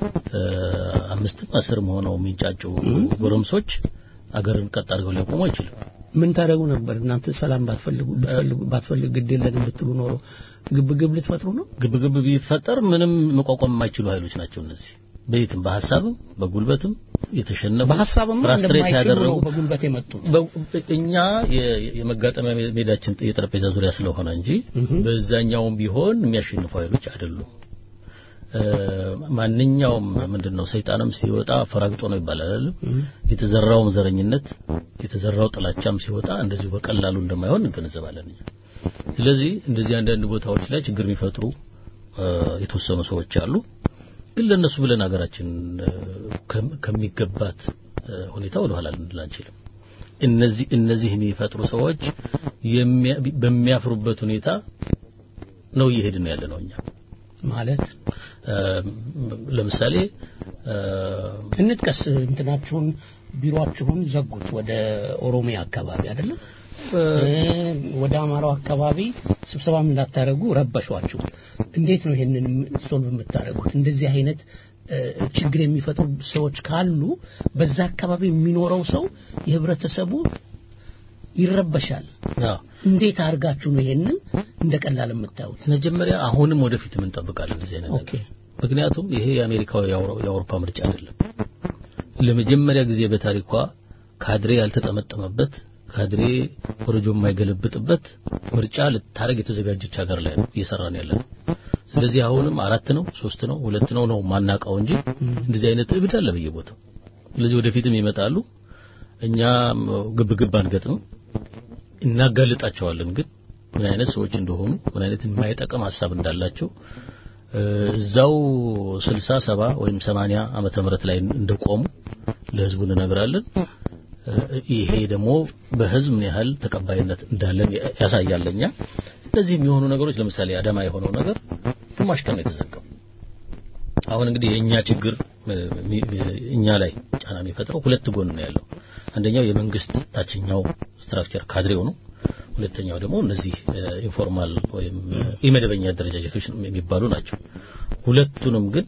አምስትም አስርም ሆነው የሚንጫጩ ጎረምሶች አገርን ቀጥ አድርገው ሊያቆሙ አይችልም። ምን ታደርጉ ነበር እናንተ? ሰላም ባትፈልጉ ባትፈልጉ ባትፈልጉ ግድ የለንም ብትሉ ኖሮ ግብግብ ልትፈጥሩ ነው? ግብግብ ቢፈጠር ምንም መቋቋም የማይችሉ ኃይሎች ናቸው እነዚህ። በየትም በሀሳብም በጉልበትም የተሸነፉ በሀሳብም ፍራስትሬት እንደማይችሉ ያደረጉ ነው በጉልበት የመጡት። በ- እኛ የ- የመጋጠሚያ ሜዳችን የጠረጴዛ ዙሪያ ስለሆነ እንጂ በዛኛውም ቢሆን የሚያሸንፉ ኃይሎች አይደሉም። እ፣ ማንኛውም ምንድነው ሰይጣንም ሲወጣ ፈራግጦ ነው ይባላል አይደለም? የተዘራውም ዘረኝነት የተዘራው ጥላቻም ሲወጣ እንደዚሁ በቀላሉ እንደማይሆን እንገነዘባለን እኛ። ስለዚህ እንደዚህ አንዳንድ ቦታዎች ላይ ችግር የሚፈጥሩ እ፣ የተወሰኑ ሰዎች አሉ። ግን ለነሱ ብለን ሀገራችን እ፣ ከም- ከሚገባት እ፣ ሁኔታ ወደ ኋላ ልንል አንችልም። እነዚህ እነዚህ የሚፈጥሩ ሰዎች የሚያ- በሚያፍሩበት ሁኔታ ነው እየሄድን ያለ ነው እኛ ማለት እ፣ ለምሳሌ እ፣ እንጥቀስ እንትናችሁን ቢሮአችሁን ዘጉት ወደ ኦሮሚያ አካባቢ አይደለም እ፣ ወደ አማራው አካባቢ ስብሰባም እንዳታደርጉ ረበሿችሁ እንዴት ነው ይሄንን ሶልቭ የምታደርጉት እንደዚህ አይነት እ፣ ችግር የሚፈጥሩ ሰዎች ካሉ በዛ አካባቢ የሚኖረው ሰው የህብረተሰቡ ይረበሻል አዎ እንዴት አድርጋችሁ ነው ይሄንን እንደ ቀላል የምታዩት መጀመሪያ አሁንም ወደፊት እንጠብቃለን እንደዚህ አይነት ኦኬ ነገር። ምክንያቱም ይሄ የአሜሪካው የአውሮ- የአውሮፓ ምርጫ አይደለም። ለመጀመሪያ ጊዜ በታሪኳ ካድሬ ያልተጠመጠመበት ካድሬ ወረጆ የማይገለብጥበት ምርጫ ልታረግ የተዘጋጀች ሀገር ላይ ነው እየሰራን ያለ ነው። ስለዚህ አሁንም አራት ነው ሶስት ነው ሁለት ነው ነው ማናቀው እንጂ እንደዚህ አይነት እብድ አለ በየቦታው። ስለዚህ ወደፊትም ይመጣሉ። እኛ ግብግብ አንገጥም፣ እናጋልጣቸዋለን። ግን ምን አይነት ሰዎች እንደሆኑ ምን አይነት የማይጠቅም ሀሳብ እንዳላቸው እ፣ እዛው 60 70 ወይም 80 ዓመተ ምህረት ላይ እንደቆሙ ለህዝቡ እንነግራለን። ይሄ ደግሞ በህዝብ ምን ያህል ተቀባይነት እንዳለን ያሳያል። እኛ ለዚህ የሚሆኑ ነገሮች ለምሳሌ አዳማ የሆነው ነገር ግማሽ ቀን ነው የተዘጋው። አሁን እንግዲህ የእኛ ችግር እኛ ላይ ጫና የሚፈጥረው ሁለት ጎን ነው ያለው። አንደኛው የመንግስት ታችኛው ስትራክቸር ካድሬው ነው። ሁለተኛው ደግሞ እነዚህ ኢንፎርማል ወይም ኢመደበኛ አደረጃጀቶች የሚባሉ ናቸው። ሁለቱንም ግን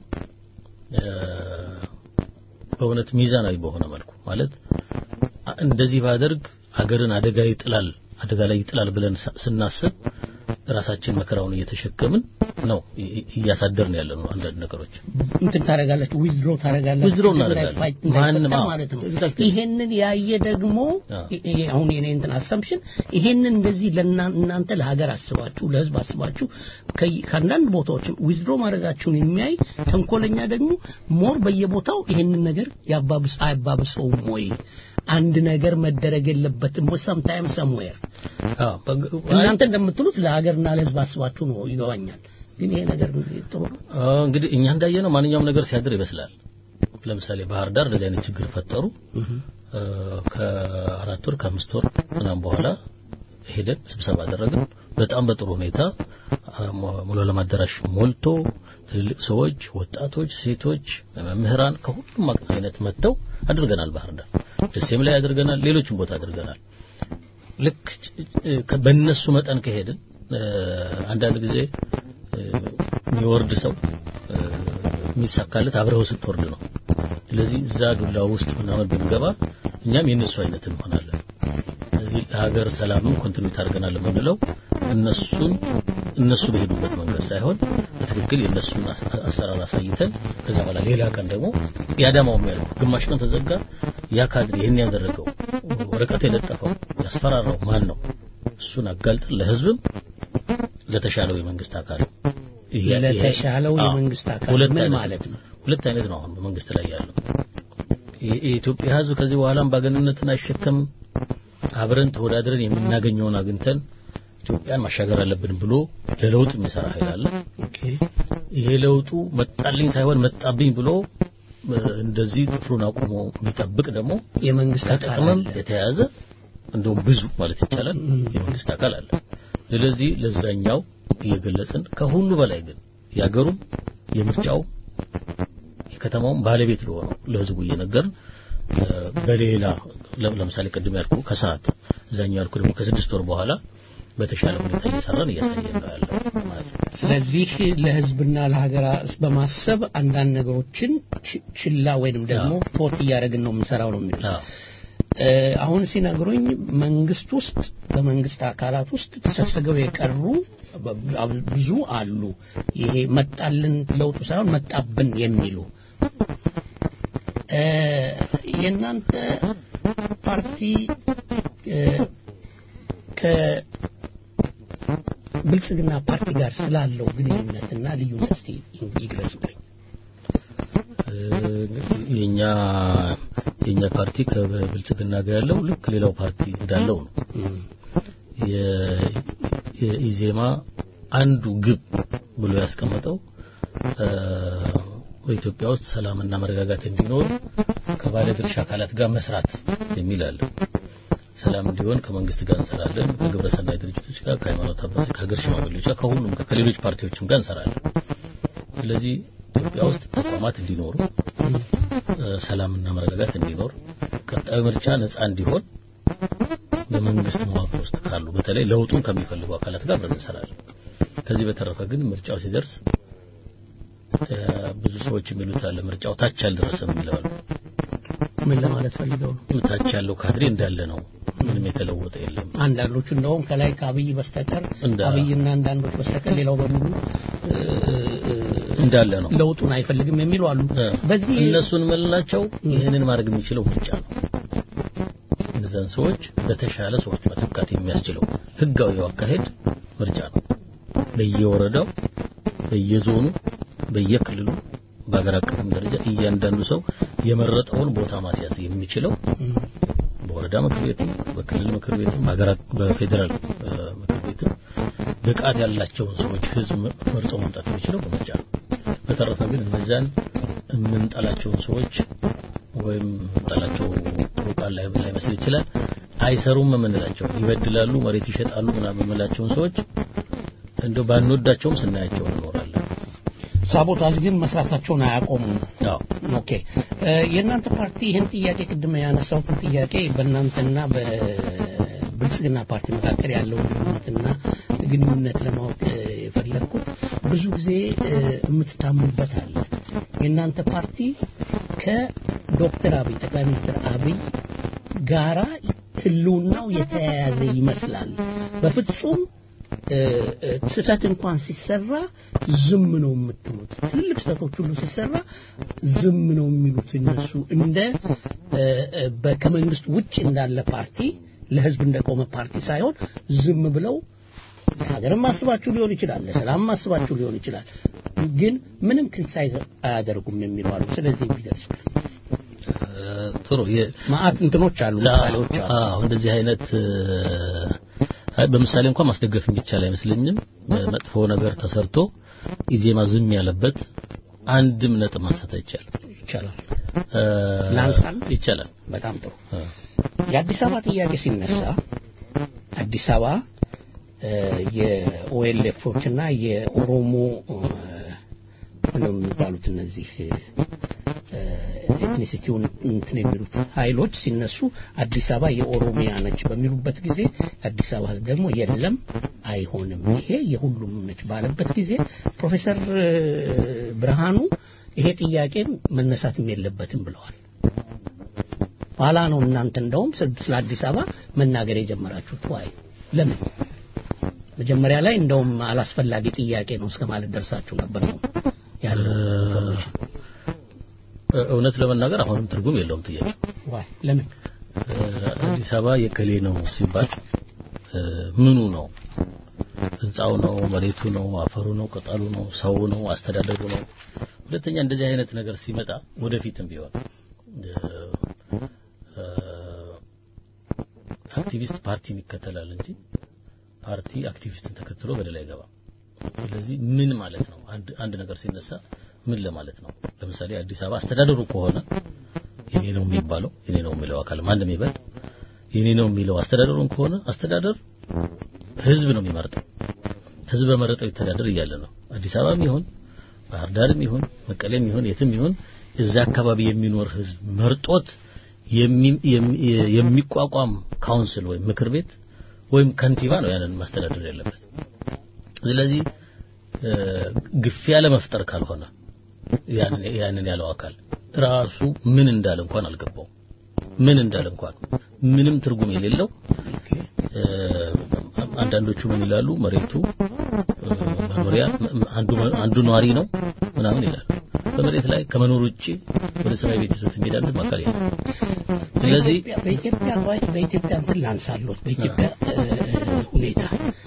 በእውነት ሚዛናዊ በሆነ መልኩ ማለት እንደዚህ ባደርግ አገርን አደጋ ይጥላል አደጋ ላይ ይጥላል ብለን ስናስብ ራሳችን መከራውን እየተሸከምን ነው እያሳደርን ያለ ነው። አንዳንድ ነገሮች እንትን ታደርጋላችሁ፣ ዊዝድሮ ታደርጋላችሁ፣ ዊዝድሮ እናደርጋለን። ማንም አዎ፣ ማለት ነው። ይሄንን ያየ ደግሞ አሁን የኔ እንትን አሰምሽን ይሄንን እንደዚህ ለእናንተ ለሀገር አስባችሁ ለህዝብ አስባችሁ ከአንዳንድ ቦታዎች ዊዝድሮ ማድረጋችሁን የሚያይ ተንኮለኛ ደግሞ ሞር በየቦታው ይሄንን ነገር ያባብስ አያባብሰውም ወይ? አንድ ነገር መደረግ የለበትም ወይ? ሰምታይም ሰምዌር እናንተ እንደምትሉት ለሀገርና ለህዝብ አስባችሁ ነው ይገባኛል። ግን ይሄ ነገር ጥሩ ነው። እንግዲህ እኛ እንዳየነው ማንኛውም ነገር ሲያድር ይመስላል። ለምሳሌ ባህር ዳር እንደዚህ አይነት ችግር ፈጠሩ። ከአራት ወር ከአምስት ወር ምናምን በኋላ ሄደን ስብሰባ አደረግን። በጣም በጥሩ ሁኔታ ሙሉ ዓለም አዳራሽ ሞልቶ ትልልቅ ሰዎች፣ ወጣቶች፣ ሴቶች፣ መምህራን ከሁሉም አይነት መጥተው አድርገናል። ባህር ዳር ደሴም ላይ አድርገናል። ሌሎችም ቦታ አድርገናል። ልክ በእነሱ መጠን ከሄድን አንዳንድ ጊዜ የሚወርድ ሰው የሚሳካለት አብረው ስትወርድ ነው። ስለዚህ እዛ ዱላ ውስጥ ምናምን ብንገባ እኛም የእነሱ አይነት እንሆናለን። ስለዚህ ለሀገር ሰላምም ኮንትሪቢዩት አድርገናል የምንለው እነሱን እነሱ በሄዱበት መንገድ ሳይሆን በትክክል የእነሱን አሰራር አሳይተን ከዛ በኋላ ሌላ ቀን ደግሞ ያዳማው የሚያደርገው ግማሽ ቀን ተዘጋ። ያ ካድሬ ይህን ያደረገው ወረቀት የለጠፈው ያስፈራራው ማን ነው? እሱን አጋልጠን ለህዝብም ለተሻለው የመንግስት አካል ለተሻለው የመንግስት አካል ምን ማለት ነው? ሁለት አይነት ነው አሁን በመንግስት ላይ ያለው። የኢትዮጵያ ህዝብ ከዚህ በኋላ አምባገነንነትን አይሸከምም። አብረን ተወዳድረን የምናገኘውን አግኝተን ኢትዮጵያን ማሻገር አለብን ብሎ ለለውጥ የሚሰራ ኃይል አለ። ይሄ ለውጡ መጣልኝ ሳይሆን መጣብኝ ብሎ እንደዚህ ጥፍሩን አቁሞ የሚጠብቅ ደግሞ የመንግስት አካል ተጠቅመም የተያዘ እንደውም ብዙ ማለት ይቻላል የመንግስት አካል አለ። ስለዚህ ለዛኛው እየገለጽን ከሁሉ በላይ ግን የሀገሩም የምርጫው የከተማውም ባለቤት ለሆነው ለህዝቡ እየነገርን በሌላ ለምሳሌ ቅድም ያልኩ ከሰዓት እዛኛው ያልኩ ደግሞ ከስድስት ወር በኋላ በተሻለ ሁኔታ እየሰራን እያሳየን ነው ያለው ማለት ነው። ስለዚህ ለህዝብና ለሀገር በማሰብ አንዳንድ ነገሮችን ችላ ወይንም ደግሞ ፖት እያደረግን ነው የምንሰራው ነው የሚሉት። አሁን ሲነግሩኝ መንግስት ውስጥ በመንግስት አካላት ውስጥ ተሰብስበው የቀሩ ብዙ አሉ። ይሄ መጣልን ለውጡ ሳይሆን መጣብን የሚሉ የእናንተ ፓርቲ ከብልጽግና ፓርቲ ጋር ስላለው ግንኙነትና ልዩነት እስቲ ይግለጹልኝ። የኛ የኛ ፓርቲ ከብልጽግና ጋር ያለው ልክ ሌላው ፓርቲ እንዳለው ነው። የኢዜማ አንዱ ግብ ብሎ ያስቀመጠው በኢትዮጵያ ውስጥ ሰላምና መረጋጋት እንዲኖር ከባለድርሻ አካላት ጋር መስራት የሚል አለ። ሰላም እንዲሆን ከመንግስት ጋር እንሰራለን፣ ከግብረ ሰናይ ድርጅቶች ጋር፣ ከሃይማኖት አባቶች፣ ከሀገር ሽማግሌዎች ጋር፣ ከሁሉም ጋር ከሌሎች ፓርቲዎችም ጋር እንሰራለን። ስለዚህ ኢትዮጵያ ውስጥ ተቋማት እንዲኖሩ ሰላምና መረጋጋት እንዲኖር ቀጣዩ ምርጫ ነፃ እንዲሆን በመንግስት መዋቅር ውስጥ ካሉ በተለይ ለውጡን ከሚፈልጉ አካላት ጋር አብረን እንሰራለን። ከዚህ በተረፈ ግን ምርጫው ሲደርስ ብዙ ሰዎች የሚሉት አለ ምርጫው ታች አልደረሰም ይላሉ። ምን ለማለት ፈልገው ነው? ታች ያለው ካድሬ እንዳለ ነው። ምንም የተለወጠ የለም። አንዳንዶቹ እንደውም ከላይ ከአብይ በስተቀር አብይና አንዳንዶች በስተቀር ሌላው በሙሉ እንዳለ ነው። ለውጡን አይፈልግም የሚሉ አሉ። በዚህ እነሱን መልናቸው ይህንን ማድረግ የሚችለው ምርጫ ነው። እነዛን ሰዎች በተሻለ ሰዎች መተካት የሚያስችለው ህጋዊ አካሄድ ምርጫ ነው። በየወረዳው፣ በየዞኑ፣ በየክልሉ በአገር አቀፍም ደረጃ እያንዳንዱ ሰው የመረጠውን ቦታ ማስያዝ የሚችለው በወረዳ ምክር ቤትም በክልል ምክር ቤትም በፌዴራል ምክር ቤትም ብቃት ያላቸውን ሰዎች ህዝብ መርጦ መምጣት የሚችለው በምርጫ ነው። በተረፈ ግን እነዚያን የምንጠላቸውን ሰዎች ወይም የምንጠላቸው ጥሩ ቃል ላይ ላይመስል ይችላል። አይሰሩም የምንላቸው ይበድላሉ፣ መሬት ይሸጣሉ ምናምን የምንላቸውን ሰዎች እንደው ባንወዳቸውም ስናያቸው እንኖራለን። ሳቦታጅ ግን መስራታቸውን አያቆሙም። አዎ ኦኬ እ፣ የእናንተ ፓርቲ ይህን ጥያቄ ቅድም ያነሳሁትን ጥያቄ በእናንተና በብልጽግና ፓርቲ መካከል ያለው ግንኙነትና ግንኙነት ለማወቅ እ፣ የፈለግኩት ብዙ ጊዜ እ፣ የምትታምኑበት አለ። የእናንተ ፓርቲ ከዶክተር አብይ ጠቅላይ ሚኒስትር አብይ ጋራ ህልውናው የተያያዘ ይመስላል። በፍጹም እ፣ እ፣ ስህተት እንኳን ሲሰራ ዝም ነው የምትሉት። ትልልቅ ስህተቶች ሁሉ ሲሰራ ዝም ነው የሚሉት እነሱ እንደ እ፣ እ፣ በ- ከመንግስት ውጭ እንዳለ ፓርቲ ለህዝብ እንደቆመ ፓርቲ ሳይሆን ዝም ብለው ለሀገርም አስባችሁ ሊሆን ይችላል፣ ለሰላም አስባችሁ ሊሆን ይችላል። ግን ምንም ክሪቲሳይዝ አያደርጉም የሚሉ አሉ። ስለዚህ የሚገልጹ ጥሩ የ- ማአት እንትኖች አሉ፣ ምሳሌዎች አሉ። አዎ እንደዚህ አይነት እ፣ አይ በምሳሌ እንኳን ማስደገፍ የሚቻል አይመስለኝም። መጥፎ ነገር ተሰርቶ ኢዜማ ዝም ያለበት አንድም ነጥብ ማንሳት አይቻልም። ይቻላል። እ፣ ላንሳል? ይቻላል። በጣም ጥሩ። እ፣ የአዲስ አበባ ጥያቄ ሲነሳ አዲስ አበባ እ፣ የኦኤልኤፎች እና የኦሮሞ እ፣ ምንድነው የሚባሉት እነዚህ እ፣ ኤትኒሲቲውን እንትን የሚሉት ኃይሎች ሲነሱ አዲስ አበባ የኦሮሚያ ነች በሚሉበት ጊዜ አዲስ አበባ ሕዝብ ደግሞ የለም አይሆንም፣ ይሄ የሁሉም ነች ባለበት ጊዜ ፕሮፌሰር እ፣ ብርሃኑ ይሄ ጥያቄ መነሳትም የለበትም ብለዋል። ኋላ ነው እናንተ እንደውም ስለ- ስለ አዲስ አበባ መናገር የጀመራችሁት። ዋይ ለምን መጀመሪያ ላይ እንደውም አላስፈላጊ ጥያቄ ነው እስከ ማለት ደርሳችሁ ነበር ነው ያለው ኢንፎርሜሽን። እ፣ እውነት ለመናገር አሁንም ትርጉም የለውም ጥያቄ ዋይ ለምን እ፣ አዲስ አበባ የከሌ ነው ሲባል እ፣ ምኑ ነው? ህንፃው ነው? መሬቱ ነው? አፈሩ ነው? ቅጠሉ ነው? ሰው ነው? አስተዳደሩ ነው? ሁለተኛ እንደዚህ አይነት ነገር ሲመጣ ወደፊትም ቢሆን እ፣ እ፣ አክቲቪስት ፓርቲን ይከተላል እንጂ ፓርቲ አክቲቪስትን ተከትሎ በደል አይገባም። ስለዚህ ምን ማለት ነው? አንድ አንድ ነገር ሲነሳ ምን ለማለት ነው? ለምሳሌ አዲስ አበባ አስተዳደሩ ከሆነ የኔ ነው የሚባለው የኔ ነው የሚለው አካል ማንም ይበል የኔ ነው የሚለው አስተዳደሩን ከሆነ አስተዳደር ህዝብ ነው የሚመርጠው። ህዝብ በመረጠው ይተዳደር እያለ ነው። አዲስ አበባም ይሁን ባህር ዳርም ይሁን መቀሌም ይሁን የትም ይሁን እዛ አካባቢ የሚኖር ህዝብ መርጦት የሚ- የሚ- የሚቋቋም ካውንስል ወይም ምክር ቤት ወይም ከንቲባ ነው ያንን ማስተዳደር ያለበት። ስለዚህ እ፣ ግፊያ ለመፍጠር ካልሆነ ያንን ያንን ያለው አካል ራሱ ምን እንዳለ እንኳን አልገባው ምን እንዳለ እንኳን ምንም ትርጉም የሌለው እ፣ አንዳንዶቹ ምን ይላሉ መሬቱ እ፣ መኖሪያ አንዱ አንዱ ነዋሪ ነው ምናምን ይላሉ በመሬት ላይ ከመኖር ውጪ ወደ ሰማይ ቤት ይዞት የሚሄድ አንድም አካል የለም ስለዚህ በኢትዮጵያ በኢትዮጵያ ወይ በኢትዮጵያ እንትን ላንሳለሁት በኢትዮጵያ እ፣ ሁኔታ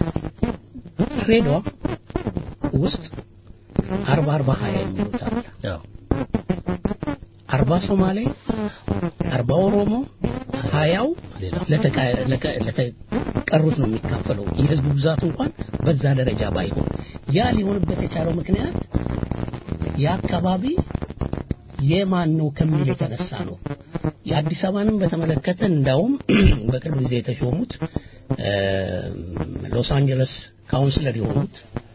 ድሬዳዋ ውስጥ አርባ አርባ ሀያ የሚሉት አለ። ያው አርባ ሶማሌ፣ አርባ ኦሮሞ፣ ሀያው ሌላ ለተቃ- ለቀ- ለተቀሩት ነው የሚካፈለው። የህዝቡ ብዛት እንኳን በዛ ደረጃ ባይሆን ያ ሊሆንበት የቻለው ምክንያት የአካባቢ የማን ነው ከሚል የተነሳ ነው። የአዲስ አበባንም በተመለከተ እንዳውም በቅርብ ጊዜ የተሾሙት እ፣ ሎስ አንጀለስ ካውንስለር የሆኑት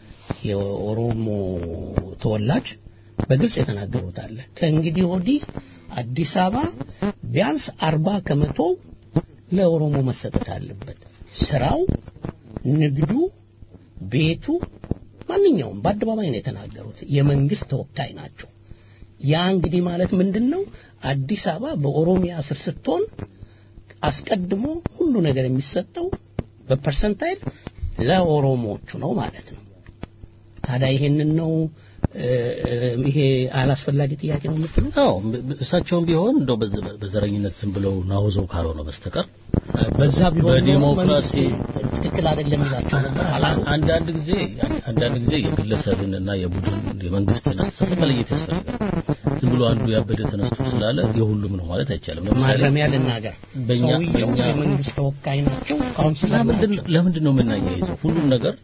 የኦሮሞ ተወላጅ በግልጽ የተናገሩት አለ። ከእንግዲህ ወዲህ አዲስ አበባ ቢያንስ አርባ ከመቶ ለኦሮሞ መሰጠት አለበት። ስራው፣ ንግዱ፣ ቤቱ፣ ማንኛውም በአደባባይ ነው የተናገሩት። የመንግስት ተወካይ ናቸው። ያ እንግዲህ ማለት ምንድን ነው? አዲስ አበባ በኦሮሚያ ስር ስትሆን አስቀድሞ ሁሉ ነገር የሚሰጠው በፐርሰንታይል ለኦሮሞዎቹ ነው ማለት ነው። ታዲያ ይሄንን ነው እ፣ እ፣ ይሄ አላስፈላጊ ጥያቄ ነው የምትሉት? አዎ እሳቸውም ቢሆን እንደው በዘ- በዘረኝነት ዝም ብለው ናውዘው ካልሆነ በስተቀር በዛ ቢሆን ኖሮ በዲሞክራሲ መንግስት ትክክል አይደለም ይላቸው ነበር አላሉ። አንዳንድ ጊዜ አንዳንድ ጊዜ የግለሰብን እና የቡድን የመንግስትን አስተሳሰብ መለየት ያስፈልጋል። ዝም ብሎ አንዱ ያበደ ተነስቶ ስላለ የሁሉም ነው ማለት አይቻልም። ለምሳሌ ማረሚያ ልናገር በእኛ ሰውየው በእኛ የመንግስት ተወካይ ናቸው፣ ካውንስለር ለምንድን ናቸው። ለምንድን ነው የምናያይዘው? ሁሉም ነገር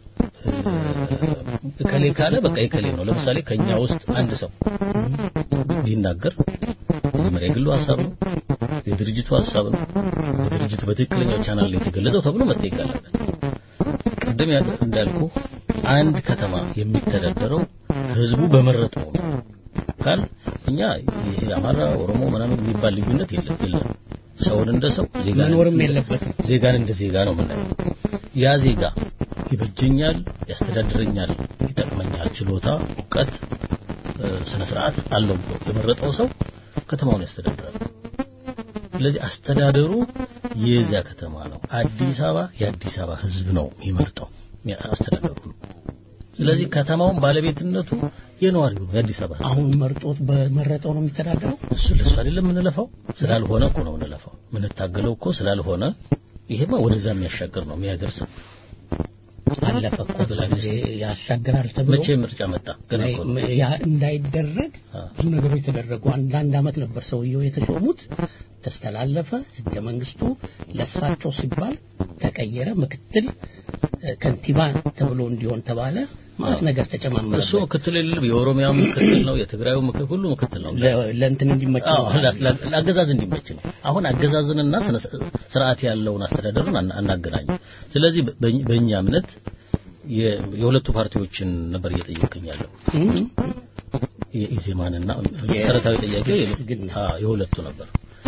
እ፣ ከሌ ካለ በቃ የከሌ ነው። ለምሳሌ ከኛ ውስጥ አንድ ሰው ቢናገር መጀመሪያ የግሉ ሀሳብ ነው። የድርጅቱ ሀሳብ ነው የድርጅቱ በትክክለኛው ቻናል ላይ የተገለጸው ተብሎ መጠየቅ አለበት። ቅድም ያለ እንዳልኩ አንድ ከተማ የሚተዳደረው ህዝቡ በመረጠው ነው ካል እኛ ይሄ አማራ፣ ኦሮሞ ምናምን የሚባል ልዩነት የለም የለም። ሰውን እንደ ሰው ዜጋ መኖርም የለበትም። ዜጋን እንደ ዜጋ ነው የምናየው። ያ ዜጋ ይበጀኛል፣ ያስተዳድረኛል፣ ይጠቅመኛል፣ ችሎታ፣ እውቀት፣ ስነ ስርዓት አለው ብሎ የመረጠው ሰው ከተማውን ያስተዳድራል። ስለዚህ አስተዳደሩ የዚያ ከተማ ነው። አዲስ አበባ የአዲስ አበባ ህዝብ ነው የሚመርጠው አስተዳደሩ ነው። ስለዚህ ከተማውን ባለቤትነቱ የነዋሪው ነው የአዲስ አበባ ህዝብ። አሁን መርጦት በመረጠው ነው የሚተዳደረው። እሱ ለሱ አይደለም የምንለፋው፣ ስላልሆነ እኮ ነው የምንለፋው። የምንታገለው እኮ ስላልሆነ ይሄማ ወደዛ የሚያሻገር ነው የሚያደርስ አለፈ እኮ ብዙ ጊዜ ያሻግራል ተብሎ መቼ ምርጫ መጣ? ገና እኮ ነው። ያ እንዳይደረግ ብዙ ነገሮች ተደረጉ። አንድ አንድ አመት ነበር ሰውየው የተሾሙት። ተስተላለፈ ህገ መንግስቱ ለሳቸው ሲባል ተቀየረ። ምክትል ከንቲባ ተብሎ እንዲሆን ተባለ። ማለት ነገር ተጨማመረ። እሱ ምክትል የለም፣ የኦሮሚያ ምክትል ነው፣ የትግራዩ ምክትል ሁሉ ምክትል ነው። ለእንትን እንዲመች ነው። አዎ ለአገዛዝ እንዲመች ነው። አሁን አገዛዝንና ስርዓት ያለውን አስተዳደርን አናገናኝ። ስለዚህ በእኛ እምነት የሁለቱ ፓርቲዎችን ነበር እየጠየቅኝ ያለው የኢዜማንና መሰረታዊ ጥያቄ የሁለቱ ነበር።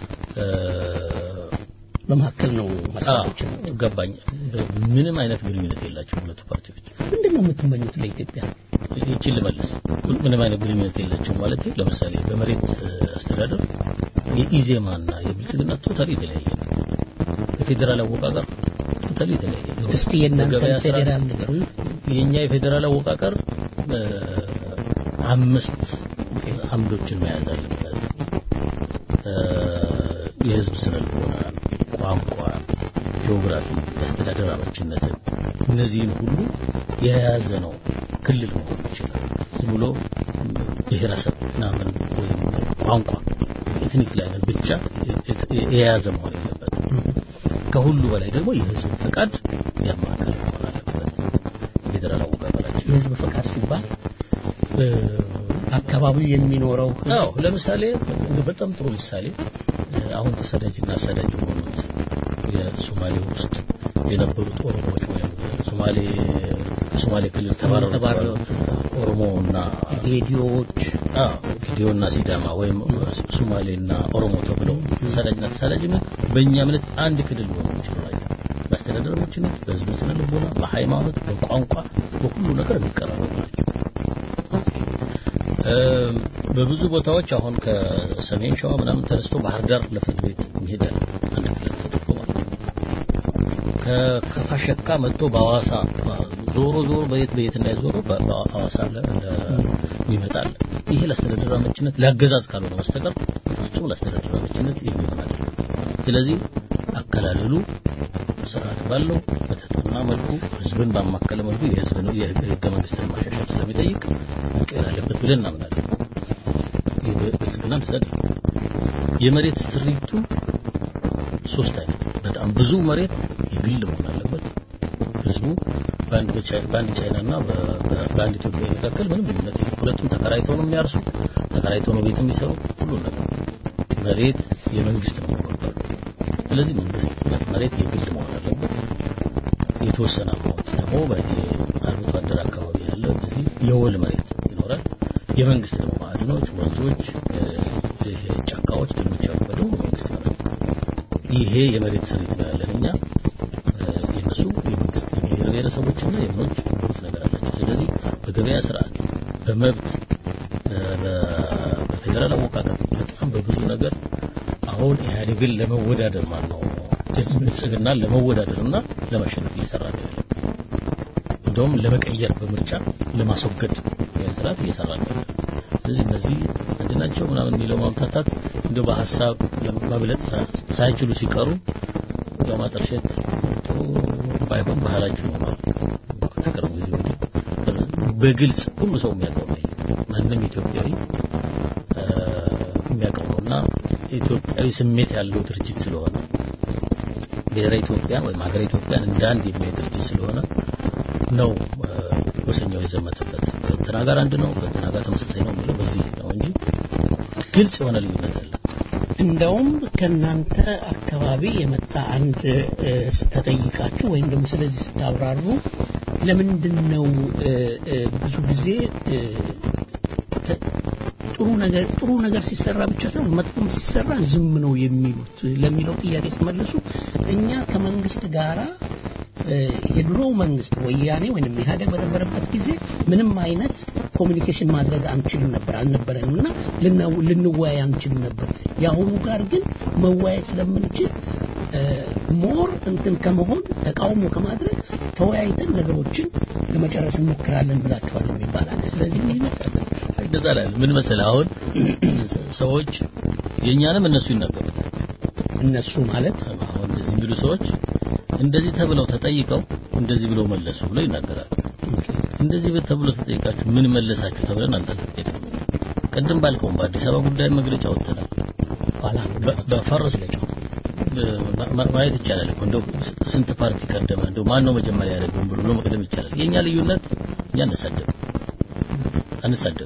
በመካከል ነው ሀሳቦችን ገባኝ። ምንም አይነት ግንኙነት የላቸው ሁለቱ ፓርቲዎች። ምንድን ነው የምትመኙት ለኢትዮጵያ? ይችን ልመልስ። ምንም አይነት ግንኙነት የላቸው ማለት ለምሳሌ በመሬት አስተዳደር የኢዜማና የብልጽግና ቶታሊ የተለያየ ነው። የፌዴራል አወቃቀር ቶታሊ የተለያየ ነው። እስቲ የእናንተ ፌዴራል ነገሩ የኛ የፌዴራል አወቃቀር አምስት አምዶችን መያዝ አለበት። የህዝብ ስነ ልቦና፣ ቋንቋ፣ ጂኦግራፊ፣ የአስተዳደር አመችነትን እነዚህን ሁሉ የያዘ ነው ክልል መሆን ይችላል። ዝም ብሎ ብሔረሰብ ምናምን ወይም ቋንቋ ኤትኒክ ላይ ብቻ የያዘ መሆን የለበትም። ከሁሉ በላይ ደግሞ የህዝብ ፈቃድ ያማከለ መሆን አለበት። ፌዴራል አወቃቀራችን የህዝብ ፈቃድ ሲባል አካባቢው የሚኖረው አዎ፣ ለምሳሌ በጣም ጥሩ ምሳሌ አሁን ተሰዳጅና አሳዳጅ የሆኑት የሶማሌ ውስጥ የነበሩት ኦሮሞዎች ወይም ሶማሌ ከሶማሌ ክልል ተባረሩ ኦሮሞና ጌዲዮዎች ጌዲዮና ሲዳማ ወይም ሶማሌና ኦሮሞ ተብለው ተሰዳጅና ተሳዳጅነት በእኛ እምነት አንድ ክልል ሊሆኑ ይችላል። በአስተዳደር ምችነት፣ በህዝብ ስነ ልቦና፣ በሃይማኖት፣ በቋንቋ፣ በሁሉ ነገር የሚቀራረቡ ናቸው። በብዙ ቦታዎች አሁን ከሰሜን ሸዋ ምናምን ተነስቶ ባህር ዳር ለፍርድ ቤት ይሄዳል አንድ ክልል ተደርጎ ማለት ነው። ከፋሸካ መጥቶ በሐዋሳ ዞሮ ዞሮ በየት በየት እንዳይዞሩ በሐዋሳ ይመጣል። ይሄ ለአስተዳደር አመችነት ለአገዛዝ ካልሆነ በስተቀር ፍጹም ለአስተዳደር አመችነት የሚሆን አይደለም። ስለዚህ አከላለሉ ስርዓት ባለው በተጠና መልኩ ህዝብን ባማከለ መልኩ የህዝብ ነው የህገ መንግስትን ማሻሻል ስለሚጠይቅ መቀየር አለበት ብለን እናምናለን። ብልጽግና ተዘግ የመሬት ስሪቱ ሶስት አይነት በጣም ብዙ መሬት የግል መሆን አለበት። ህዝቡ በአንድ ቻይናና በአንድ ኢትዮጵያ መካከል ምንም ልዩነት የለም። ሁለቱም ተከራይተው ነው የሚያርሱ፣ ተከራይተው ነው ቤት የሚሰሩ ሁሉ ነገር መሬት የመንግስት ነው የሚባለው። ስለዚህ መንግስት መሬት የግል መሆን አለበት። የተወሰነ አማውንት ደግሞ በአርብቶ አደር አካባቢ ያለ በዚህ የወል መሬት ይኖራል። የመንግስት ደግሞ ማዕድኖች፣ ወንዞች፣ ጫካዎች፣ ደኖች ያሉ በደቡብ መንግስት ይኖራል። ይሄ የመሬት ስሪት ነው ያለን እኛ የነሱ የመንግስት የብሔር ብሔረሰቦችና የምኖች የሚሉት ነገር አላቸው። ስለዚህ በገበያ ስርዓት፣ በመብት፣ በፌዴራል አወቃቀር በጣም በብዙ ነገር አሁን ኢህአዴግን ለመወዳደር ማለት ነው ብልጽግናን ለመወዳደርና ለማሸነፍ እየሰራ ነው ያለው። እንደውም ለመቀየር በምርጫ ለማስወገድ ስርዓት እየሰራ ነው ያለው። ስለዚህ እነዚህ አንድ ናቸው ምናምን የሚለው ማምታታት እንደው በሀሳብ ለማብለጥ ሳይችሉ ሲቀሩ ያው ማጠርሸት ጥሩ ባይሆን ባህላችን ሆኗል። ከቅርብ ጊዜ ወዲህ በግልጽ ሁሉ ሰው የሚያውቀው ነው። ማንም ኢትዮጵያዊ የሚያውቀው ነውና ኢትዮጵያዊ ስሜት ያለው ድርጅት ስለሆነ ብሔረ ኢትዮጵያን ወይም ሀገረ ኢትዮጵያን እንደ አንድ የሚያይ ድርጅት ስለሆነ ነው ጎሰኛው የዘመተበት። ከእንትና ጋር አንድ ነው፣ ከእንትና ጋር ተመሳሳይ ነው የሚለው በዚህ ነው እንጂ ግልጽ የሆነ ልዩነት አለ። እንደውም ከእናንተ አካባቢ የመጣ አንድ እ፣ ተጠይቃችሁ ወይም ደግሞ ስለዚህ ስታብራሩ ለምንድን ነው እ፣ እ፣ ብዙ ጊዜ እ፣ ተ- ጥሩ ነገር ጥሩ ነገር ሲሰራ ብቻ ሳይሆን መጥፎም ሲሰራ ዝም ነው የሚሉት ለሚለው ጥያቄ ሲመለሱ እኛ ከመንግስት ጋራ እ፣ የድሮው መንግስት ወያኔ ወይንም ኢህአዴግ በነበረበት ጊዜ ምንም አይነት ኮሚኒኬሽን ማድረግ አንችልም ነበር አልነበረንም እና ልና- ልንወያይ አንችልም ነበር። የአሁኑ ጋር ግን መወያየት ስለምንችል ሞር እንትን ከመሆን ተቃውሞ ከማድረግ ተወያይተን ነገሮችን ለመጨረስ እንሞክራለን ብላችኋል የሚባል አለ። ስለዚህ ምን ይመስላል? እንደዛ ላይ ምን መሰለህ አሁን ሰዎች የእኛንም እነሱ ይናገሩታል እነሱ ማለት አሁን እንደዚህ የሚሉ ሰዎች እንደዚህ ተብለው ተጠይቀው እንደዚህ ብለው መለሱ ብለው ይናገራሉ እንደዚህ ብ- ተብሎ ተጠይቃችሁ ምን መለሳችሁ ተብለን አንተ ተጠይቀን ቅድም ባልከውም በአዲስ አበባ ጉዳይ መግለጫ ወጥተናል ኋላ በ- በፈረስ ማ- ማ- ማየት ይቻላል እኮ እንደው ስ- ስንት ፓርቲ ቀደመ እንደው ማን ነው መጀመሪያ ያደረገው ብሎ መቅደም ይቻላል የኛ ልዩነት እኛ አንሳደብ አንሳደብ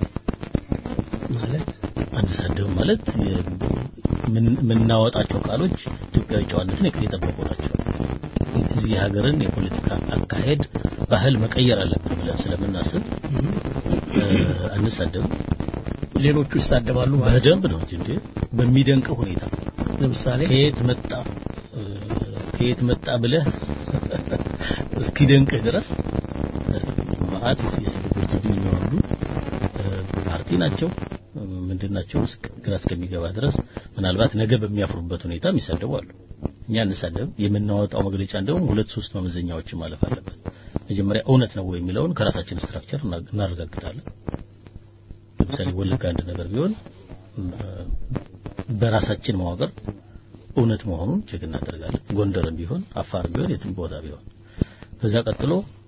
ማለት አንሳደብ ማለት የ- ምን- የምናወጣቸው ቃሎች ኢትዮጵያዊ ጨዋነትን የጠበቁ ናቸው እዚህ ሀገርን የፖለቲካ አካሄድ ባህል መቀየር አለብን ብለን ስለምናስብ እ፣ አንሳደብም ሌሎቹ ይሳደባሉ ማለት ነው። በደንብ ነው እንጂ እንዴ በሚደንቅ ሁኔታ ለምሳሌ ከየት መጣ እ፣ ከየት መጣ ብለህ እስኪደንቅህ ድረስ እ፣ መዓት የስድቦች የሚወርዱ ፓርቲ ናቸው እ፣ ምንድን ናቸው እስክ- ግራ እስከሚገባ ድረስ ምናልባት ነገ በሚያፍሩበት ሁኔታ የሚሳደቡ አሉ እኛ እንሳደብ የምናወጣው መግለጫ እንደውም ሁለት ሶስት መመዘኛዎችን ማለፍ አለበት መጀመሪያ እውነት ነው ወይ የሚለውን ከራሳችን ስትራክቸር እና- እናረጋግጣለን ለምሳሌ ወለጋ አንድ ነገር ቢሆን እ፣ በራሳችን መዋቅር እውነት መሆኑን ቼክ እናደርጋለን ጎንደርም ቢሆን አፋርም ቢሆን የትም ቦታ ቢሆን ከዛ ቀጥሎ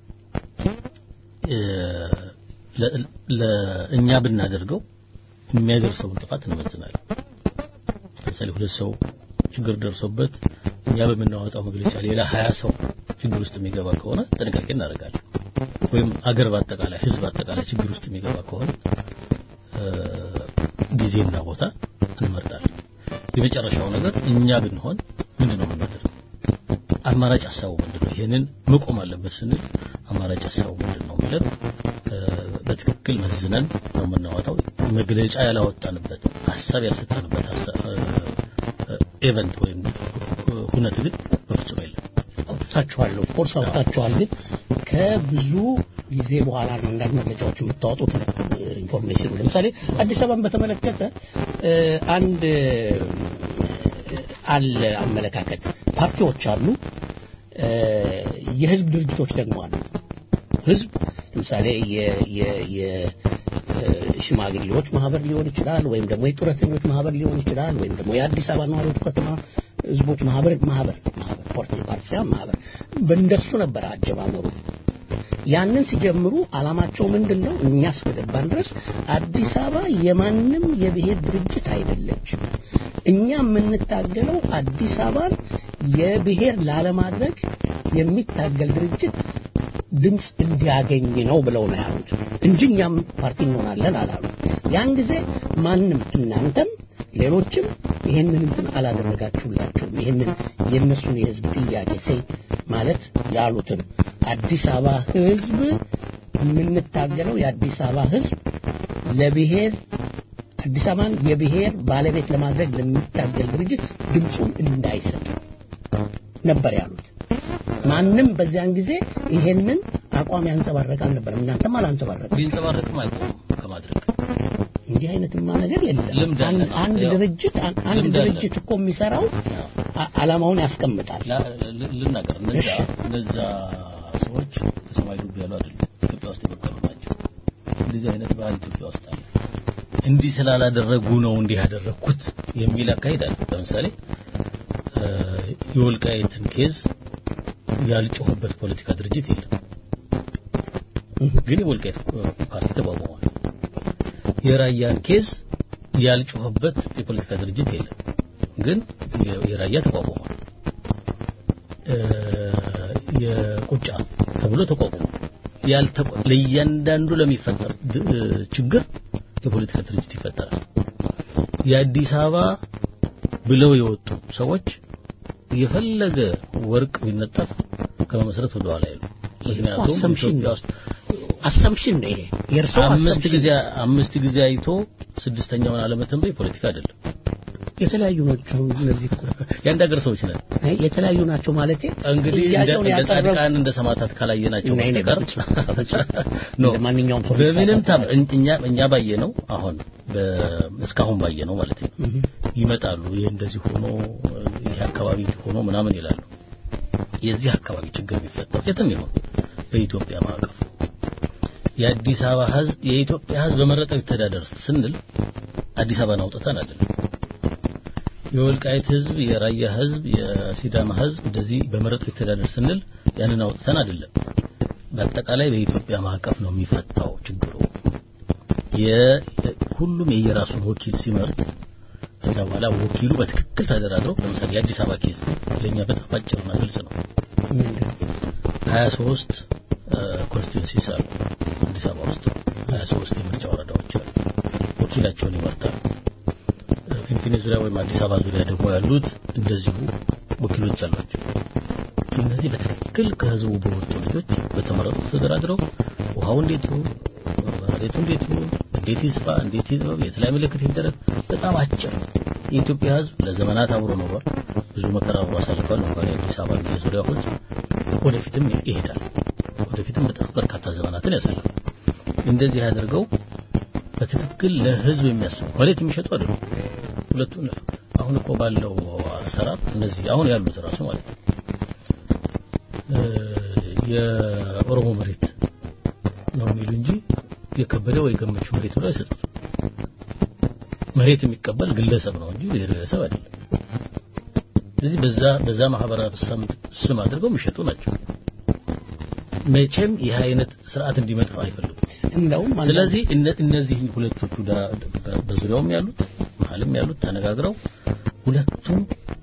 እ፣ ለ- ለእኛ ብናደርገው የሚያደርሰውን ጥፋት እንመዝናለን ለምሳሌ ሁለት ሰው ችግር ደርሶበት እኛ በምናወጣው መግለጫ ሌላ ሀያ ሰው ችግር ውስጥ የሚገባ ከሆነ ጥንቃቄ እናደርጋለን ወይም አገር በአጠቃላይ ህዝብ አጠቃላይ ችግር ውስጥ የሚገባ ከሆነ እ፣ ጊዜና ቦታ እንመርጣለን የመጨረሻው ነገር እኛ ብንሆን ምንድን ነው የምናደርገው አማራጭ ሀሳቡ ምንድን ነው ይሄንን መቆም አለበት ስንል አማራጭ ሀሳቡ ምንድን ነው ብለን እ፣ በትክክል መዝነን ነው የምናወጣው መግለጫ ያላወጣንበት ሀሳብ ያልሰጠንበት ሀሳብ ኤቨንት ወይም እ፣ ሁነት ግን በፍጹም የለም አውጥታችኋል ኦፍ ኮርስ አውጥታችኋል ግን ከብዙ ጊዜ በኋላ ነው አንዳንድ መግለጫዎች የምታወጡት ኢንፎርሜሽኑ ለምሳሌ አዲስ አበባን በተመለከተ እ፣ አንድ እ፣ አለ አመለካከት ፓርቲዎች አሉ እ፣ የህዝብ ድርጅቶች ደግሞ አሉ ህዝብ ለምሳሌ የ- የ- የ- እ፣ ሽማግሌዎች ማህበር ሊሆን ይችላል ወይም ደግሞ የጡረተኞች ማህበር ሊሆን ይችላል ወይም ደግሞ የአዲስ አበባ ነዋሪዎች ከተማ ህዝቦች ማህበር ማህበር ማህበር ፓርቲ ፓርቲ ሳይሆን ማህበር በእንደሱ ነበር አጀማመሩ ያንን ሲጀምሩ አላማቸው ምንድን ነው እኛ እስከገባን ድረስ አዲስ አበባ የማንም የብሔር ድርጅት አይደለችም እኛ የምንታገለው አዲስ አበባን የብሔር ላለማድረግ የሚታገል ድርጅት ድምፅ እንዲያገኝ ነው ብለው ነው ያሉት እንጂ እኛም ፓርቲ እንሆናለን አላሉ ያን ጊዜ ማንም እናንተም ሌሎችም ይሄንን እንትን አላደረጋችሁላቸውም ይሄንን የእነሱን የህዝብ ጥያቄ ሴ ማለት ያሉትን አዲስ አበባ ህዝብ የምንታገለው የአዲስ አበባ ህዝብ ለብሔር አዲስ አበባን የብሔር ባለቤት ለማድረግ ለሚታገል ድርጅት ድምፁን እንዳይሰጥ ነበር ያሉት ማንም በዚያን ጊዜ ይሄንን አቋም ያንጸባረቅ አልነበረም እናንተም አላንጸባረቅም ቢንጸባረቅም አይቆምም ከማድረግ እንዲህ አይነትማ ነገር የለም ልምድ አንድ አለን። አንድ ያው ድርጅት አን- አንድ ልምድ አለን። ድርጅት እኮ የሚሰራው አ- ዓላማውን ያስቀምጣል ላ- ል- ልናገር እነዛ እሺ። እነዛ ሰዎች ከሰማይ ዱብ ያሉ አይደሉም ኢትዮጵያ ውስጥ የበቀሉ ናቸው እንደዚህ አይነት ባህል ኢትዮጵያ ውስጥ አለ እንዲህ ስላላደረጉ ነው እንዲህ ያደረግኩት የሚል አካሄድ አለ ለምሳሌ እ፣ የወልቃይትን ኬዝ ያልጮህበት ፖለቲካ ድርጅት የለም ግን የወልቃይት ፓርቲ ተቋቁሟል የራያን ኬዝ ያልጮህበት የፖለቲካ ድርጅት የለም ግን የ- የራያ ተቋቁሟል እ፣ የቁጫ ተብሎ ተቋቁሟል ያልተቋ- ለእያንዳንዱ ለሚፈጠር ድ- እ፣ ችግር የፖለቲካ ድርጅት ይፈጠራል የአዲስ አበባ ብለው የወጡ ሰዎች የፈለገ ወርቅ ቢነጠፍ ከመመስረት ወደ ኋላ ይሉ ምክንያቱም አሰምሽን ኢትዮጵያ ነው ውስጥ አሰምሽን ነው ይሄ የእርስዎ አምስት assumption ጊዜ አምስት ጊዜ አይቶ ስድስተኛውን አለመተንበይ ፖለቲካ አይደለም። የተለያዩ ናቸው እነዚህ እኮ የአንድ ሀገር ሰዎች ነን። አይ፣ የተለያዩ ናቸው ማለት እንግዲህ እንደ ጥያቄውን እንደ ያቀረቡ ጻድቃን እንደ ሰማዕታት ካላየናቸው እኔ- እኔ በስተቀር በፍጹም- ኖ እንደ ማንኛውም ሰው በምንም ሊሳሳት ታም እኛ እኛ ባየነው አሁን በ- እስካሁን ባየነው ማለት ነው እህ፣ ይመጣሉ። ይሄ እንደዚህ ሆኖ ይሄ አካባቢ ሆኖ ምናምን ይላሉ። የዚህ አካባቢ ችግር የሚፈጠው የትም ይሆን በኢትዮጵያ ማዕቀፍ የአዲስ አበባ ሕዝብ የኢትዮጵያ ሕዝብ በመረጠው ይተዳደር ስንል አዲስ አበባን አውጥተን አይደለም። የወልቃይት ሕዝብ፣ የራያ ሕዝብ፣ የሲዳማ ሕዝብ እንደዚህ በመረጠው ይተዳደር ስንል ያንን አውጥተን አይደለም። በአጠቃላይ በኢትዮጵያ ማዕቀፍ ነው የሚፈታው ችግሩ። የ- ሁሉም የየራሱን ወኪል ሲመርጥ ከዛ በኋላ ወኪሉ በትክክል ተደራድረው ለምሳሌ የአዲስ አበባ ኬዝ ለኛ በጣም አጭርና ግልጽ ነው። ምንድን ነው? 23 ኮንስቲቱንሲስ አሉ አዲስ አበባ ውስጥ 23 የምርጫ ወረዳዎች አሉ። ወኪላቸውን ይመርጣሉ። እ፣ ፊንፊኔ ዙሪያ ወይም አዲስ አበባ ዙሪያ ደግሞ ያሉት እንደዚሁ ወኪሎች አሏቸው። እነዚህ በትክክል ከህዝቡ በወጡ ልጆች በተመረጡ ተደራድረው ውሃው እንዴት ይሁን፣ መሬቱ እንዴት ይሁን፣ እንዴት ይስፋ፣ እንዴት ይጥበብ፣ የት ላይ ምልክት ይደረግ፣ በጣም አጭር። የኢትዮጵያ ህዝብ ለዘመናት አብሮ ኖሯል። ብዙ መከራ አብሮ አሳልፏል። እንኳን የአዲስ አበባ የዙሪያ ህዝብ ወደፊትም ይሄዳል። ወደፊትም በጣም በርካታ ዘመናትን ያሳልፋል። እንደዚህ አድርገው በትክክል ለህዝብ የሚያስቡ መሬት የሚሸጡ አይደሉም። ሁለቱን አሁን እኮ ባለው አሰራር እነዚህ አሁን ያሉት ራሱ ማለት ነው እ፣ የኦሮሞ መሬት ነው የሚሉ እንጂ የከበደ ወይ ገመቹ መሬት ብለው አይሰጡት። መሬት የሚቀበል ግለሰብ ነው እንጂ ብሔረሰብ አይደለም። ስለዚህ በዛ በዛ ማህበረሰብ ስም አድርገው የሚሸጡ ናቸው። መቼም ይህ አይነት ስርዓት እንዲመጣ አይፈልጉም። እንደውም አንዳንድ- ስለዚህ እነ- እነዚህ ሁለቶቹ ዳ- በ- በዙሪያውም ያሉት መሀልም ያሉት ተነጋግረው ሁለቱም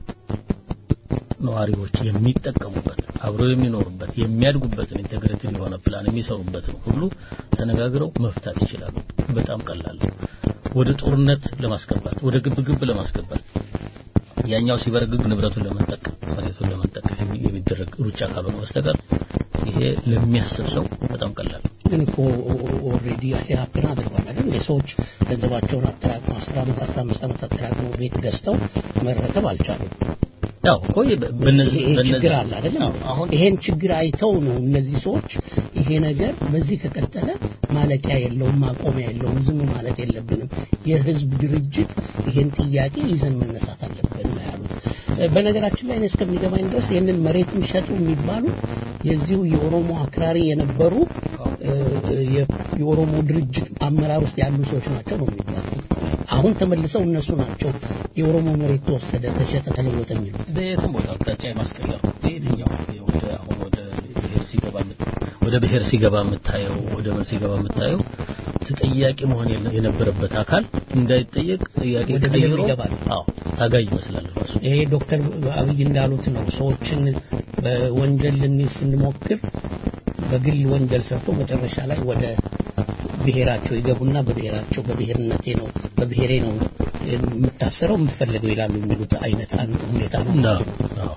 ነዋሪዎች የሚጠቀሙበት አብረው የሚኖሩበት የሚያድጉበትን ኢንቴግሬትድ የሆነ ፕላን የሚሰሩበትን ሁሉ ተነጋግረው መፍታት ይችላሉ። በጣም ቀላል ነው። ወደ ጦርነት ለማስገባት ወደ ግብግብ ለማስገባት ያኛው ሲበረግግ ንብረቱን ለመንጠቅ መሬቱን ለመንጠቅ የሚ- የሚደረግ ሩጫ ካልሆነ በስተቀር ይሄ ለሚያስብ ሰው በጣም ቀላል ነው። ግን እኮ ኦልሬዲ ሀፕን አድርጓል አይደል? የሰዎች ገንዘባቸውን አጠራቅመው አስር ዓመት አስራ አምስት ዓመት አጠራቅመው ቤት ገዝተው መረከብ አልቻሉም። ያው እኮ የ- በእነዚህ ይሄ በእነዚህ- ችግር አለ አይደለም? አዎ፣ አሁን ይሄን ችግር አይተው ነው እነዚህ ሰዎች ይሄ ነገር በዚህ ከቀጠለ ማለቂያ የለውም፣ ማቆሚያ የለውም፣ ዝም ማለት የለብንም፣ የህዝብ ድርጅት ይሄን ጥያቄ ይዘን መነሳት አለብን ነው ያሉት። እ፣ በነገራችን ላይ እኔ እስከሚገባኝ ድረስ ይህንን መሬትን ሸጡ የሚባሉት የዚሁ የኦሮሞ አክራሪ የነበሩ እ፣ የ- የኦሮሞ ድርጅት አመራር ውስጥ ያሉ ሰዎች ናቸው ነው የሚባሉት። አሁን ተመልሰው እነሱ ናቸው የኦሮሞ መሬት ተወሰደ፣ ተሸጠ፣ ተለወጠ የሚሉት። በየትም ቦታ አቅጣጫ የማስቀየር በየትኛው ወደ አሁን ወደ ብሔር ሲገባ የምት- ወደ ብሔር ሲገባ የምታየው ወደ ምን ሲገባ የምታየው ተጠያቂ መሆን የለ- የነበረበት አካል እንዳይጠየቅ ጥያቄ ወደ ብሔር ቀይሮ ይገባል። አዎ ታጋይ ይመስላል ራሱ ይሄ ዶክተር አብይ እንዳሉት ነው። ሰዎችን በወንጀል ልንይዝ ስንሞክር በግል ወንጀል ሰርቶ መጨረሻ ላይ ወደ ብሔራቸው ይገቡና በብሔራቸው በብሔርነቴ ነው በብሔሬ ነው የምታሰረው የምትፈልገው ይላሉ የሚሉት አይነት አንድ ሁኔታ ነው። ነው አዎ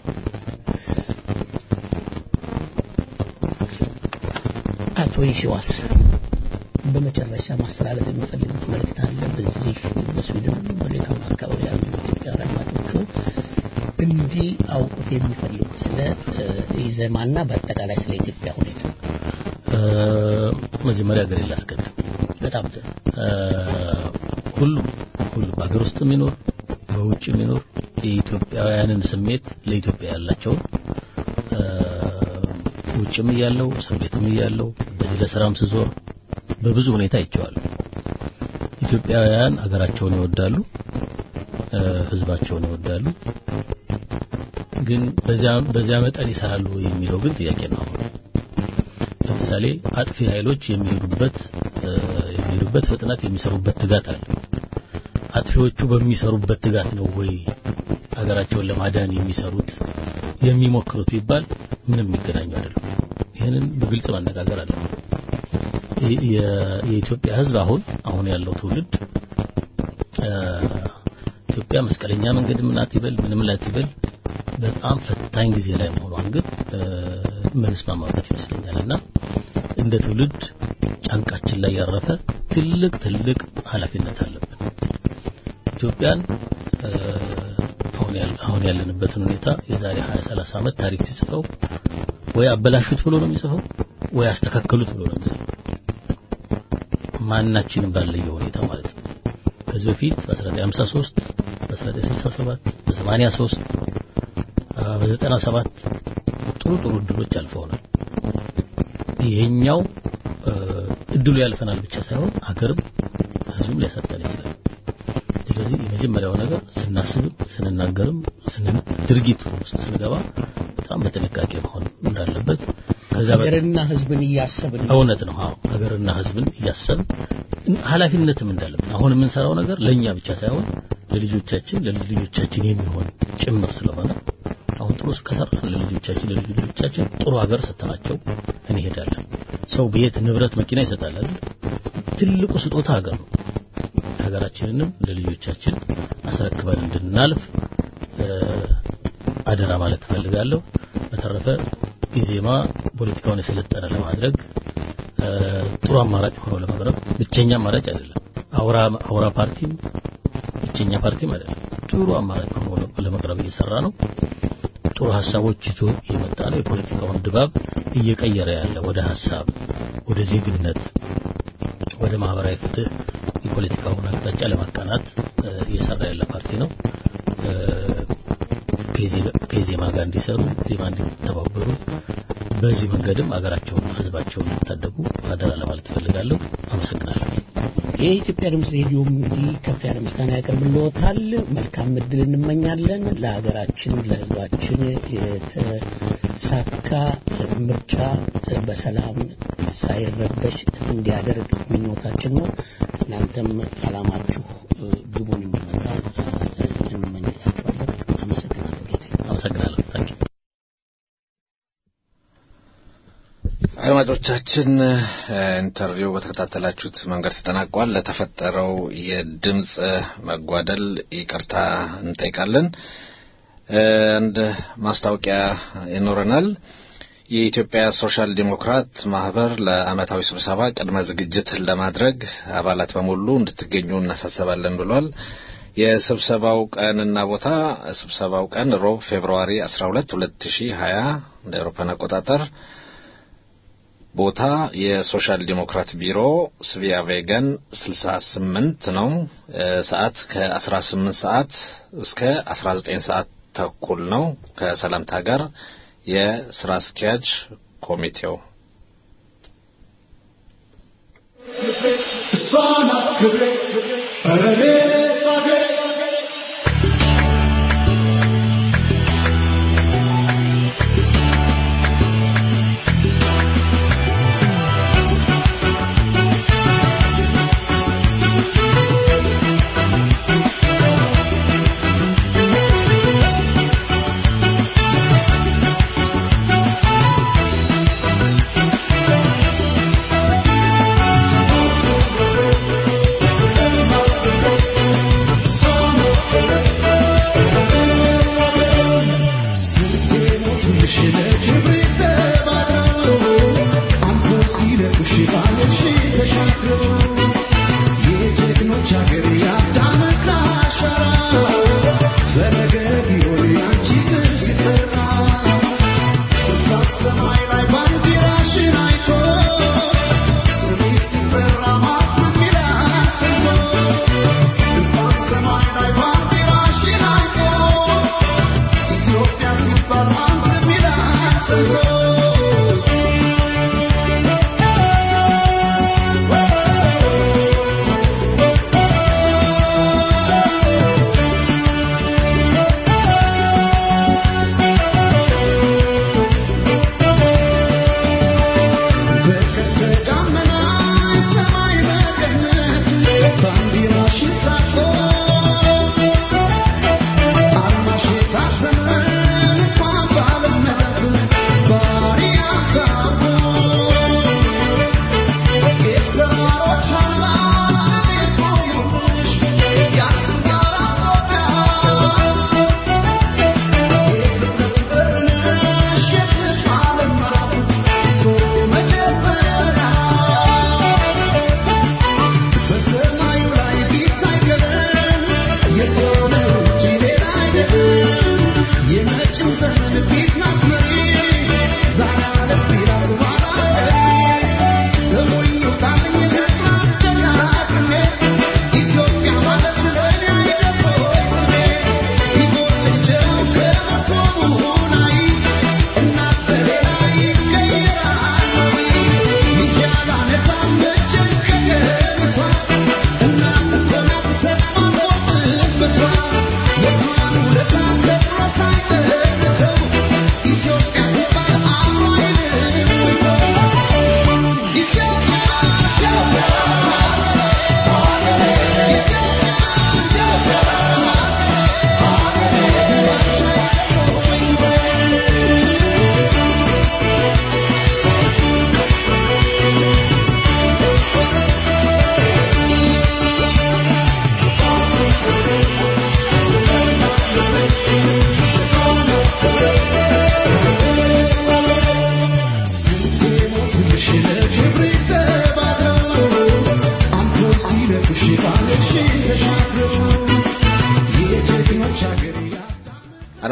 አቶ ይሽዋስ በመጨረሻ ማስተላለፍ የሚፈልጉት መልእክት አለ? በዚህ በስዊድን በሌላም አካባቢ ያሉ ኢትዮጵያ አድማጮቹ እንዲህ አውቁት የሚፈልጉት ስለ እ፣ ኢዘማና በአጠቃላይ ስለ ኢትዮጵያ ሁኔታ እ፣ መጀመሪያ ሀገር ላስቀድም በጣም ጥሩ። እ፣ ሁሉም ሁሉም በሀገር ውስጥ የሚኖር በውጭ የሚኖር የኢትዮጵያውያንን ስሜት ለኢትዮጵያ ያላቸውን እ፣ ውጭም እያለው እስር ቤትም እያለው እንደዚህ ለስራም ስዞር በብዙ ሁኔታ አይቼዋለሁ። ኢትዮጵያውያን ሀገራቸውን ይወዳሉ፣ እ፣ ህዝባቸውን ይወዳሉ። ግን በዚያ በዚያ መጠን ይሰራሉ ወይ የሚለው ግን ጥያቄ ነው። ለምሳሌ አጥፊ ኃይሎች የሚሄዱበት እ፣ የሚሄዱበት ፍጥነት የሚሰሩበት ትጋት አለ። አጥፊዎቹ በሚሰሩበት ትጋት ነው ወይ ሀገራቸውን ለማዳን የሚሰሩት የሚሞክሩት ቢባል ምንም የሚገናኙ አይደለም። ይህንን በግልጽ መነጋገር አለ። የኢትዮጵያ ሕዝብ አሁን አሁን ያለው ትውልድ እ፣ ኢትዮጵያ መስቀለኛ መንገድ ምን አትበል ምንም ላትበል በጣም ፈታኝ ጊዜ ላይ መሆኗን ግን የምንስማማበት ይመስለኛል እና እንደ ትውልድ ጫንቃችን ላይ ያረፈ ትልቅ ትልቅ ኃላፊነት አለብን። ኢትዮጵያን አሁን ያለንበትን ሁኔታ የዛሬ 20 30 ዓመት ታሪክ ሲጽፈው ወይ አበላሹት ብሎ ነው የሚጽፈው ወይ አስተካከሉት ብሎ ነው የሚጽፈው። ማናችንም ባለየ ሁኔታ ማለት ነው። ከዚህ በፊት በ1953 በ1967 በ83 በ97 ጥሩ ጥሩ እድሎች አልፈውናል። ይሄኛው እድሉ ያልፈናል ብቻ ሳይሆን ሀገርም ህዝብም ሊያሳጣን ይችላል። ስለዚህ የመጀመሪያው ነገር ስናስብም ስንናገርም ድርጊት ውስጥ ስንገባ በጣም በጥንቃቄ መሆን እንዳለበት ከዛ ሀገርና ህዝብን እያሰብን እውነት ነው። አዎ ሀገርና ህዝብን እያሰብን ኃላፊነትም እንዳለብን አሁን የምንሰራው ነገር ለኛ ብቻ ሳይሆን ለልጆቻችን ለልጅ ልጆቻችን የሚሆን ጭምር ስለሆነ አሁን ጥሩ ከሰራን ለልጆቻችን ለልጅ ልጆቻችን ጥሩ ሀገር ሰጥተናቸው እንሄዳለን። ሰው ቤት፣ ንብረት፣ መኪና ይሰጣል አይደል? ትልቁ ስጦታ ሀገር ነው። ሀገራችንንም ለልጆቻችን አስረክበን እንድናልፍ አደራ ማለት እፈልጋለሁ። በተረፈ ኢዜማ ፖለቲካውን የሰለጠነ ለማድረግ ጥሩ አማራጭ ሆኖ ለመቅረብ ብቸኛ አማራጭ አይደለም። አውራ አውራ ፓርቲም ብቸኛ ፓርቲም አይደለም። ጥሩ አማራጭ ሆኖ ለመቅረብ እየሰራ ነው። ጥሩ ሀሳቦች ይዞ እየመጣ ነው። የፖለቲካውን ድባብ እየቀየረ ያለ ወደ ሀሳብ፣ ወደ ዜግነት፣ ወደ ማህበራዊ ፍትህ የፖለቲካውን አቅጣጫ ለማቃናት እየሰራ ያለ ፓርቲ ነው። ከኢዜማ ጋር እንዲሰሩ ዜማ እንዲተባበሩ በዚህ መንገድም አገራቸውን ህዝባቸውን እንዲታደጉ አደራ ለማለት እፈልጋለሁ። አመሰግናለሁ። የኢትዮጵያ ድምፅ ሬዲዮም እንግዲህ ከፍ ያለ ምስጋና ያቀርብልዎታል። መልካም እድል እንመኛለን። ለሀገራችን ለህዝባችን የተሳካ ምርጫ በሰላም ሳይረበሽ እንዲያደርግ ምኞታችን ነው። እናንተም አላማችሁ ግቡን እንዲመታ እንመኝላችኋለን። አመሰግናለሁ ጌታ አመሰግናለሁ። ታንኪ አድማጮቻችን ኢንተርቪው በተከታተላችሁት መንገድ ተጠናቋል። ለተፈጠረው የድምፅ መጓደል ይቅርታ እንጠይቃለን። አንድ ማስታወቂያ ይኖረናል። የኢትዮጵያ ሶሻል ዲሞክራት ማህበር ለአመታዊ ስብሰባ ቅድመ ዝግጅት ለማድረግ አባላት በሙሉ እንድትገኙ እናሳሰባለን ብሏል። የስብሰባው ቀንና ቦታ ስብሰባው ቀን ሮብ ፌብርዋሪ 12 2020 እንደ አውሮፓውያን አቆጣጠር ቦታ የሶሻል ዲሞክራት ቢሮ ስቪያ ቬገን 68 ነው። ሰዓት ከ18 ሰዓት እስከ 19 ሰዓት ተኩል ነው። ከሰላምታ ጋር የስራ አስኪያጅ ኮሚቴው እሷን ክብሬ እኔ ሳገሬ Thank you.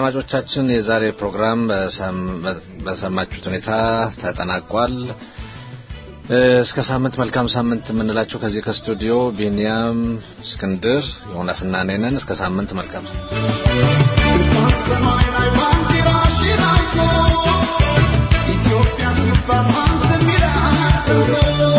አድማጮቻችን የዛሬ ፕሮግራም በሰማችሁት ሁኔታ ተጠናቋል። እስከ ሳምንት መልካም ሳምንት የምንላችሁ ከዚህ ከስቱዲዮ ቢኒያም እስክንድር ዮናስና እኔ ነን። እስከ ሳምንት መልካም ሰማይ ላይ ባንዲራሽን አይቶ ኢትዮጵያ ስትባል ማን ዝም ይላል ሰምቶ